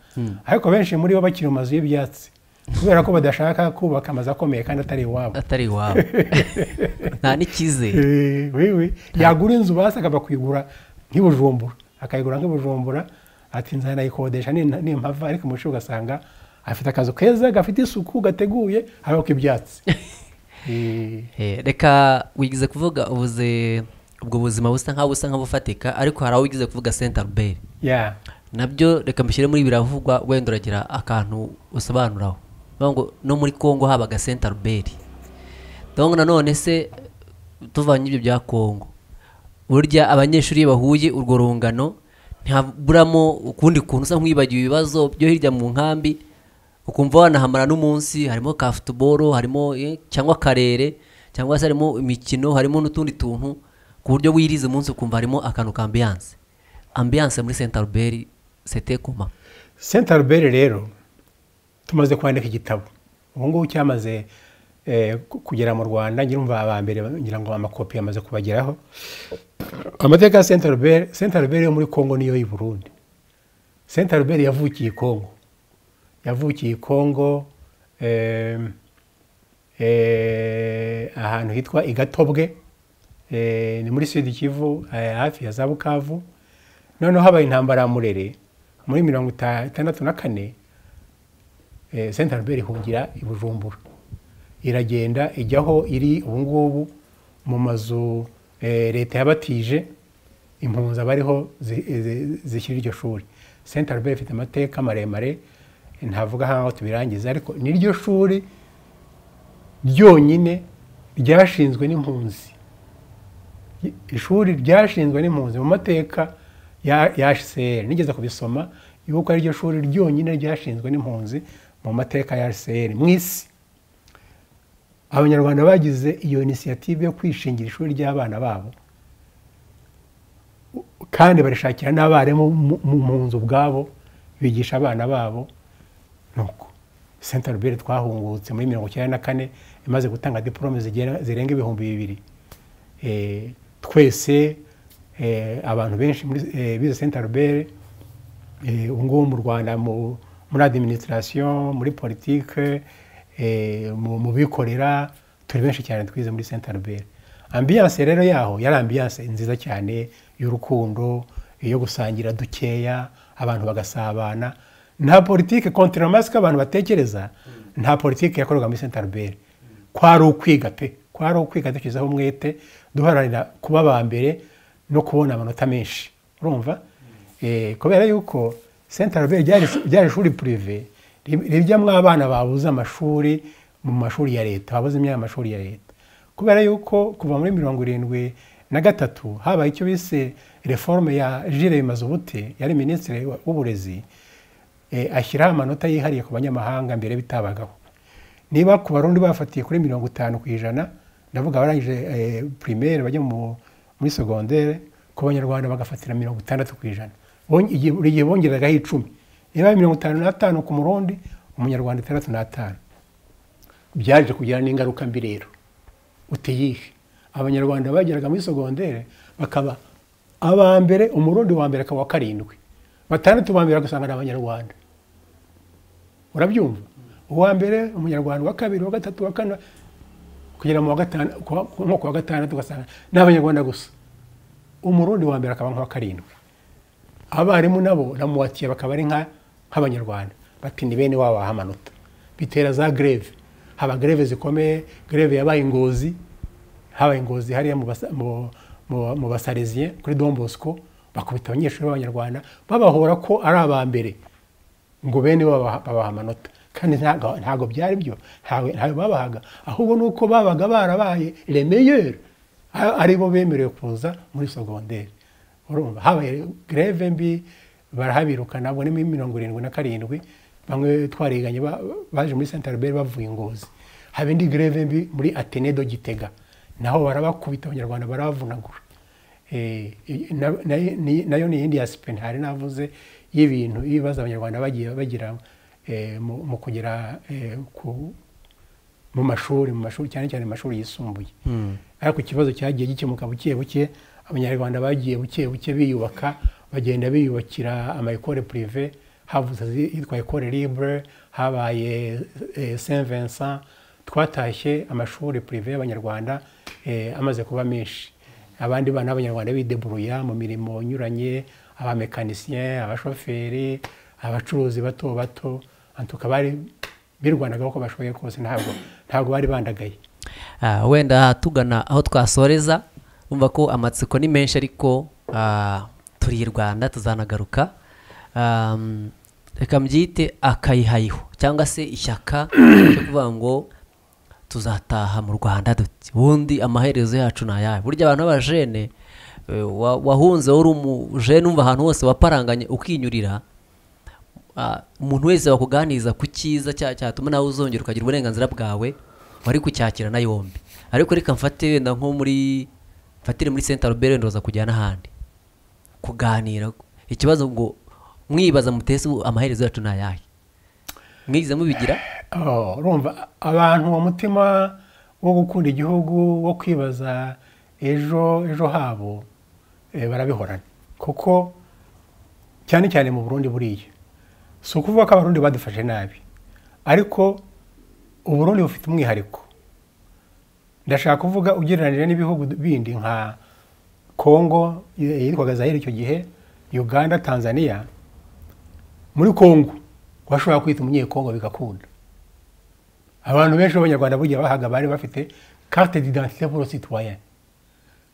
ariko benshi muri bo bakiri mu mazu y'ibyatsi kubera ko badashaka kubaka amazu akomeye kandi atari iwabo atari iwabo nta n'icyizere Eh, wewe yagura inzu basi akaba kuyigura nk'ibujumbura akayigura nk'ibujumbura ati nzanayikodesha ni- nimpava ariko umuco ugasanga afite akazu keza gafite isuku gateguye hariho k'ibyatsi Eh, Eh, reka wigeze kuvuga ubuze ubwo buzima busa nk'aho busa nk'abufatika ariko hari aho wigeze kuvuga senta ruberi ya nabyo reka mbishyire muri biravugwa wenda uragira akantu usobanuraho Bavuga ngo no muri congo habaga senta ruberi donc nanone se tuvanye ibyo bya congo burya abanyeshuri iyo bahuye urwo rungano ntihaburamo ukundi kuntu usa nk'uwibagiwe ibibazo byo hirya mu nkambi ukumva wanahamara n'umunsi harimo ka futuboro harimo eh, cyangwa karere cyangwa se harimo imikino harimo n'utundi tuntu ku buryo wirize umunsi ukumva harimo akantu ka ambiyanse ambiyanse muri senta ruberi sete kuma saint albert rero tumaze kwandika igitabo ubu ngubu cyamaze eh, ku- kugera mu rwanda nyirumva aba mbere ngira ngo amakopi yamaze kubageraho amateka ya saint albert saint albert yo muri congo niyo y'i burundi saint albert yavukiye i congo yavukiye i congo em, eh, ahantu hitwa igatobwe eh, ni muri sud kivu eh, hafi ya za bukavu noneho habaye intambara ya murere muri mirongo ita- itandatu na kane eh, saint albert ihungira i bujumbura iragenda ijyaho iri ubu ngubu mu mazu eh, leta yabatije impunzi abariho zi- zi- zishyira iryo shuri saint albert ifite amateka maremare ntavuga nk'aho tubirangiza ariko ni ryo shuri ryonyine ryashinzwe n'impunzi ishuri ryashinzwe n'impunzi mu mateka ya hcr nigeze kubisoma yuko ari ryo shuri ryonyine ryashinzwe n'impunzi mu mateka ya hcr mu isi abanyarwanda bagize iyo inisiyative yo kwishingira ishuri ry'abana babo kandi barishakira n'abarimu mu- mu- mu nzu ubwabo bigisha abana babo nuko saint albert twahungutse muri mirongo icyenda na kane imaze gutanga diporome zigera- zirenga ibihumbi bibiri Eh, twese eh, abantu benshi muri eh, bize saint albert eh, ubu ngubu mu rwanda mu- muri administration muri politike eh, mu mu bikorera turi benshi cyane twize muri saint albert ambiyanse rero yaho yari ambiyanse nziza cyane y'urukundo yo gusangira dukeya abantu bagasabana nta politike kontramasike abantu batekereza nta politike yakorwaga muri saint albert kwari ukwiga pe kwari ukwiga dushyizeho umwete duharanira kuba aba mbere no kubona amanota menshi urumva Eh, kubera yuko saint albert ryari- ryari ishuri purive rijyamo abana babuze amashuri mu mashuri ya leta babuze imyanya y'amashuri ya leta kubera yuko kuva muri mirongo irindwi na gatatu habaye icyo bise reforme ya jire mazubute yari minisitiri w'uburezi eh, ashyiraho amanota yihariye ku banyamahanga mbere bitabagaho niba ku barundi bafatiye kuri mirongo itanu ku ijana ndavuga abarangije eh, primaire bajya mu- muri segondere ku banyarwanda bagafatira mirongo itandatu ku ijana Bon- igihe- buri gihe bongeragaho icumi niba ari mirongo itanu n'atanu ku murundi umunyarwanda itandatu n'atanu byaje kugira n'ingaruka mbi rero utiyihe abanyarwanda bageraga muri segondere bakaba aba mbere umurundi wa mbere akaba uwa karindwi batandatu ba mbere ugasanga ni abanyarwanda urabyumva uwa mbere umunyarwanda uwa kabiri uwa gatatu uwa kane kugera mu wa gatanu kuwa- ku- nko ku wa gatandatu ugasanga ni abanyarwanda gusa umurundi wa mbere akaba nk'uwa karindwi abarimu nabo na muwatiye bakaba ari nka- nk'abanyarwanda bati ni bene wabo amanota bitera za greve haba greve zikomeye greve yabaye ingozi habaye ingozi hariya mu basa- mu- mu- mu basarezien kuri don bosco bakubita abanyeshuri b'abanyarwanda babahora ko ari aba mbere ngo bene bo babaha babaha amanota kandi ntago ntago byari byo ntawe ntawe babahaga ahubwo ni uko babaga barabaye remeyeri ari bo bemerewe kuza muri sogonderi urumva habaye greve mbi barahabirukana nabwo ni muri mirongo irindwi na karindwi bamwe twariganye ba- baje muri saint albert bavuye ingozi haba indi greve mbi muri atenedo gitega naho barabakubita abanyarwanda barabavunagura Eh, na- na- ni- nayo ni iyindi ya sipeni hari navuze y'ibintu ibibazo abanyarwanda bagiye bagira eh, mu mu kugera eh, ku- mu mashuri mu mashuri cyane cyane mu mashuri yisumbuye ariko ikibazo cyagiye gikemuka buke buke abanyarwanda bagiye buke buke biyubaka bagenda biyubakira amayikore purive havuze zi- yitwa ekore libre habaye eh, saint vincent twatashye amashuri purive y'abanyarwanda eh, amaze kuba menshi abandi bana b'abanyarwanda bideburuya mu mirimo inyuranye abamekanisiye abashoferi abacuruzi bato bato antuka bari birwanaga uko bashoboye kose ntabwo ntabwo bari bandagaye Ah, wenda tugana aho twasoreza umva ko amatsiko ni menshi ariko ah, turi i rwanda tuzanagaruka Am, reka mbyite akayihayiho cyangwa se ishyaka ryo kuvuga ngo tuzataha mu rwanda duti ubundi amaherezo yacu ni ayahe burya abantu b'abajene eh, wa- wahunze wari umujene umva ahantu hose waparanganye ukinyurira Ah, umuntu wese wakuganiriza ku cyiza cya- cyatuma nawe uzongera ukagira uburenganzira bwawe wari kucyakira na yombi ariko reka mfate wenda nko muri mfatire muri senta robert ndoza kujya n'ahandi kuganira ikibazo ngo mwibaza mutese ubu amaherezo yacu ni ayahe mwigize mubigira Oh, urumva abantu uwo mutima wo gukunda igihugu wo kwibaza ejo ejo habo eh, barabihorana kuko cyane cyane mu burundi buriya si ukuvuga ko abarundi badufashe nabi ariko uburundi bufite umwihariko ndashaka kuvuga ugereranyije n'ibihugu bindi nka kongo eh, yitwaga zahiri icyo gihe uganda tanzania muri kongo washobora kwita umunyekongo bigakunda abantu benshi b'abanyarwanda burya bahaga bari bafite carte d'identité pour le citoyen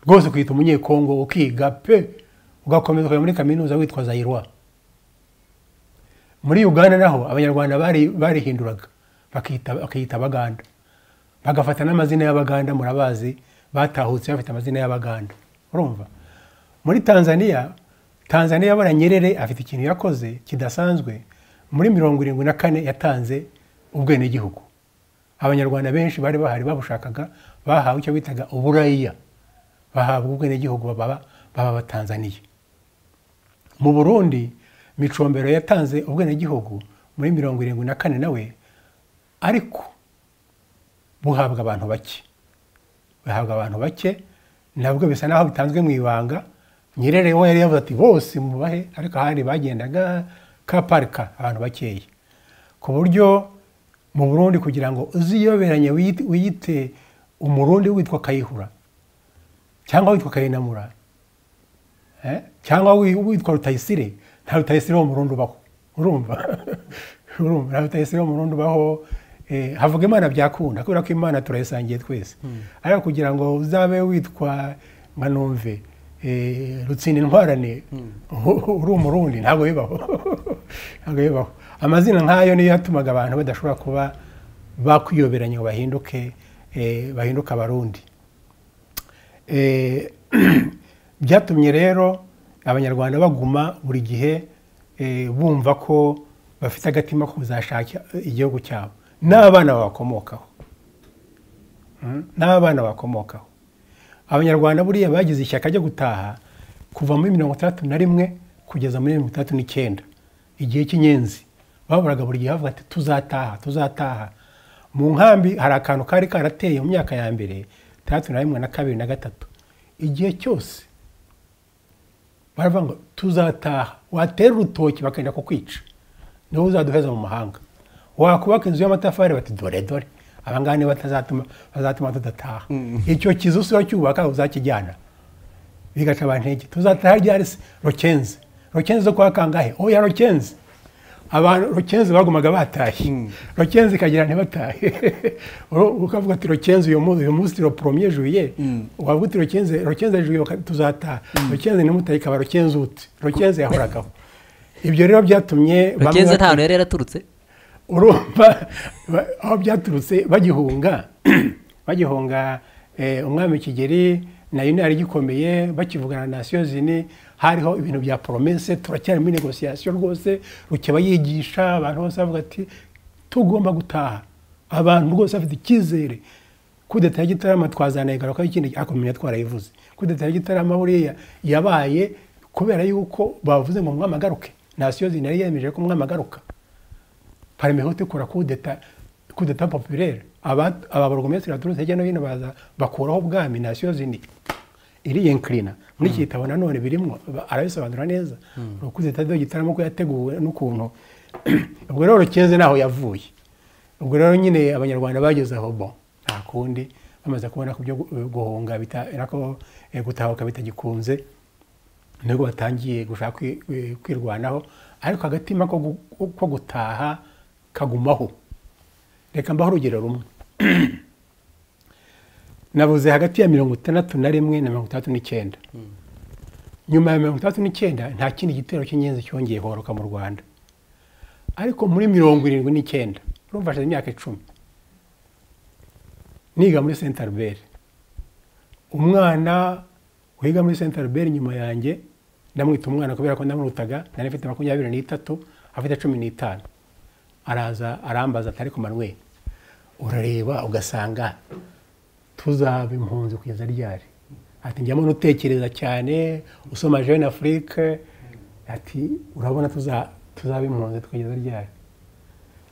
rwose kwita umunyekongo ukiga pe ugakomeza ukajya muri kaminuza witwa zayirwa muri uganda naho abanyarwanda bari- barihinduraga bakiyita bakiyita abaganda bagafata n'amazina y'abaganda murabazi batahutse bafite amazina y'abaganda urumva muri tanzania tanzania bara nyerere afite ikintu yakoze kidasanzwe muri mirongo irindwi na kane yatanze ubwenegihugu abanyarwanda benshi bari bahari babushakaga bahawe icyo bitaga uburayiya bahabwa ubwenegihugu baba baba abatanzaniya mu burundi micombero yatanze ubwenegihugu muri mirongo irindwi na kane nawe ariko buhabwa abantu bake bahabwa abantu bake nabwo bisa naho bitanzwe mu ibanga nyerere we yari yavuze ati bose mubahe ariko ahandi bagendaga ka parika abantu bakeya ku buryo mu burundi kugira ngo uziyoberanye wiyite- wiyite umurundi witwa kayihura cyangwa witwa kayinamura eh, cyangwa wi- witwa rutayisire nta rutayisire wo mu rundi ubaho urumva urumva nta rutayisire wo mu rundi ubaho eh, havuga imana byakunda kubera ko imana turayisangiye twese ariko kugira ngo uzabe witwa nka numve eh, rutsinda intwarane uri umurundi ntabwo bibaho ntabwo bibaho amazina nk'ayo niyo yatumaga abantu badashobora kuba bakwiyoberanya ngo bahinduke eh, bahinduke abarundi Eh, byatumye rero abanyarwanda baguma buri gihe eh, bumva ko bafite agatima ko kuzashaka igihugu cyabo n'abana babakomokaho Mm, n'abana bakomokaho abanyarwanda buriya bagize ishyaka ryo gutaha kuva muri mirongo itandatu na rimwe kugeza muri mirongo itandatu n'icyenda igihe cy'inyenzi bahoraga buri gihe bavuga ati tuzataha tuzataha mu nkambi hari akantu kari karateye mu myaka ya mbere itandatu na rimwe na kabiri na gatatu igihe cyose baravuga ngo tuzataha watera urutoki bakenda kukwica niwe uzaduheza mu mahanga wakubaka inzu y'amatafari bati dore dore abangaba niba batazatuma bazatuma tudataha icyo kizu si cyubaka uzakijyana bigaca abantu intege tuzataha ryari se rokenze rokenze zo kwa kangahe oya rokenze abantu rokenze bagumaga batahe rokenze ikagira ntibatahe Uro- ukavuga ati rokenze uyu munsi uyu munsi roporomye juye wavuga uti rokenze rokenze juye baka- tuzataha rokenze nimutahe ikaba rokenze uti rokenze yahoragaho ibyo rero byatumye bamwe rugenze bati- nta hantu yari yaraturutse urumva ba- aho byaturutse bagihunga bagihunga eh, umwami kigeri nayo intara igikomeye bakivugana na nasiyo zini hariho ibintu bya poromese turacyari muri negosiyasiyo rwose rukeba yigisha abantu bose bavuga ati tugomba gutaha abantu rwose bafite icyizere kudeta ya gitarama twazanaye garuka ikindi ariko menya twarayivuze kudeta ya gitarama buriya yabaye kubera yuko bavuze ngo umwami agaruke nasiyo zinari yemeje ko umwami agaruka parmehote ikora kudeta kudeta populaire aba borogomesitiri baturutse hirya no hino baza bakuraho ubwami nasiyo zindi iriyenkirina muri iki gitabo nanone birimo arabisobanura neza ni ukudeta rero gitarama ko yateguwe n'ukuntu ubwo rero rukenze naho yavuye ubwo rero nyine abanyarwanda bageze aho bo nta kundi bamaze kubona ko ibyo guhunga gutahuka bitagikunze nubwo batangiye gushaka kwirwanaho ariko agatima ko gutaha kagumaho reka mbaho urugero rumwe nabuze hagati ya mirongo itandatu na rimwe na mirongo itandatu n'icyenda nyuma ya mirongo itandatu n'icyenda nta kindi gitero cy'ingenzi cyongeye horoka mu rwanda ariko muri mirongo irindwi n'icyenda urumva hashize imyaka icumi niga muri senta albert umwana wiga muri senta albert nyuma yanjye ndamwita umwana kubera ko ndamurutaga nari mfite makumyabiri n'itatu afite cumi n'itanu araza arambaza atari ku manwe urareba ugasanga tuzaba impunzi kugeza ryari ati njyamo nutekereza cyane usoma jeune afrique ati urabona tuzaba impunzi tukageza ryari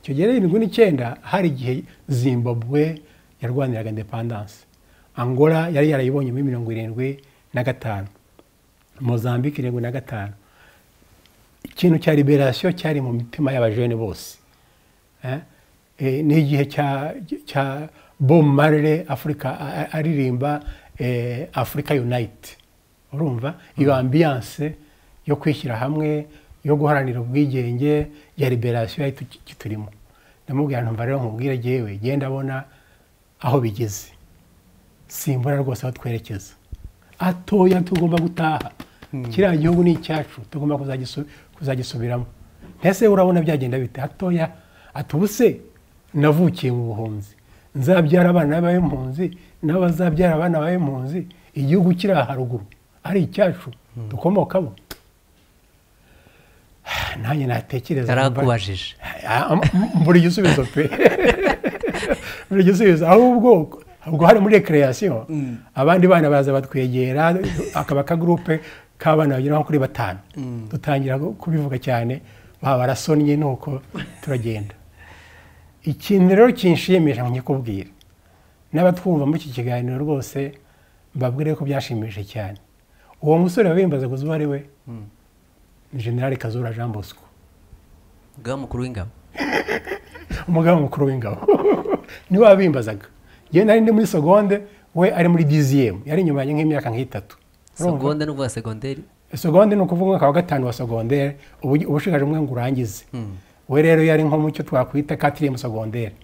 icyo gihe irindwi n'icyenda hari igihe zimbabwe yarwaniraga indepandanse angola yari yarayibonye muri mirongo irindwi na gatanu mozambique irindwi na gatanu ikintu cya liberasiyo cyari mu mitima y'abajene bose ni igihe cya Bob Marley afurika aririmba afurika yunayiti urumva iyo ambiyanse yo kwishyira hamwe yo guharanira ubwigenge ya liberasiyo yari turimo ndamubwira ntumva rero nkubwire ngewe genda abona aho bigeze simbura rwose aho twerekeza atoya tugomba gutaha kiriya gihugu ni icyacu tugomba kuzagisubiramo mbese urabona byagenda bite hatoya atubuse navukiye mu buhunzi nzabyara abana b'impunzi nabo bazabyara abana b'impunzi igihugu kiri haruguru ari icyacu dukomokamo nanjye natekereza yarakubajije buri gisubizo pe buri gisubizo ahubwo ubwo hari muri rekereyasiyo abandi bana baza batwegera akaba akagurupe k'abana bagera nko kuri batanu dutangira kubivuga cyane baba barasonnye nuko turagenda ikintu rero kinshimisha nkikubwira n'abatwumva muri iki kiganiro rwose mbabwire ko byashimishije cyane uwo musore wabimbaza gusa uwo ari we ni generale kazura jean bosco umugaba mukuru w'ingabo umugaba mukuru w'ingabo niwe wabimbazaga yewe nari ndi muri segonde we ari muri diziyemu yari inyuma yanjye nk'imyaka nk'itatu segonde ni ukuvuga segonderi segonde ni ukuvuga nka wa gatanu wa segonderi uba ushigaje umwe ngo urangize we rero yari nko mu cyo twakwita katiriyemu segonderi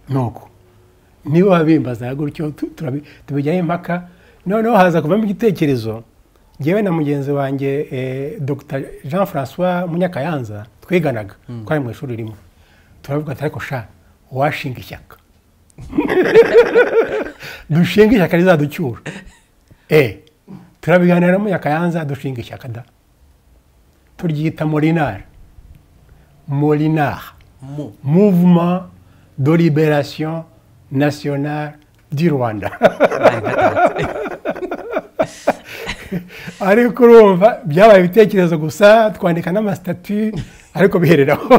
nuko niba wabimbaza gutyo tubijyaho impaka noneho haza kuvamo igitekerezo ngewe na mugenzi wanjye dr jean francois munyakayanza twiganaga twari mu ishuri rimwe turavuga ati ariko sha washinga ishyaka dushinga ishyaka rizaducyura eee turabiganira na munyakayanza dushinga ishyaka da turyita morinari Molinar. Mo. Mouvement de libération nationale du Rwanda. ariko urumva byabaye ibitekerezo gusa twandika n'amasitati ariko bihereraho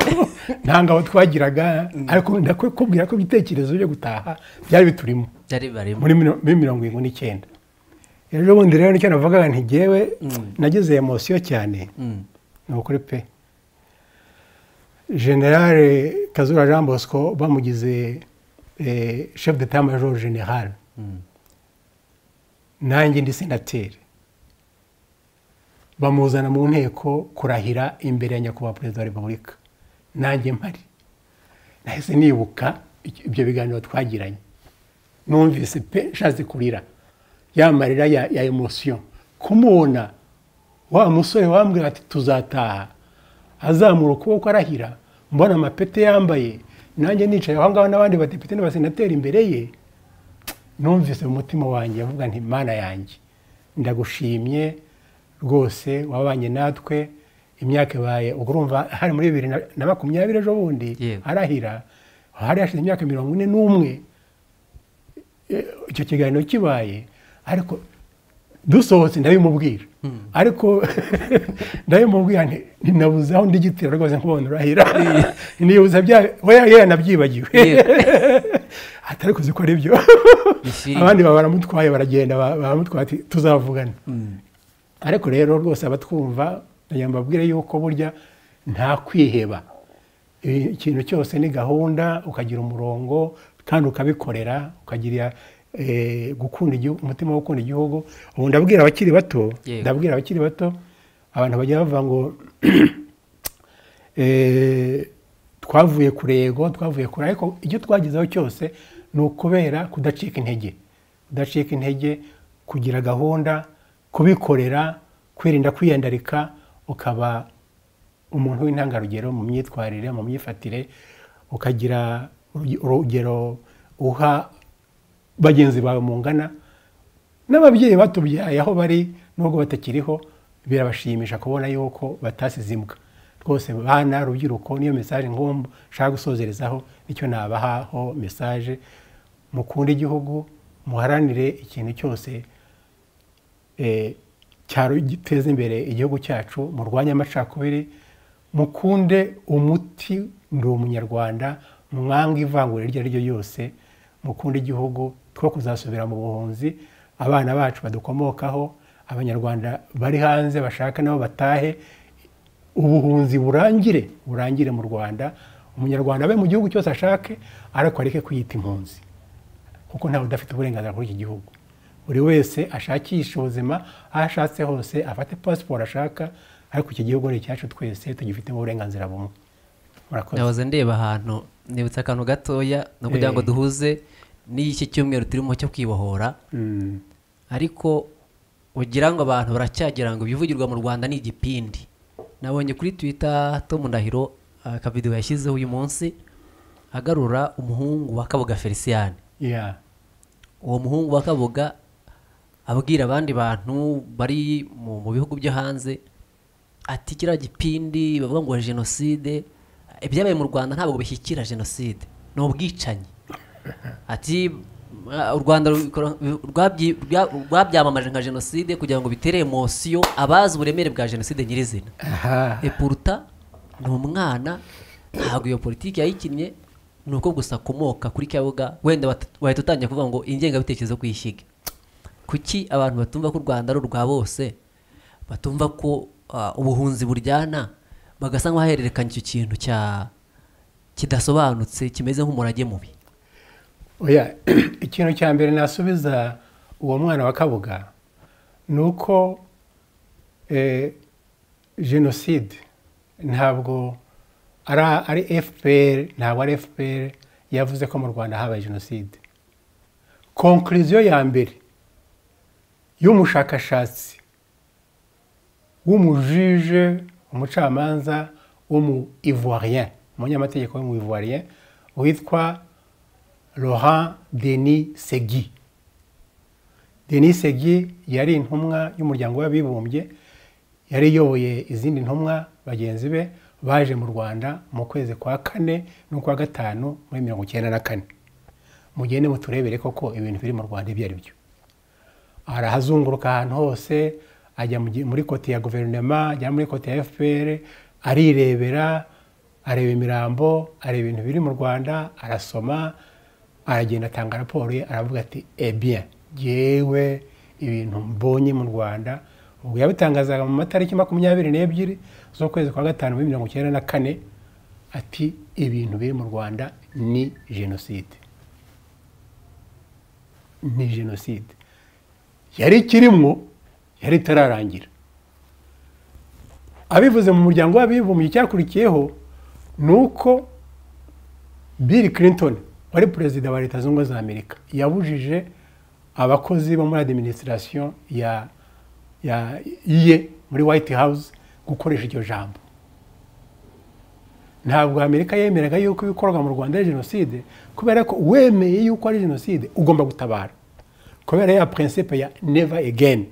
nta ngabo twagiraga ariko ndakubwira ko ibitekerezo byo gutaha byari biturimo byari barimo muri miro- muri mirongo irindwi n'icyenda ejo bundi rero nicyo navugaga ntigewe nagize emosiyo cyane Mm. ni ukuri pe generale kazura jean bosco bamugize eh, chef d'etat major general nanjye ndi senateri bamuzana mu nteko kurahira imbere ya nyakubahwa perezida wa repubulika nanjye mpari nahise nibuka iki- ibyo biganiro twagiranye numvise pe nshatse kurira ya marira ya, ya emosiyo kumubona wa musore wambwira ati tuzataha azamura ukuboko arahira mbona amapete yambaye nanjye nicaye aho ngaho n'abandi badepite n'abasenateri imbere ye numvise mu mutima wanjye avuga nti mana yanjye ndagushimye rwose wabanye natwe imyaka ibaye ubwo urumva hari muri bibiri na- na makumyabiri ejo bundi Yego. arahira hari hashize imyaka mirongo ine n'umwe eh, icyo kiganiro kibaye ariko dusohotse ndabimubwira ariko ndabimubwira nti ninabuze aho ndigitira rwose nkubona urahira nibuza bya we yari yanabyibagiwe Yego. atari kuzi ko ari byo Ni filime. abandi baba baramutwaye baragenda ba- baramutwaye ati tuzavugana ariko rero rwose abatwumva ndagira mbabwire yuko burya nta kwiheba Eh, ikintu cyose ni gahunda ukagira umurongo kandi ukabikorera ukagira eh, gukunda igihugu umutima wo gukunda igihugu ubu ndabwira abakiri bato Yego. ndabwira abakiri bato abantu bajya bavuga ngo eh, twavuye ku rego twavuye kure ariko icyo twagezeho cyose ni ukubera kudacika intege kudacika intege kugira gahunda kubikorera kwirinda kwiyandarika ukaba umuntu w'intangarugero mu myitwarire mu myifatire ukagira urugi- urugero uha bagenzi bawe mungana n'ababyeyi batubyaye aho bari nubwo batakiriho birabashimisha kubona yuko batasize imbwa rwose bana rubyiruko niyo mesaje ngomba nshaka gusozerezaho nicyo nabahaho mesaje mukunde igihugu muharanire ikintu cyose eh, cyaro giteza imbere igihugu cyacu murwanye amacakubiri mukunde umuti ndi umunyarwanda mwange ivangura iryo ari ryo ryose mukunde igihugu two kuzasubira mu buhunzi abana bacu badukomokaho abanyarwanda bari hanze bashaka nabo batahe ubuhunzi burangire burangire mu rwanda umunyarwanda abe mu gihugu cyose ashake ariko areke kwiyita impunzi kuko ntawe udafite uburenganzira kuri iki gihugu buri wese ashakisha ubuzima aho ashatse hose afate pasiporo ashaka ariko iki gihugu ni icyacu twese tugifitemo uburenganzira bumwe murakoze ndahoze ndeba ahantu nibutse akantu gatoya ni ukugira ngo Eh. duhuze n'iki cyumweru turimo cyo kwibohora Mm, ariko ugira ngo abantu baracyagira ngo ibivugirwa mu rwanda ni igipindi nabonye kuri twitter tom ndahiro akavidewo yashyizeho uyu munsi agarura umuhungu wa kabuga felicien yeah. uwo muhungu wa kabuga abwira abandi bantu bari mu, mu bihugu byo hanze ati kiriya gipindi bavuga ngo jenoside ibyabaye mu rwanda ntabwo bishyikira jenoside ni ubwicanyi ati "Ah, u rwanda rubikora- rwabyi- rwa- rwabyamamaje nka jenoside kugira ngo bitere emosiyo abazi uburemere bwa jenoside nyirizina Aha. epuruta ni umwana ntabwo iyo politiki yayikinnye ni uko gusa akomoka kuri kabuga wenda bat- wahita utangira kuvuga ngo ingengabitekerezo kuyishyiga kuki abantu batumva ko u rwanda ari urwa bose batumva ko ah, ubuhunzi buryana bagasa nk'ahahererekanya icyo kintu cya kidasobanutse kimeze nk'umurage mubi oya ikintu cya mbere nasubiza uwo mwana wa kabuga ni uko eh, jenoside ntabwo ari ari fpr ntabwo ari fpr yavuze ko mu rwanda habaye jenoside konkuriziyo ya mbere y'umushakashatsi w'umujije umucamanza w'umu ivoirien umunyamategeko w'umu ivoirien witwa Laurent Denis Segui. Denis Segui yari intumwa y'umuryango w'abibumbye yari iyoboye izindi ntumwa bagenzi be baje mu Rwanda mu kwezi kwa kane n'ukwa gatanu muri mirongo icyenda na kane mugende muturebere koko ibintu biri mu Rwanda ibyo ari byo arahazunguruka ahantu hose ajya mu gi- muri koti ya guverinoma ajya muri koti ya fpr arirebera areba imirambo areba ibintu biri mu rwanda arasoma aragenda atanga raporo ye aravuga ati ebien yewe ibintu mbonye mu rwanda ubwo yabitangazaga mu matariki makumyabiri n'ebyiri z'ukwezi kwa gatanu muri mirongo icyenda na kane ati ibintu biri mu rwanda ni jenoside ni jenoside yari ikirimo yari itararangira abivuze mu muryango w'abibumbye icyakurikiyeho ni uko bill clinton wari perezida wa leta zunze ubumwe za amerika yabujije abakozi bo muri administration ya ya ye muri white house gukoresha iryo jambo ntabwo amerika yemeraga yuko ibikorwa mu rwanda ari jenoside kubera ko wemeye yuko ari jenoside ugomba gutabara kubera ya principe ya never again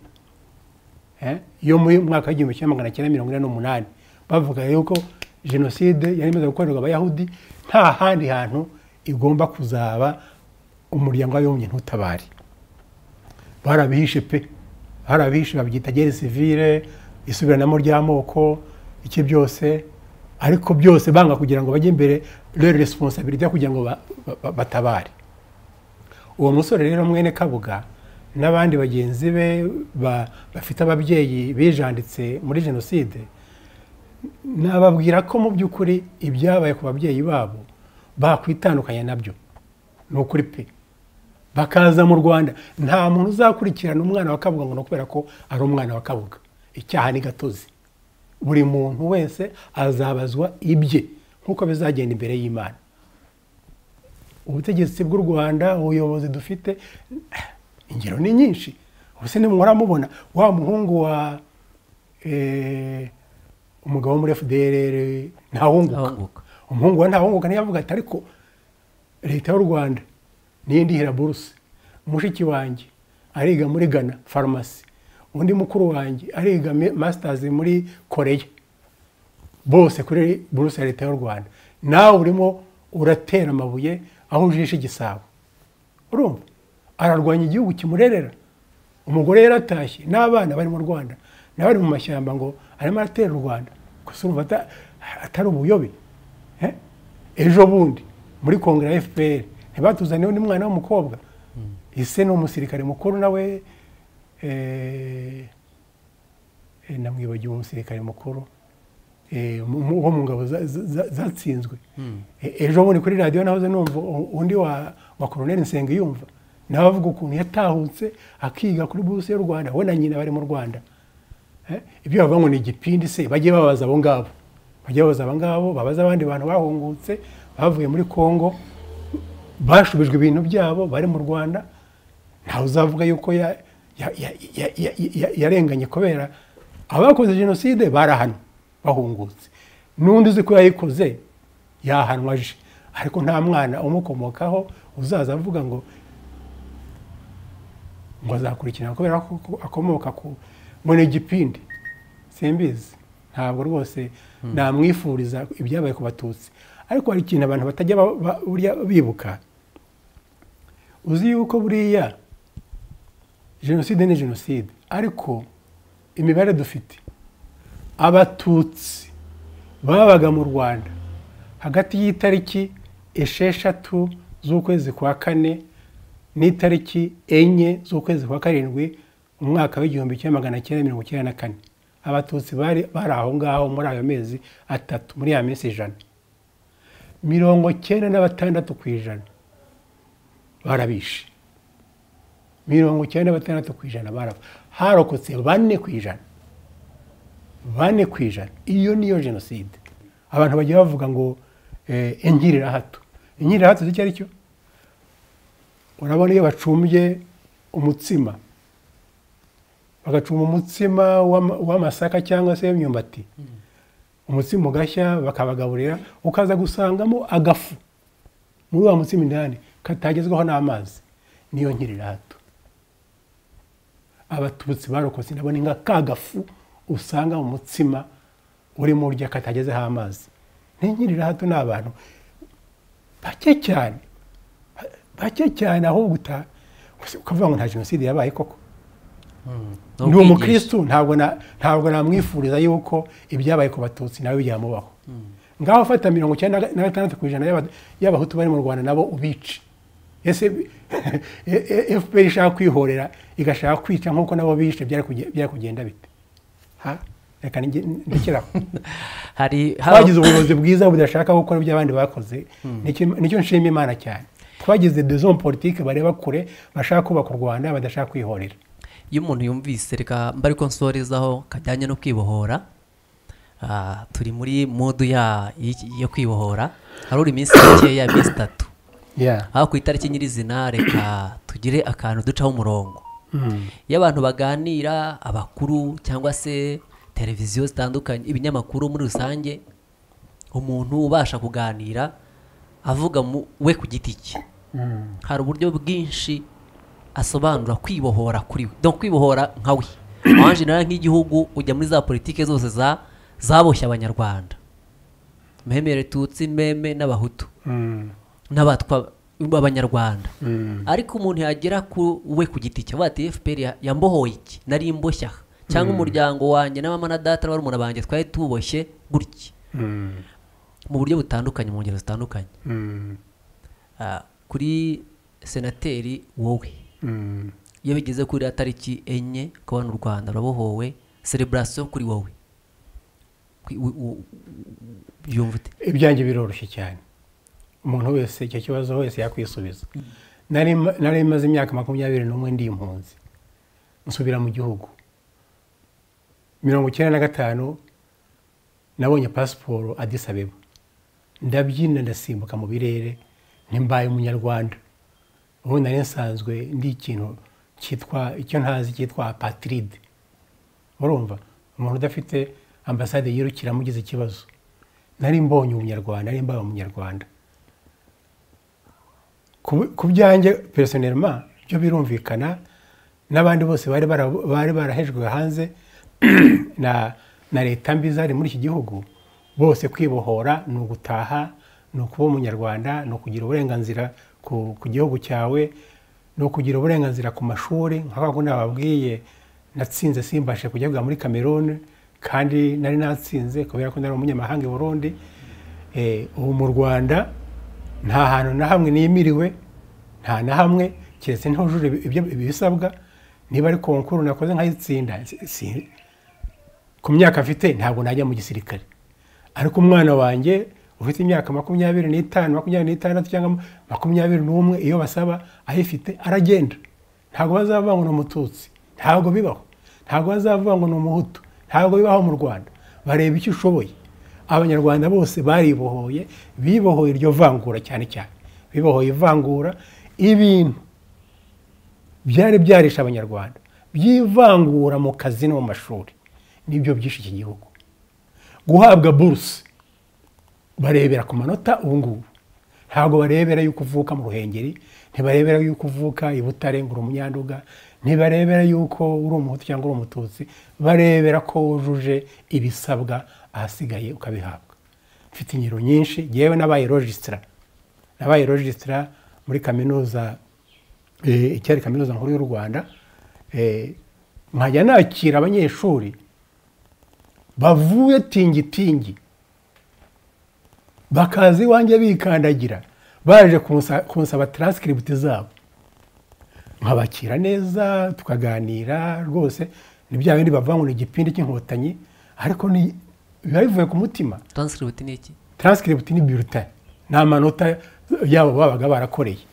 Eh, yo mu mwaka w'igihumbi kimwe magana cyenda mirongo ine n'umunani bavuga yuko jenoside yari imaze gukorerwa abayahudi nta handi hantu igomba kuzaba umuryango w'abibumbye ntutabare hari abihishe pe hari abihishe babyita gere sivire isubiranamo ry'amoko iki byose ariko byose banga kugira ngo bajye imbere rero resiponsabiriti kugira ngo ba- ba- ba- batabare uwo musore rero mwene kabuga n'abandi bagenzi be ba- bafite ababyeyi bijanditse muri jenoside nababwira ko mu by'ukuri ibyabaye ku babyeyi babo bakwitandukanya nabyo ni ukuri pe bakaza mu rwanda nta muntu uzakurikirana umwana wa kabuga ngo ni ukubera ko ari umwana wa kabuga icyaha ni gatozi buri muntu wese azabazwa ibye nk'uko bizagenda imbere y'imana ubutegetsi bw'u rwanda ubuyobozi dufite ingero ni nyinshi ubuse nimwara mubona wa muhungu wa eh, umugabo wo muri fdr ntawunguka Ntawunguka. umuhungu wa ntawunguka niyo avuga ati ariko leta y'u rwanda niyo ndihira buruse mushiki wanjye ariga muri ghana farumasi undi mukuru wanjye ariga me- masters muri koreya bose kuri buruse ya leta y'u rwanda nawe urimo uratera amabuye aho ujishe igisabo urumva ararwanya igihugu kimurerera umugore yaratashye n'abana bari mu rwanda nawe ari mu mashyamba ngo arimo aratera u rwanda gusa urumva ata- atari ubuyobe Eh? ejo bundi muri kongere ya fpr ntibatuzaniyeho n'umwana w'umukobwa ise ni umusirikare mukuru nawe eh, eh, namwibagiwe umusirikare mukuru eh, mu- mu- wo mu ngabo za- za- za- zatsinzwe E- ejo bundi kuri radiyo nahoze numva u- undi wa wa koroneli nsengiyumva nawe avuga ukuntu yatahutse akiga kuri buruse y'u rwanda we na nyina bari mu rwanda Eh, ibyo bavuga ngo ni igipindi se bajye babaza abo ngabo bajye babaza aba ngabo babaza abandi bantu bahungutse bavuye muri congo bashubijwe ibintu byabo bari mu rwanda ntawe uzavuga yuko ya- ya- ya- ya- ya- ya- yarenganye kubera abakoze jenoside barahanwa bahungutse n'undi uzi ko yayikoze yahanwa aje ariko nta mwana umukomokaho uzaza avuga ngo ngo azakurikirana kubera ko ko akomoka ku ngo ni igipindi simbizi ntabwo rwose namwifuriza ibyabaye ku batutsi ariko hari ikintu abantu batajya ba- ba- burya bibuka uzi yuko buriya jenoside ni jenoside ariko imibare dufite abatutsi babaga mu rwanda hagati y'itariki esheshatu z'ukwezi kwa kane n'itariki enye z'ukwezi kwa karindwi mu mwaka w'igihumbi kimwe magana cyenda mirongo icyenda na kane abatutsi bari bari aho ngaho muri ayo mezi atatu muri ya minsi ijana mirongo cyenda na batandatu ku ijana barabishe mirongo icyenda na batandatu ku ijana barapfa harokotse bane ku ijana bane ku ijana iyo niyo jenoside abantu bajya bavuga ngo eh, inkirirahato inkirirahato icyo ari cyo urabona iyo bacumbye umutsima bagacumba umutsima w'ama- w'amasaka cyangwa se w'imyumbati umutsima ugashya bakabagaburira ukaza gusangamo agafu muri wa mutsima indani katagezwaho n'amazi niyo nkirirahato abatutsi barokotse ndabona nka ka gafu usanga mu mutsima urimo urya katagezeho amazi ni nkirirahato ni abantu bake cyane bake cyane ahubwo uta ukavuga ngo nta jenoside yabaye koko ni ndi ukwigisha. umukristo ntabwo na- ntabwo namwifuriza yuko ibyabaye ku batutsi nawe byamubaho ngaho fata mirongo icyenda na gatandatu ku ijana y'aba- y'abahutu bari mu rwanda nabo ubice ese fpr ishaka kwihorera igashaka kwica nk'uko nabo bishe byari kuge- byari kugenda bite Ha? reka nge- ndekeraho hari hari- twagize ubuyobozi bwiza budashaka gukora ibyo abandi bakoze Nicyo- nicyo nshima imana cyane twagize dezon politike bareba kure bashaka kubaka u rwanda badashaka kwihorera iyo umuntu yumvise reka mba ariko nsorezaho kajyanye no kwibohora Ah, turi muri modu ya y'iki- yo kwibohora hari iminsi mikeya iminsi itatu Yeah. aho ku itariki nyirizina reka tugire akantu ducaho umurongo iyo abantu baganira abakuru cyangwa se televiziyo zitandukanye ibinyamakuru muri rusange umuntu ubasha kuganira avuga mu we ku giti cye hari uburyo bwinshi asobanura kwibohora kuri we donc kwibohora nka we wanje nawe nk'igihugu ujya muri za politike zose za zaboshye abanyarwanda memere tutsi meme n'abahutu Mm. n'abatwa b'abanyarwanda Mm. ariko umuntu yagera ku we ku giti cye avuga ati fpr ya- yambohoye iki nari imboshya cyangwa umuryango wanjye na mama na data na barumuna banjye twari tuboshye gutya Mm. mu buryo butandukanye mu ngero zitandukanye Mm. Ah, kuri senateri wowe Mm. iyo bigeze kuri ya tariki enye ukabona u rwanda rurabohowe celebration kuri wowe Kwi- u- u- u- yumva ute ibyanjye biroroshye cyane umuntu wese icyo kibazo wese yakwisubiza nari ma- nari maze imyaka makumyabiri n'umwe ndi impunzi nsubira mu gihugu mirongo icyenda na gatanu nabonye pasiporo adisabeba ndabyina ndasimbuka mu birere ntimbaye umunyarwanda ubundi nari nsanzwe ndi ikintu cyitwa icyo ntazi cyitwa apatiride urumva umuntu udafite ambasade yirukira amugize ikibazo nari mbonye umunyarwanda nari mbaye umunyarwanda Ku- ku byanjye personelma byo birumvikana n'abandi bose bari bara- bari barahejwe hanze na na leta mbi zari muri iki gihugu bose kwibohora ni ugutaha ni ukuba umunyarwanda ni ukugira uburenganzira ku, ku gihugu cyawe ni ukugira uburenganzira ku mashuri nka kwa kundi bababwiye natsinze simbashe kujya muri cameroon kandi nari natsinze kubera ko nari umunyamahanga i burundi Eh, ubu mu rwanda nta hantu na hamwe nimiriwe nta na hamwe keretse ntujure ibyo ibisabwa niba ari konkuru nakoze nkayitsinda si- si- ku myaka mfite ntabwo najya mu gisirikare ariko umwana wanjye ufite imyaka makumyabiri n'itanu makumyabiri n'itandatu cyangwa makumyabiri n'umwe iyo basaba ayifite aragenda ntabwo bazavuga ngo ni umututsi ntabwo bibaho ntabwo bazavuga ngo ni umuhutu ntabwo bibaho mu rwanda bareba icyo ushoboye abanyarwanda bose baribohoye bibohoye iryo vangura cyane cyane bibohoye ivangura ibintu byari byarisha abanyarwanda byivangura mu kazi no mu mashuri nibyo byishe iki gihugu guhabwa buruse barebera ku manota ubu ngubu ntabwo barebera yuko uvuka mu ruhengeri ntibarebera yuko uvuka i Butare ngo uri umunyanduga ntibarebera yuko uri umuhutu cyangwa uri umututsi barebera ko wujuje ibisabwa ahasigaye ukabihabwa mfite ingero nyinshi yewe n'abaye rojisitara nabaye rojisitara muri kaminuza eh, icyari kaminuza nkuru y'u rwanda eh, nkajya nakira abanyeshuri bavuye tingitingi bakaza iwanjye bikandagira baje kunsa- kunsaba transcript zabo nkabakira neza tukaganira rwose ni bya bindi bavuga ngo ni igipindi cy'inkotanyi ariko ni biba bivuye ku mutima transcript ni iki transcript ni bulletin ni amanota yabo babaga barakoreye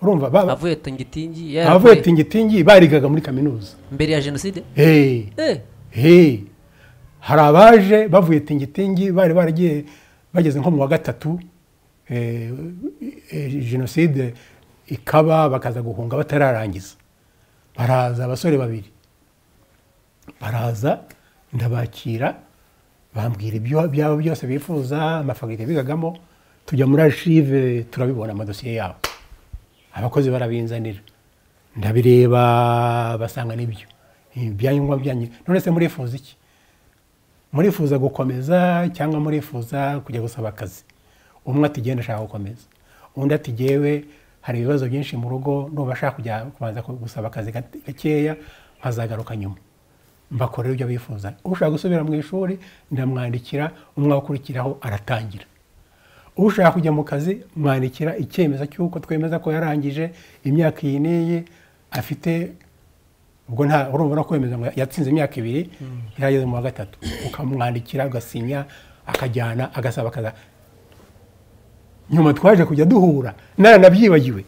urumva baba- avuye tingitingi abavuye tingitingi barigaga muri kaminuza mbere ya jenoside hey. Eh, Hey, hari abaje bavuye tingitingi bari baragiye bageze nko mu wa gatatu eh, eh, jenoside ikaba bakaza guhunga batararangiza baraza abasore babiri baraza ndabakira bambwira ibyo byaba byose bifuza amafagite bigagamo tujya muri archive turabibona amadosiye yabo abakozi barabinzanira ndabireba basanga nibyo ibyangombwa byanyu none se murifuza iki murifuza gukomeza cyangwa murifuza kujya gusaba akazi umwe ati genda ashaka gukomeza undi ati jyewe hari ibibazo byinshi mu rugo ndumva ashaka kujya kubanza gusaba akazi gate- gakeya nkazagaruka nyuma mbakorera ibyo bifuza ushaka gusubira mu ishuri ndamwandikira umwaka ukurikiraho aratangira ushaka kujya mu kazi mwandikira icyemezo cy'uko twemeza ko yarangije imyaka iyi n'iyi afite ubwo nta urumva no kwemeza ngo yatsinze imyaka ibiri yarageze mu wa gatatu ukamwandikira ugasinya akajyana agasaba akaza nyuma twaje kujya duhura naranabyibagiwe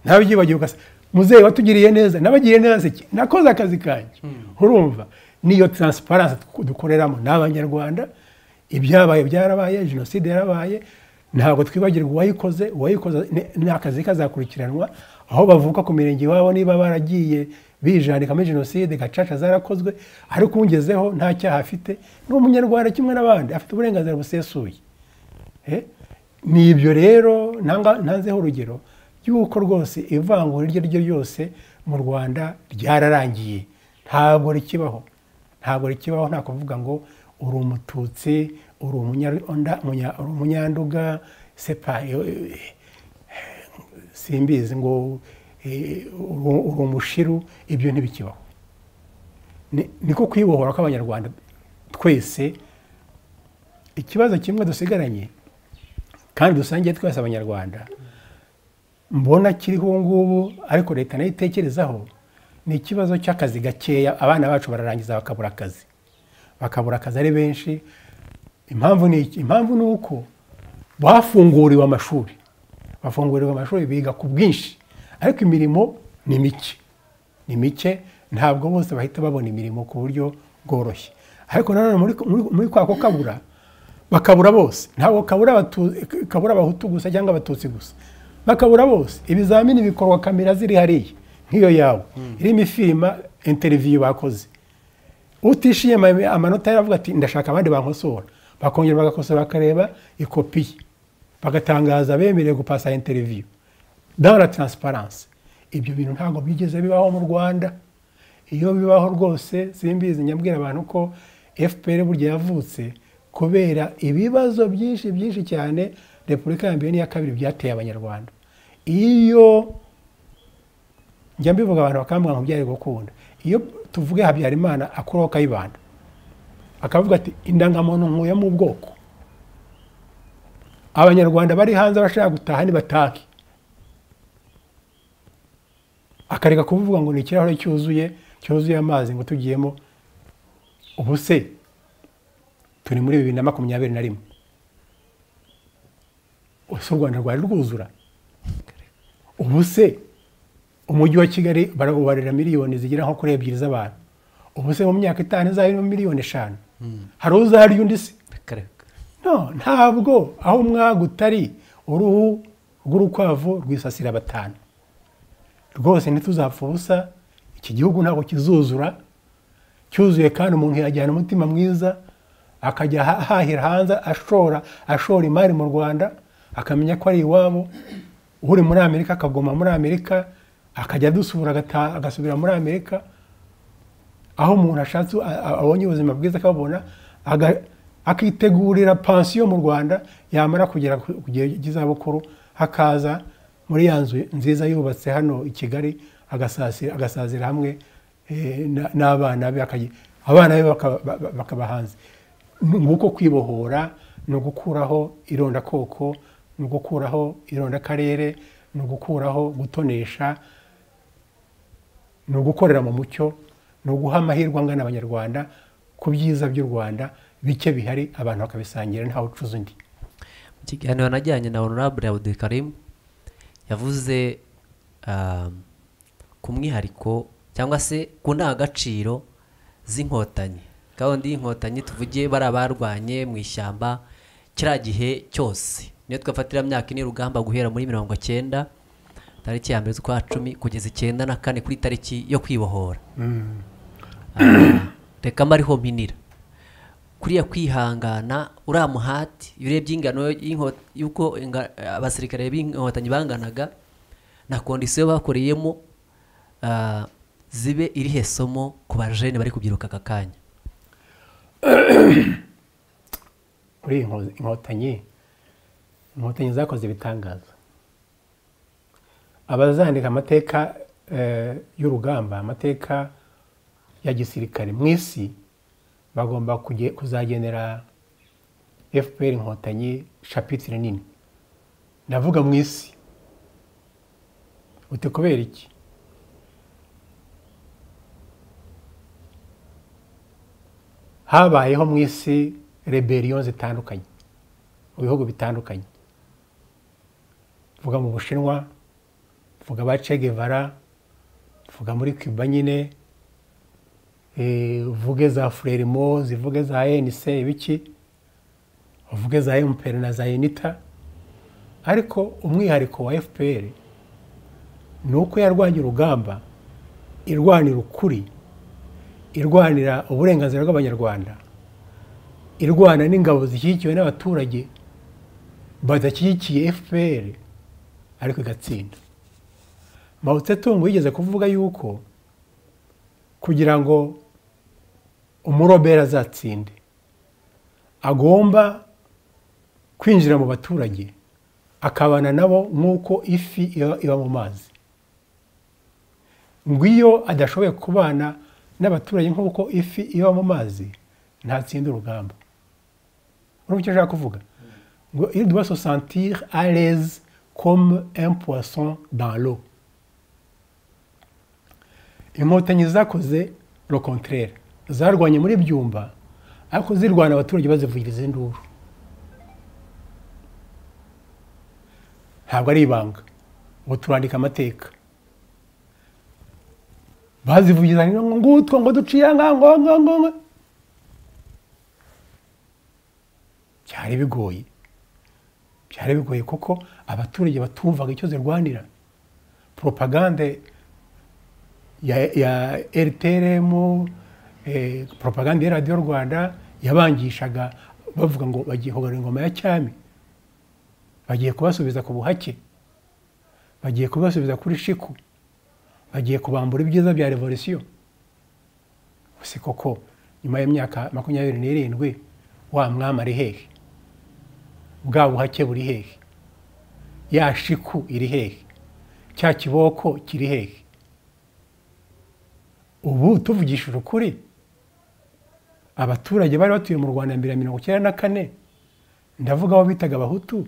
nabyibagiwe ugasa muzehe watugiriye neza nabagiriye neza iki nakoze akazi kanjye urumva niyo taransiparansi dukoreramo ni abanyarwanda ibyabaye byarabaye jenoside yarabaye ntabwo twibagirwa uwayikoze uwayikoze ni- ni akazi kazakurikiranwa aho bavuka ku mirenge iwabo niba baragiye bijandikamo jenoside gacaca zarakozwe ariko ungezeho nta cyaha afite ni umunyarwanda kimwe n'abandi afite uburenganzira busesuye Eh? ni ibyo rero nanga- ntanzeho urugero y'uko rwose ivangura iryo ari ryo ryose mu rwanda ryararangiye ntabwo rikibaho ntabwo rikibaho nta kuvuga ngo uri umututsi uri umunyarwanda- umunya- uri umunyanduga sepa simbizi ngo eh, uri uri umushiru ibyo ntibikibaho Ni- niko kwibohora kw'abanyarwanda twese ikibazo kimwe dusigaranye kandi dusangiye twese abanyarwanda mbona kiriho ubu ngubu ariko leta nayo itekerezaho ni ikibazo cy'akazi gakeya abana bacu bararangiza bakabura akazi bakabura akazi ari benshi impamvu ni iki impamvu ni uko bafunguriwe amashuri bafunguriwe amashuri biga ku bwinshi ariko imirimo ni mike ni mike ntabwo bose bahita babona imirimo ku buryo bworoshye ariko nanone muri- muri- muri kwa ko kabura bakabura bose ntabwo kabura abatu- kabura abahutu gusa cyangwa abatutsi gusa bakabura bose ibizamini bikorwa kamera ziri hariya nk'iyo yawe irimo ifirima interiviyu bakoze utishyuye ama- amanota yaravuga ati ndashaka abandi bankosora bakongera bagakosora bakareba ikopi ye bagatangaza abemerewe gupasa interiviyu dans la transparence ibyo bintu ntabwo byigeze bibaho mu rwanda iyo bibaho rwose simbizi nyabwira abantu ko fpr burya yavutse kubera ibibazo byinshi byinshi cyane repubulika ya mbere n'iya kabiri byateye abanyarwanda iyo njya mbivuga abantu bakambwira ngo byari gukunda iyo tuvuge habyarimana akuraho kayibanda akavuga ati indangamuntu nkuye mu bwoko abanyarwanda bari hanze bashaka gutaha nibatahe akareka kuvuga ngo ni ikirahure cyuzuye cyuzuye amazi ngo tugiyemo ubu se turi muri bibiri na makumyabiri na rimwe ese u rwanda rwari rwuzura ubu se umujyi wa kigali barawubarira miliyoni zigera nko kuri ebyiri z'abantu ubu se mu myaka itanu izaba miliyoni eshanu hari uzarya undi se akareka no ntabwo aho umwaga utari uruhu rw'urukwavu rwisasira batanu rwose ntituzapfa ubusa iki gihugu ntabwo kizuzura cyuzuye kandi umuntu yajyana umutima mwiza akajya aha- ahahira hanze ashora ashora imari mu rwanda akamenya ko ari iwabo uri muri amerika akaguma muri amerika akajya adusura agata- agasubira muri amerika aho umuntu ashatse a- a- abonye ubuzima bwiza akabubona aga- akitegurira pansiyo mu rwanda yamara kugera ku ku gihe cy'izabukuru hakaza muri ya nzu nziza yubatse hano i kigali agasasi- agasazira hamwe eh, na- n'abana be akayi- abana be bakaba- ba- ba- bakaba hanze Ni nguko kwibohora ni ugukuraho irondakoko ni ugukuraho irondakarere ni ugukuraho gutonesha ni ugukorera mu mucyo ni uguha amahirwe angana abanyarwanda ku byiza by'u rwanda bike bihari abantu bakabisangira ntawe ucuza undi mu kiganiro najyanye na honorable abudulkarim yavuze um, ku mwihariko cyangwa se ku ndangagaciro z'inkotanyi gahunda y'inkotanyi tuvuge bari abarwanye mu ishyamba kiriya gihe cyose niyo twafatira myaka ine urugamba guhera muri mirongo cyenda tariki ya mbere z'ukwa cumi kugeza icyenda na kane kuri tariki yo kwibohora Ah, reka mba ariho mpinira kuriya kwihangana uriya muhati iyo urebye ingano y'inko- y'uko inga- abasirikare b'inkotanyi banganaga na kondisiyo bakoreyemo ah, zibe irihe somo ku bajene bari kubyiruka aka kanya muri iyi nko- inkotanyi inkotanyi zakoze ibitangaza abazandika amateka eh, y'urugamba amateka ya gisirikare mu isi bagomba kuge- kuzagenera fpr inkotanyi shapitire nini ndavuga mu isi uti kubera iki habayeho mu isi rebellion zitandukanye mu bihugu bitandukanye vuga mu bushinwa vuga ba Che Guevara vuga muri Cuba nyine eh, vuge za Frelimo zivuge za ANC ibiki vuge za MPR na za UNITA ariko umwihariko wa FPR ni uko yarwanya urugamba irwanira ukuri irwanira uburenganzira bw'abanyarwanda irwana n'ingabo zishyigikiwe n'abaturage badashyigikiye fpr ariko igatsinda mao tsetung yigeze kuvuga yuko kugira ngo umurobera azatsinde agomba kwinjira mu baturage akabana nabo nk'uko ifi iba iba mu mazi ngo iyo adashoboye kubana n'abaturage nk'uko ifi iba mu mazi ntatsinda urugamba urumva icyo ashaka kuvuga ngo iyo duba sosantire areze comme un poisson dans l'eau inkotanyi zakoze lo contraire zarwanye muri byumba ariko zirwana abaturage bazivugiriza induru ntabwo ari ibanga ngo turandika amateka bazivugiza ngo ngutwo ngo duciye aha ngo ngo ngo ngo byari bigoye byari bigoye kuko abaturage batumvaga icyo zirwanira poropagande ya ya rtrm poropagande ya radiyo rwanda yabangishaga bavuga ngo bagiye kugarura ingoma ya cyami bagiye kubasubiza ku buhake bagiye kubasubiza kuri shiku bagiye kubambura ibyiza bya revolisiyo si koko nyuma y'imyaka makumyabiri n'irindwi wa mwami ari hehe bwa buhake buri hehe ya shiku iri hehe cya kiboko kiri hehe ubu tuvugishije ukuri abaturage bari batuye mu rwanda mbere ya mirongo icyenda na kane ndavuga aho bitaga abahutu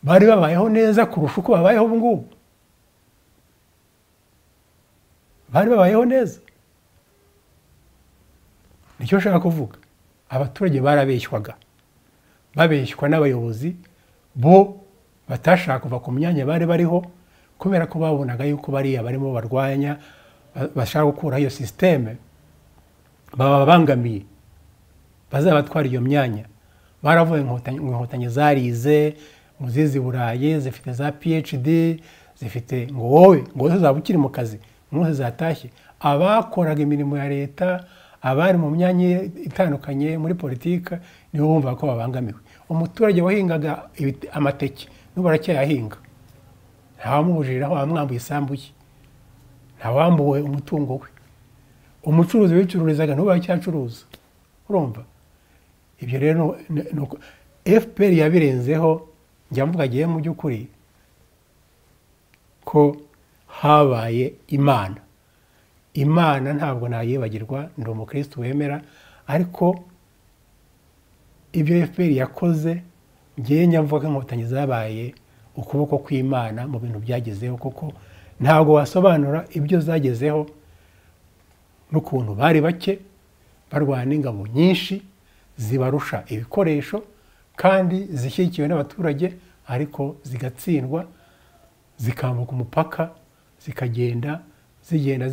bari babayeho neza kurusha uko babayeho ubu ngubu bari babayeho neza nicyo nshaka kuvuga abaturage barabeshywaga babeshywa n'abayobozi bo batashaka kuva ku myanya bari bariho kubera ko babonaga yuko bariya barimo barwanya bashaka gukuraho iyo sisiteme bababangamiye bazabatwara iyo myanya baravuye ngo inkotanyi zarize ngo zizi burayi zifite za phd zifite ngo wowe ngo wowe uzaba ukiri mu kazi umunsi zatashye abakoraga imirimo ya leta abari mu myanya itandukanye muri politiki nibo bumva ko babangamiwe umuturage wahingaga amateke n'ubu aracyayahinga ntawamubujiriraho wamwambuye isambu ye ntawambuwe umutungo we umucuruzi wicururizaga n'ubu aracyacuruza urumva ibyo rero ni uko fpr yabirenzeho njya mvuga agiye mu by'ukuri ko habaye imana imana ntabwo ntayibagirwa ndi umukristo wemera ariko ibyo fpr yakoze ngewe nyamvuga ko inkotanyi zabaye ukuboko kw'imana mu bintu byagezeho kuko ntabwo wasobanura ibyo zagezeho n'ukuntu bari bake barwana n'ingabo nyinshi zibarusha ibikoresho kandi zishyigikiwe n'abaturage ariko zigatsindwa zikambuka umupaka zikagenda zigenda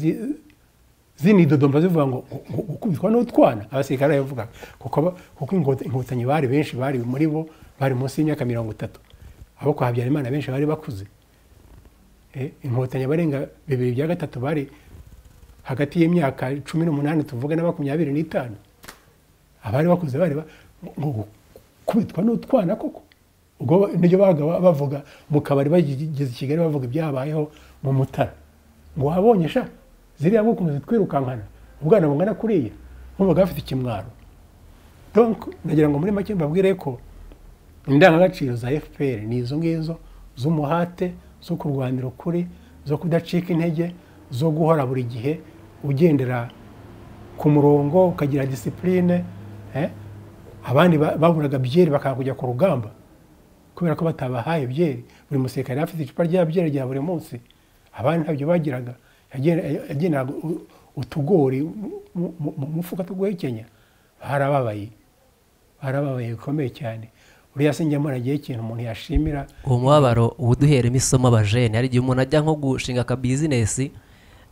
zinidodomba zivuga ngo gukubitwa n'utwana abasirikare barabivuga kuko inkotanyi bari benshi bari muri bo bari munsi y'imyaka mirongo itatu abo kwa habyarimana benshi bari bakuze inkotanyi abarenga bibiri bya gatatu bari hagati y'imyaka cumi n'umunani tuvuga na makumyabiri n'itanu abari bakuze bari kubitwa n'utwana koko ubwo niryo babaga bavuga mu kabari bageze i kigali bavuga ibyabayeho mu mutara ngo wabonye sha ziriya mukunzi twirukankana ubwana bungana kuriya nkubaga bafite ikimwaro donc nagira ngo muri make mbabwire ko indangagaciro za fpr ni izo ngizo z'umuhate zo kurwanira ukuri zo kudacika intege zo guhora buri gihe ugendera ku murongo ukagira disipurine abandi baburaga byeri bakanga kujya ku rugamba kubera ko batabahaye byeri buri musirikare afite icupa rya byeri rya buri munsi abandi ntabyo bagiraga yageneraga utugori mu mufuka tuguhekenya barababaye barababaye bikomeye cyane uriya sinjya mbona agiye ikintu umuntu yashimira uwo mubabaro uba uduheremo isomo abajene hari igihe umuntu ajya nko gushinga akabizinesi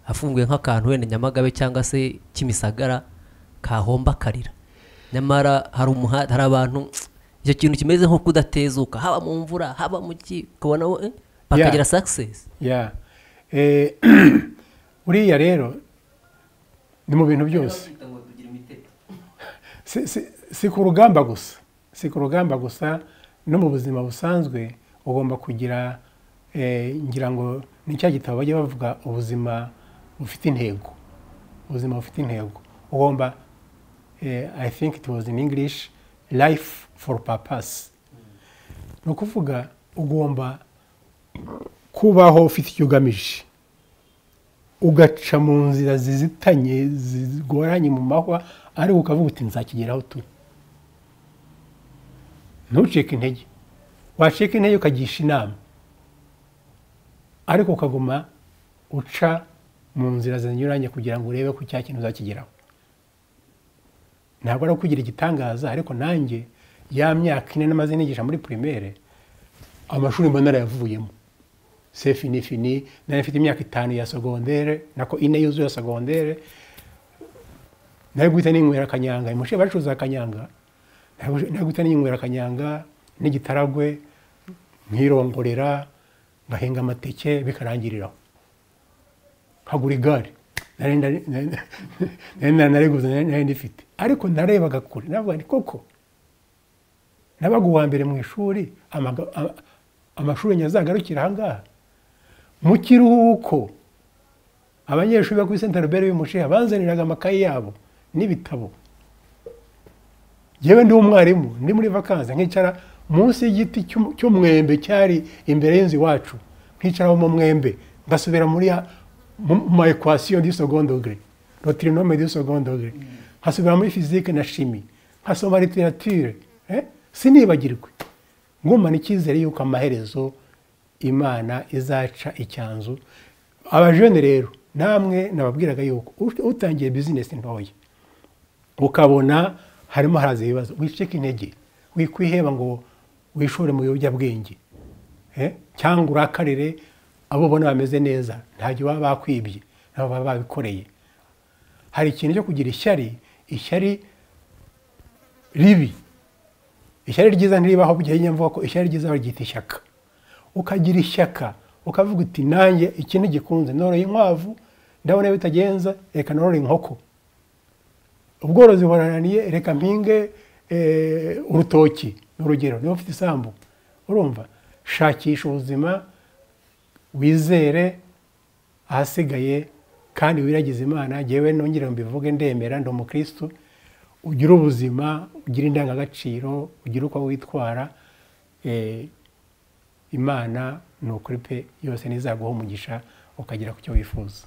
afunguye nk'akantu wenda nyamagabe cyangwa se kimisagara kahomba akarira nyamara hari umuhanda hari abantu icyo kintu kimeze nko kudatezuka haba mu mvura haba mu ki ukabona bakagira sakisesi uriya rero ni mu bintu byose si ku rugamba gusa si ku rugamba gusa no mu buzima busanzwe ugomba kugira ngira ngo ni cya gitabo bajya bavuga ubuzima bufite intego ubuzima bufite intego ugomba i think it was in english life for purpose ni ukuvuga ugomba kubaho ufite icyo ugamije ugaca mu nzira zizitanye zigoranye mu mahwa ariko ukavuga uti nzakigeraho turi ntucike intege wacika intege ukagisha inama ariko ukaguma uca mu nzira zinyuranye kugira ngo urebe ko cya kintu uzakigeraho ntabwo ari ukugira igitangaza ariko nanjye ya myaka ine namaze nigisha muri primaire amashuri mbona arayavuyemo se fini fini nari mfite imyaka itanu ya sogondere nako ine yuzuye sogondere nari guhita ninywera akanyanga imushe bacuruza akanyanga nari guhita ninywera akanyanga n'igitaragwe nkirongorera ngahinga amateke bikarangiriraho nkagura igare nariguze nari ndifite ariko narebaga kure navuga ni koko nabaga uwa mbere mu ishuri amashuri nyazagarukira ahangaha mu kiruhuko abanyeshuri bo kuri senta robert y'umusheha banzaniraga amakayi yabo n'ibitabo yewe ndi umwarimu ndi muri vakansi nkicara munsi y'igiti cy'umwembe cyari imbere y'inzu iwacu nkicara mu mwembe ngasubira muri ma ekwasiyo di segondogere rotirinome di segondogere nkasubira muri fizike na shimi nkasoma literatire sinibagirwe ngumana icyizere y'uko amaherezo imana izaca icyanzu abajene rero namwe nababwiraga yuko utangiye bizinesi ntoya ukabona harimo haraza ibibazo wicike intege wikwiheba ngo wishore mu biyobyabwenge cyangwa urakarire abo ubona bameze neza ntabyo baba bakwibye nabo baba babikoreye hari ikintu cyo kugira ishyari ishyari ribi ishyari ryiza ntiribaho bugenya mvuga ko ishyari ryiza baryita ishyaka ukagira ishyaka ukavuga uti nanjye iki ntigikunze noroye inkwavu ndabona bitagenza reka norore inkoko ubworozi burananiye reka mpinge urutoki ni urugero niba ufite isambu urumva shakisha ubuzima wizere ahasigaye kandi wiragize imana ngewe nongere mbivuge ndemera ndi umukirisitu ugire ubuzima ugire indangagaciro ugire uko witwara imana ni ukuri pe yose ntizaguha umugisha ukagera ku cyo wifuza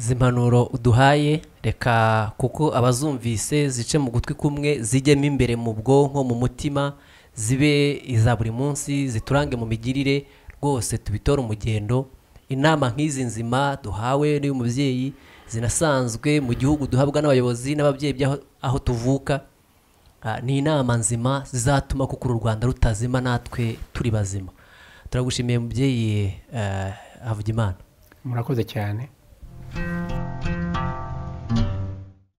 zimpanuro uduhaye reka kuko abazumvise zice mu gutwi kumwe zijyemo imbere mu bwonko mu mutima zibe iza buri munsi ziturange mu migirire rwose tubitore umugendo inama nk'izi nzima duhawe n'uyu mubyeyi zinasanzwe mu gihugu duhabwa n'abayobozi n'ababyeyi aho tuvuka ni inama nzima zizatuma kuko uru rwanda rutazima natwe turi bazima turagushimiye mubyeyi havugimana murakoze cyane